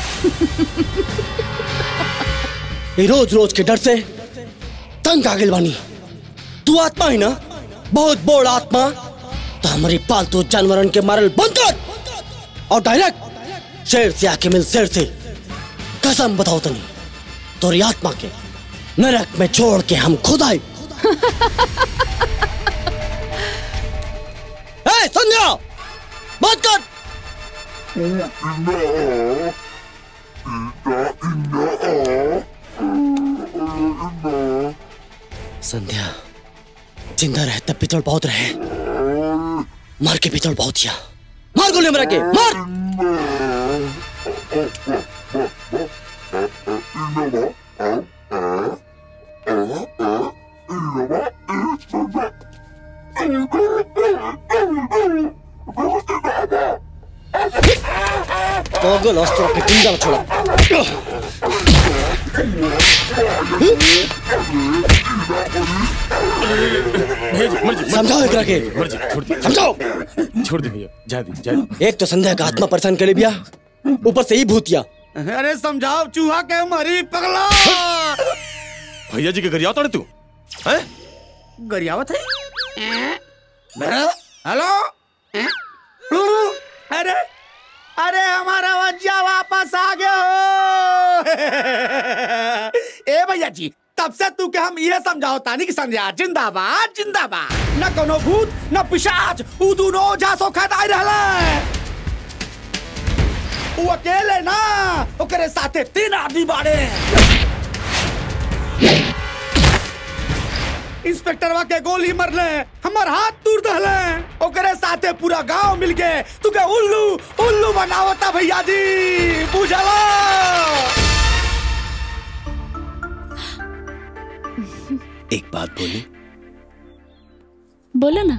ये रोज रोज के डर से तंग आ गइल बानी तू आत्मा ही ना बहुत बोड़ आत्मा तो हमारी पालतू जानवरन के मारल बंद कर और डायरेक्ट शेर से आके मिल शेर से कसम बताओ तनी तोरी आत्मा के नरक में छोड़ के हम खुद आए ए संध्या बात कर संध्या जिंदा रहे तब पितल बहुत रहे मार के पितल बहुत किया मार गोली मरा के मार पागल अस्त्र के जिंदा छोड़ा समझाओ एकरा के समझाओ छोड़ दे भैया जा दी जा दी एक तो संध्या का आत्मा परेशान करे बिया ऊपर से ही भूतिया अरे समझाओ चूहा के मरी पगला भैया जी के घर आता तू हैं गरियावत है हेलो अरे अरे हमारा वज्जा वापस आ गया हो ए भैया जी तब से तू के हम ये समझाओ तानी कि संध्या जिंदाबाद जिंदाबाद न कोनो भूत न पिशाच उ दोनों ओझा सो खदाई रहले उ अकेले ना ओकरे साथे तीन आदमी बाड़े इंस्पेक्टरवा के गोली मरले हमर हाथ तोड़ दहले ओकरे साथे पूरा गांव मिल गए तू के उल्लू उल्लू बनावता भैया जी बुझला एक बात बोली बोलो ना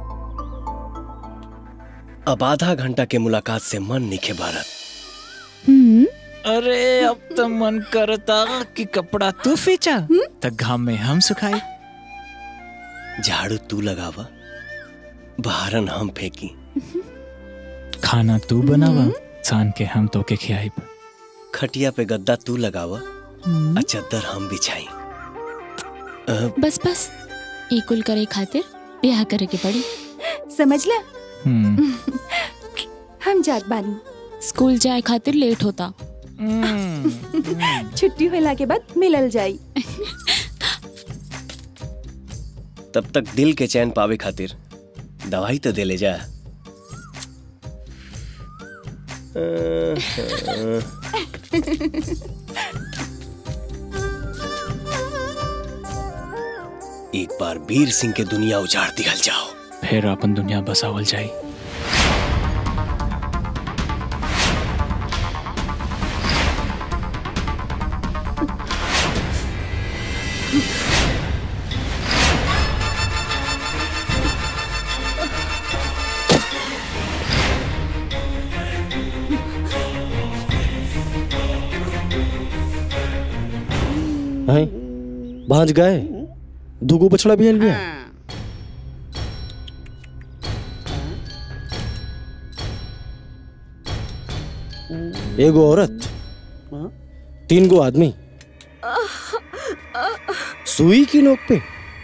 अब आधा घंटा के मुलाकात से मन निखे भारत हम्म अरे अब तो मन करता कि कपड़ा तू फींचा तो घाम में हम सुखाई झाड़ू तू लगावा बहारन हम फेंकी खाना तू बनावा सान के हम तो के खियाई खटिया पे गद्दा तू लगावा और चद्दर हम बिछाई अ, बस बस इकुल करे खातिर ब्याह करे के पड़ी समझ ला हम्म हम जात बानी स्कूल जाए खातिर लेट होता छुट्टी होला के बाद मिलल जाई तब तक दिल के चैन पावे खातिर दवाई तो दे ले जा एक बार वीर सिंह के दुनिया उजाड़ दिखल जाओ फिर अपन दुनिया बसावल जाई हैं भांज गए दुगो बछड़ा भी हल गया एगो औरत तीन गो आदमी सुई की नोक पे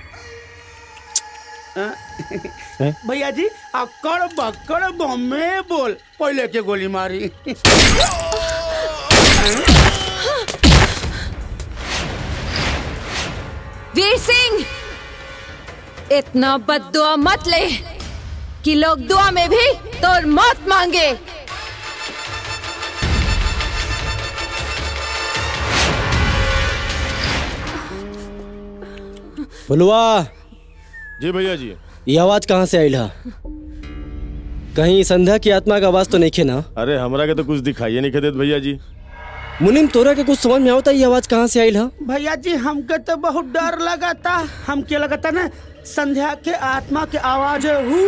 हैं? भैया जी अकड़ बकड़ बम्मे बोल पहले के गोली मारी वीर सिंह इतना बददुआ मत ले कि लोग दुआ में भी तोर मौत मांगे बोलवा जी भैया जी ये आवाज कहाँ से आयल हा कहीं संध्या की आत्मा का आवाज तो नहीं खे ना अरे हमरा के तो कुछ दिखाइए नहीं देत भैया जी मुनिम तोरा के कुछ समझ में आवता ये आवाज कहाँ से आयल हा भैया जी हमके तो बहुत डर लगा था हमके लगा था ना संध्या के आत्मा के आवाज है हू।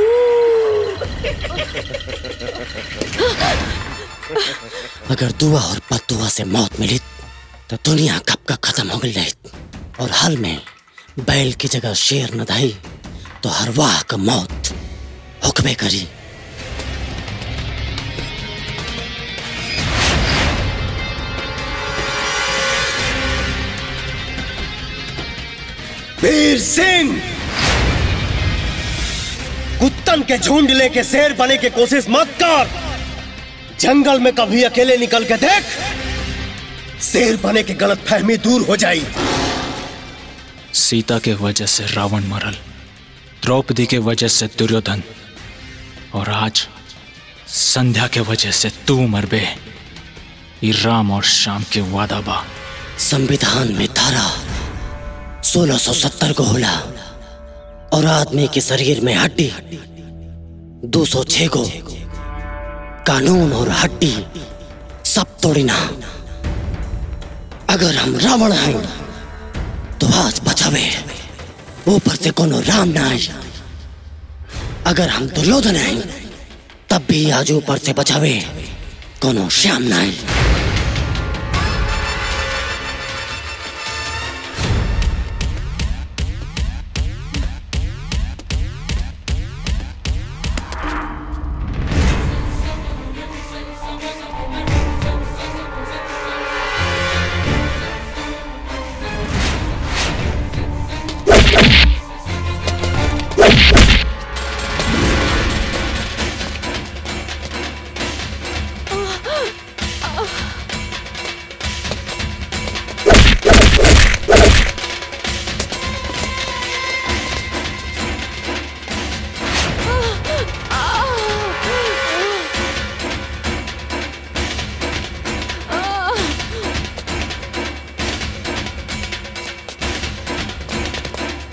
अगर दुआ और बदुआ से मौत मिली तो दुनिया कब का खत्म हो गई रही और हाल में बैल की जगह शेर न धाई तो हर वाह का मौत हुक्मे करी वीर सिंह कुत्तन के झुंड लेके शेर बने की कोशिश मत कर जंगल में कभी अकेले निकल के देख शेर बने की गलत फहमी दूर हो जाई सीता के वजह से रावण मरल द्रौपदी के वजह से दुर्योधन और आज संध्या के वजह से तू मरबे ये राम और शाम के वादा बा संविधान में धारा 1670 को होला और आदमी के शरीर में हड्डी 206 को कानून और हड्डी सब तोड़ना अगर हम रावण हैं तो आज बचावे ऊपर से कोनो राम ना आई अगर हम दुर्योधन हैं तब भी आज ऊपर से बचावे कोनो श्याम ना आई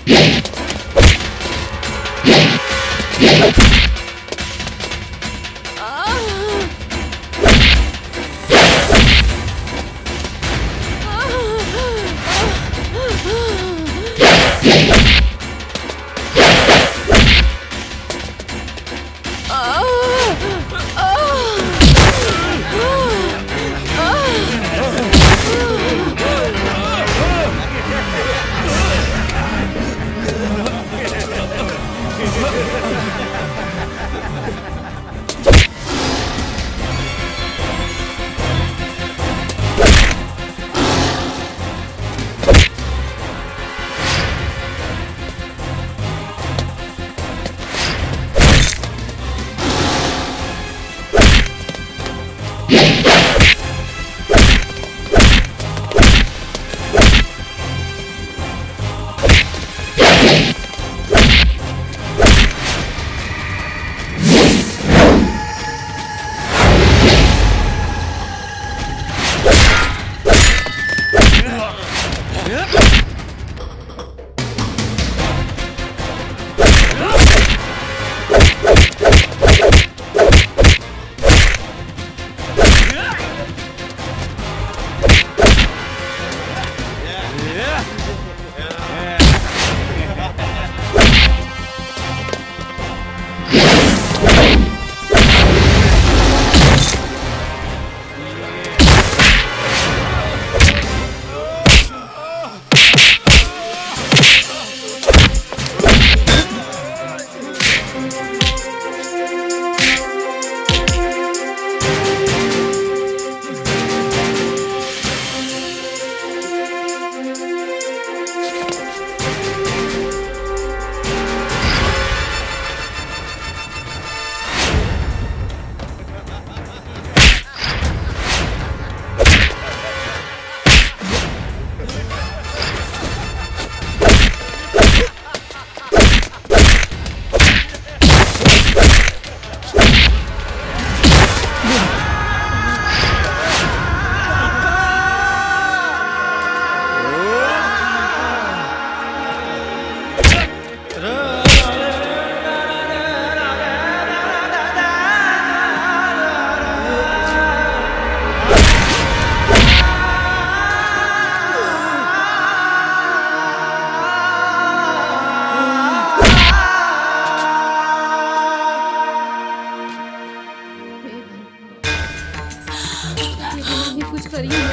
कुछ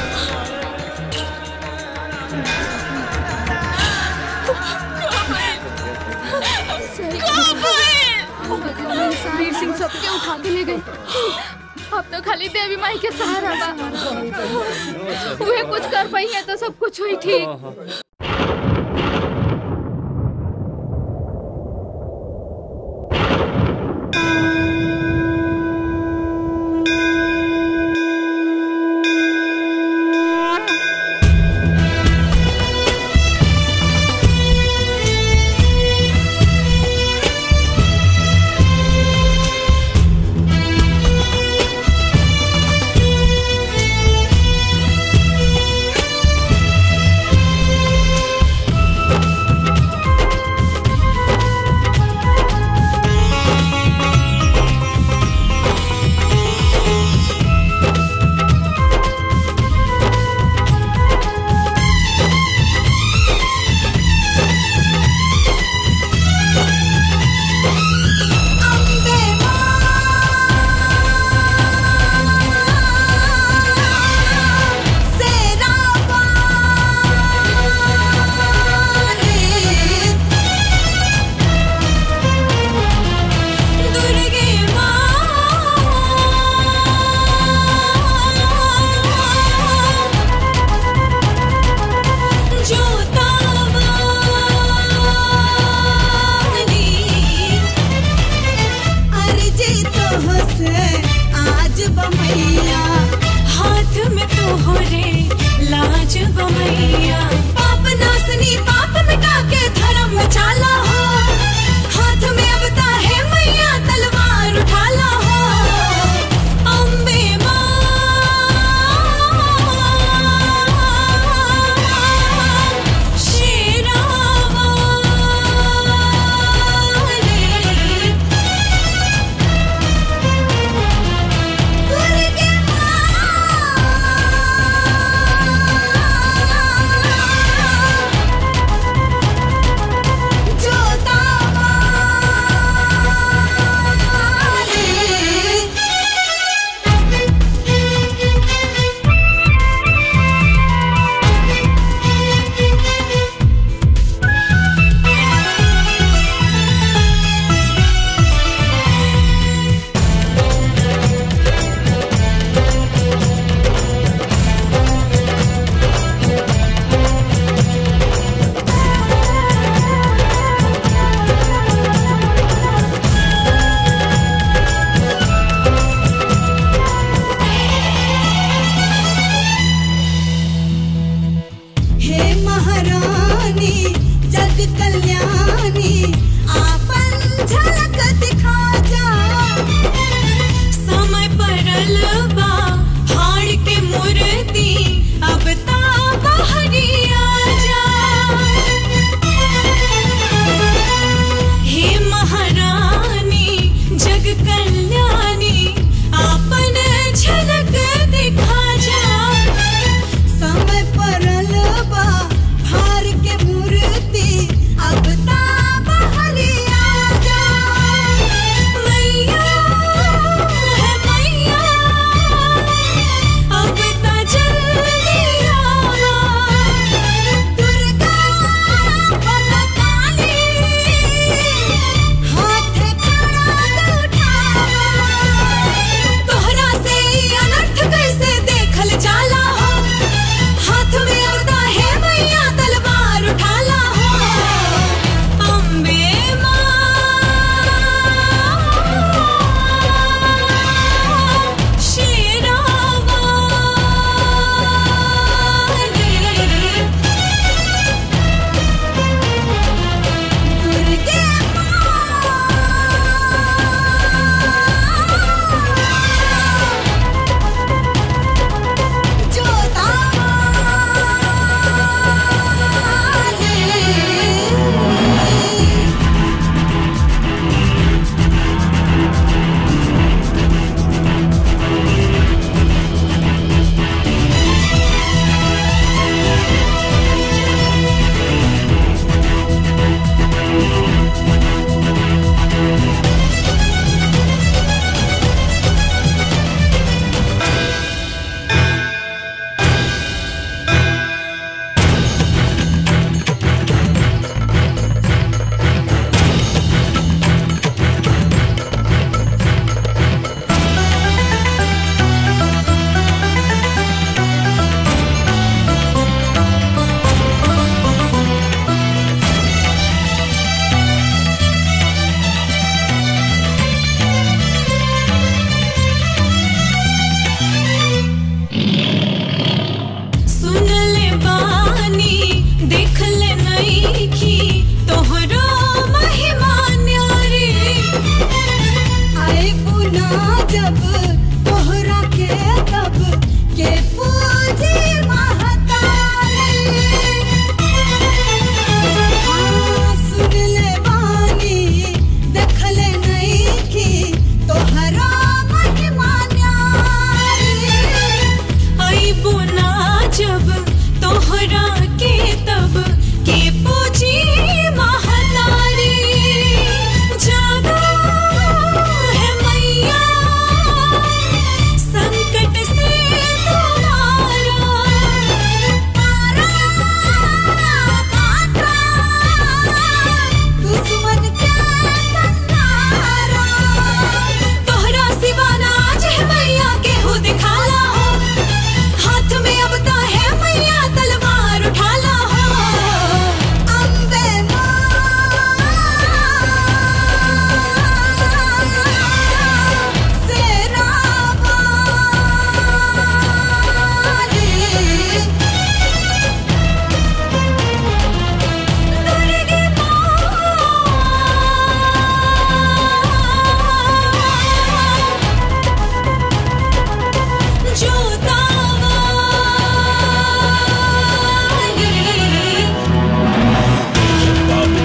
करिए वीर सिंह सबके उठा के ले गए अब तो खाली देवी माई के सहारा बा वे कुछ कर पाई है तो सब कुछ हुई ठीक Thank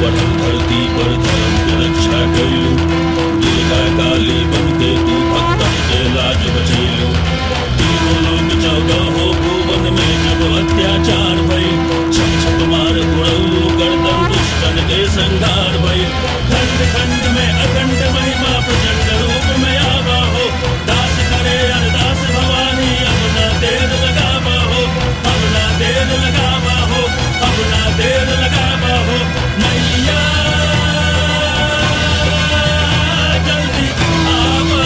बढ़ल धरती पर धर्म के रक्षा कैलू दिल का काली बन के तू भक्तन के लाज बचैलू तीनों लोग चौदह हो भुवन में जब अत्याचार भई छप छप मार उड़ऊ गर्दन दुष्टन के संहार भई खंड खंड में अखंड महिमा प्रचंड रूप में आवा हो दास करे अरदास भवानी अब ना देर लगावा हो अब ना देर लगावा हो अब ना देर लगावा हो मैया जल्दी आवा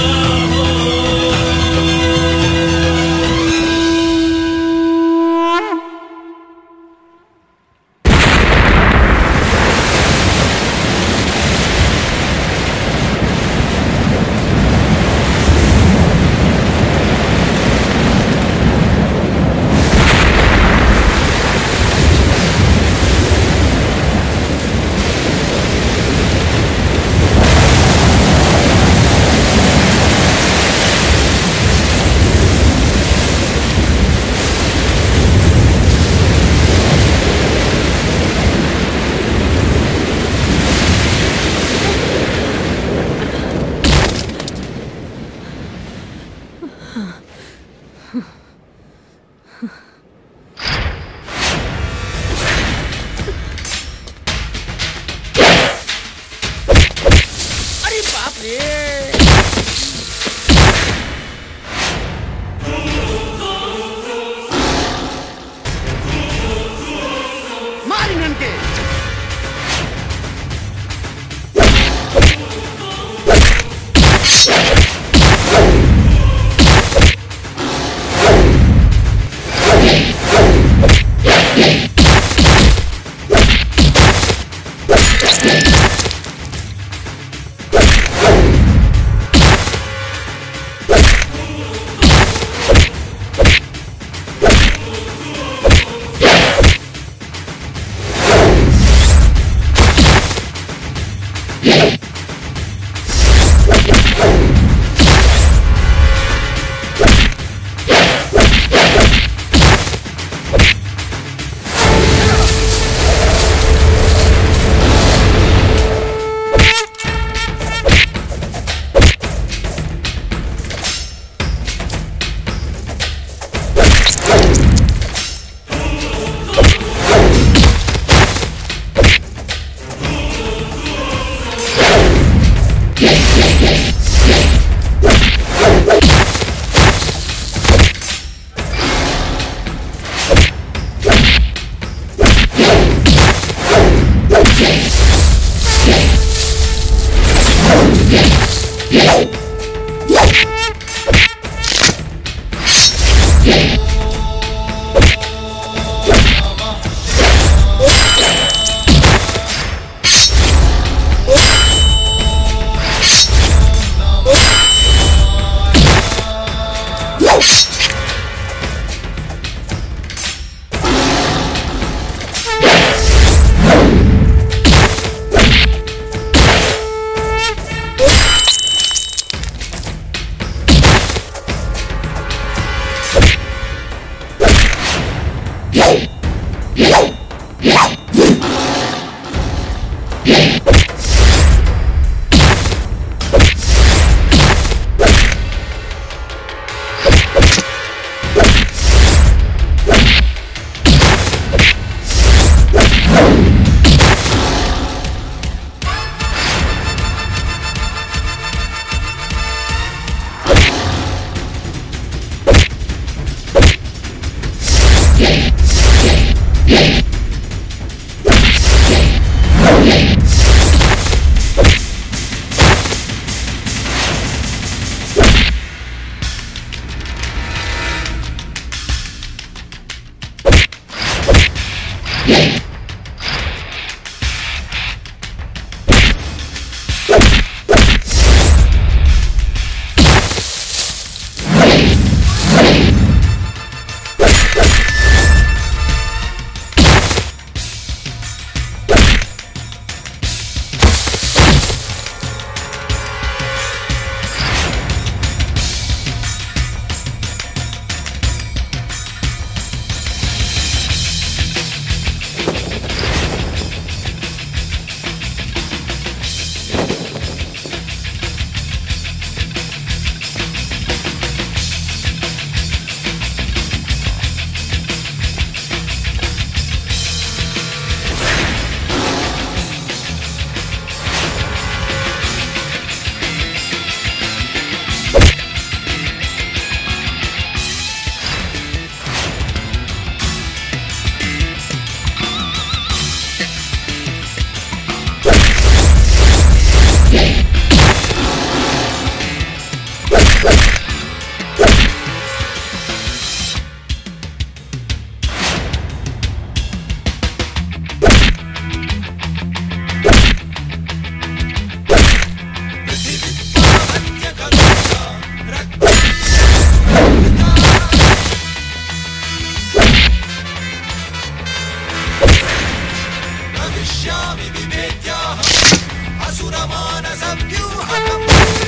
अरे बाप रे मार इन्हन के भविष्यामि विभेद्याहम् असुरमानसव्यूहकम्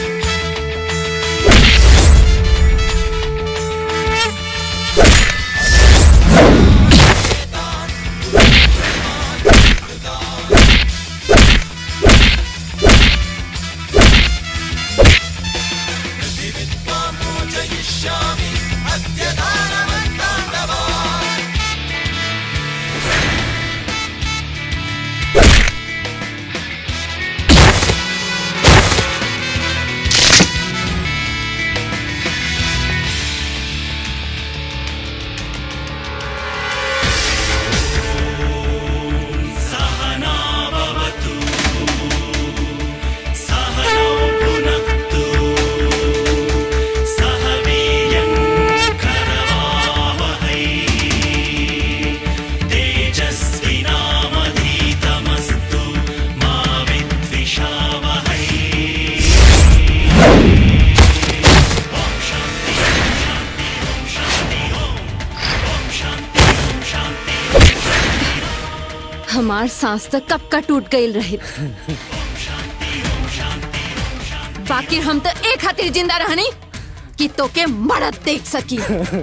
मोचयिष्यामि अद्य दानवन्ताण्डवा सहना भवतु सहनौ भुनक्तु सह वीर्यं करवावहै तेजस्विनामधीतमस्तु मा विद्विषावहै ॐ शान्ति ॐ शान्ति ॐ शान्ति ॐ शान्ति ॐ शान्ति हमार सांस तक कब का टूट गई रहे बाकी हम तो एक खातिर जिंदा रहनी कि तो के मरद देख सकी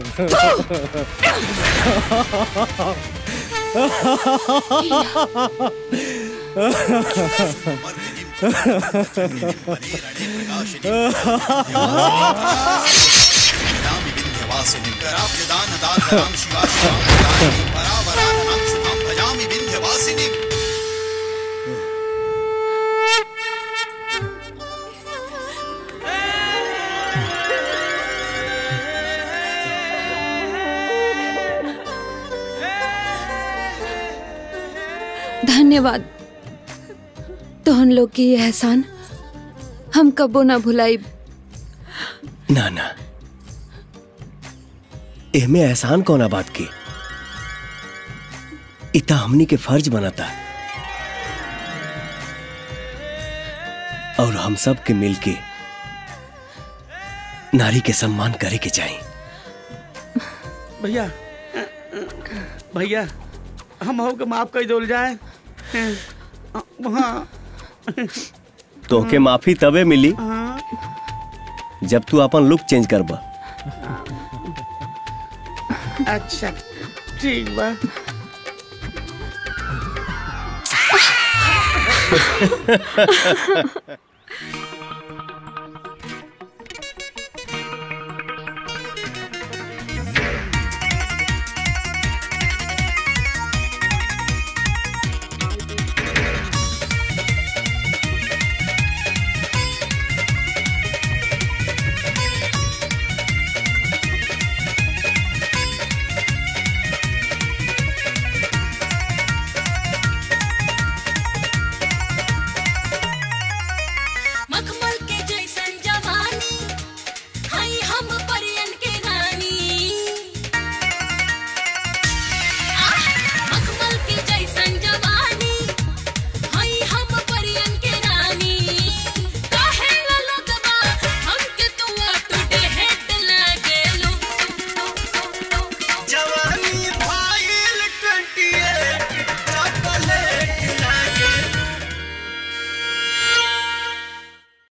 विन्ध्यवासिनीं शिवा शिवां परावराननां शुभां भजामि विन्ध्यवासिनीम् धन्यवाद तोहन लोग की ये एहसान हम कबो ना भुलाई ना ना एहमे एहसान कौना बात की इता हमनी के फर्ज बनाता और हम सब के मिलके नारी के सम्मान करे के चाहिए भैया भैया हम हो के माफ कर दोल जाए हाँ तो के माफी तबे मिली हाँ जब तू अपन लुक चेंज करबा अच्छा ठीक बा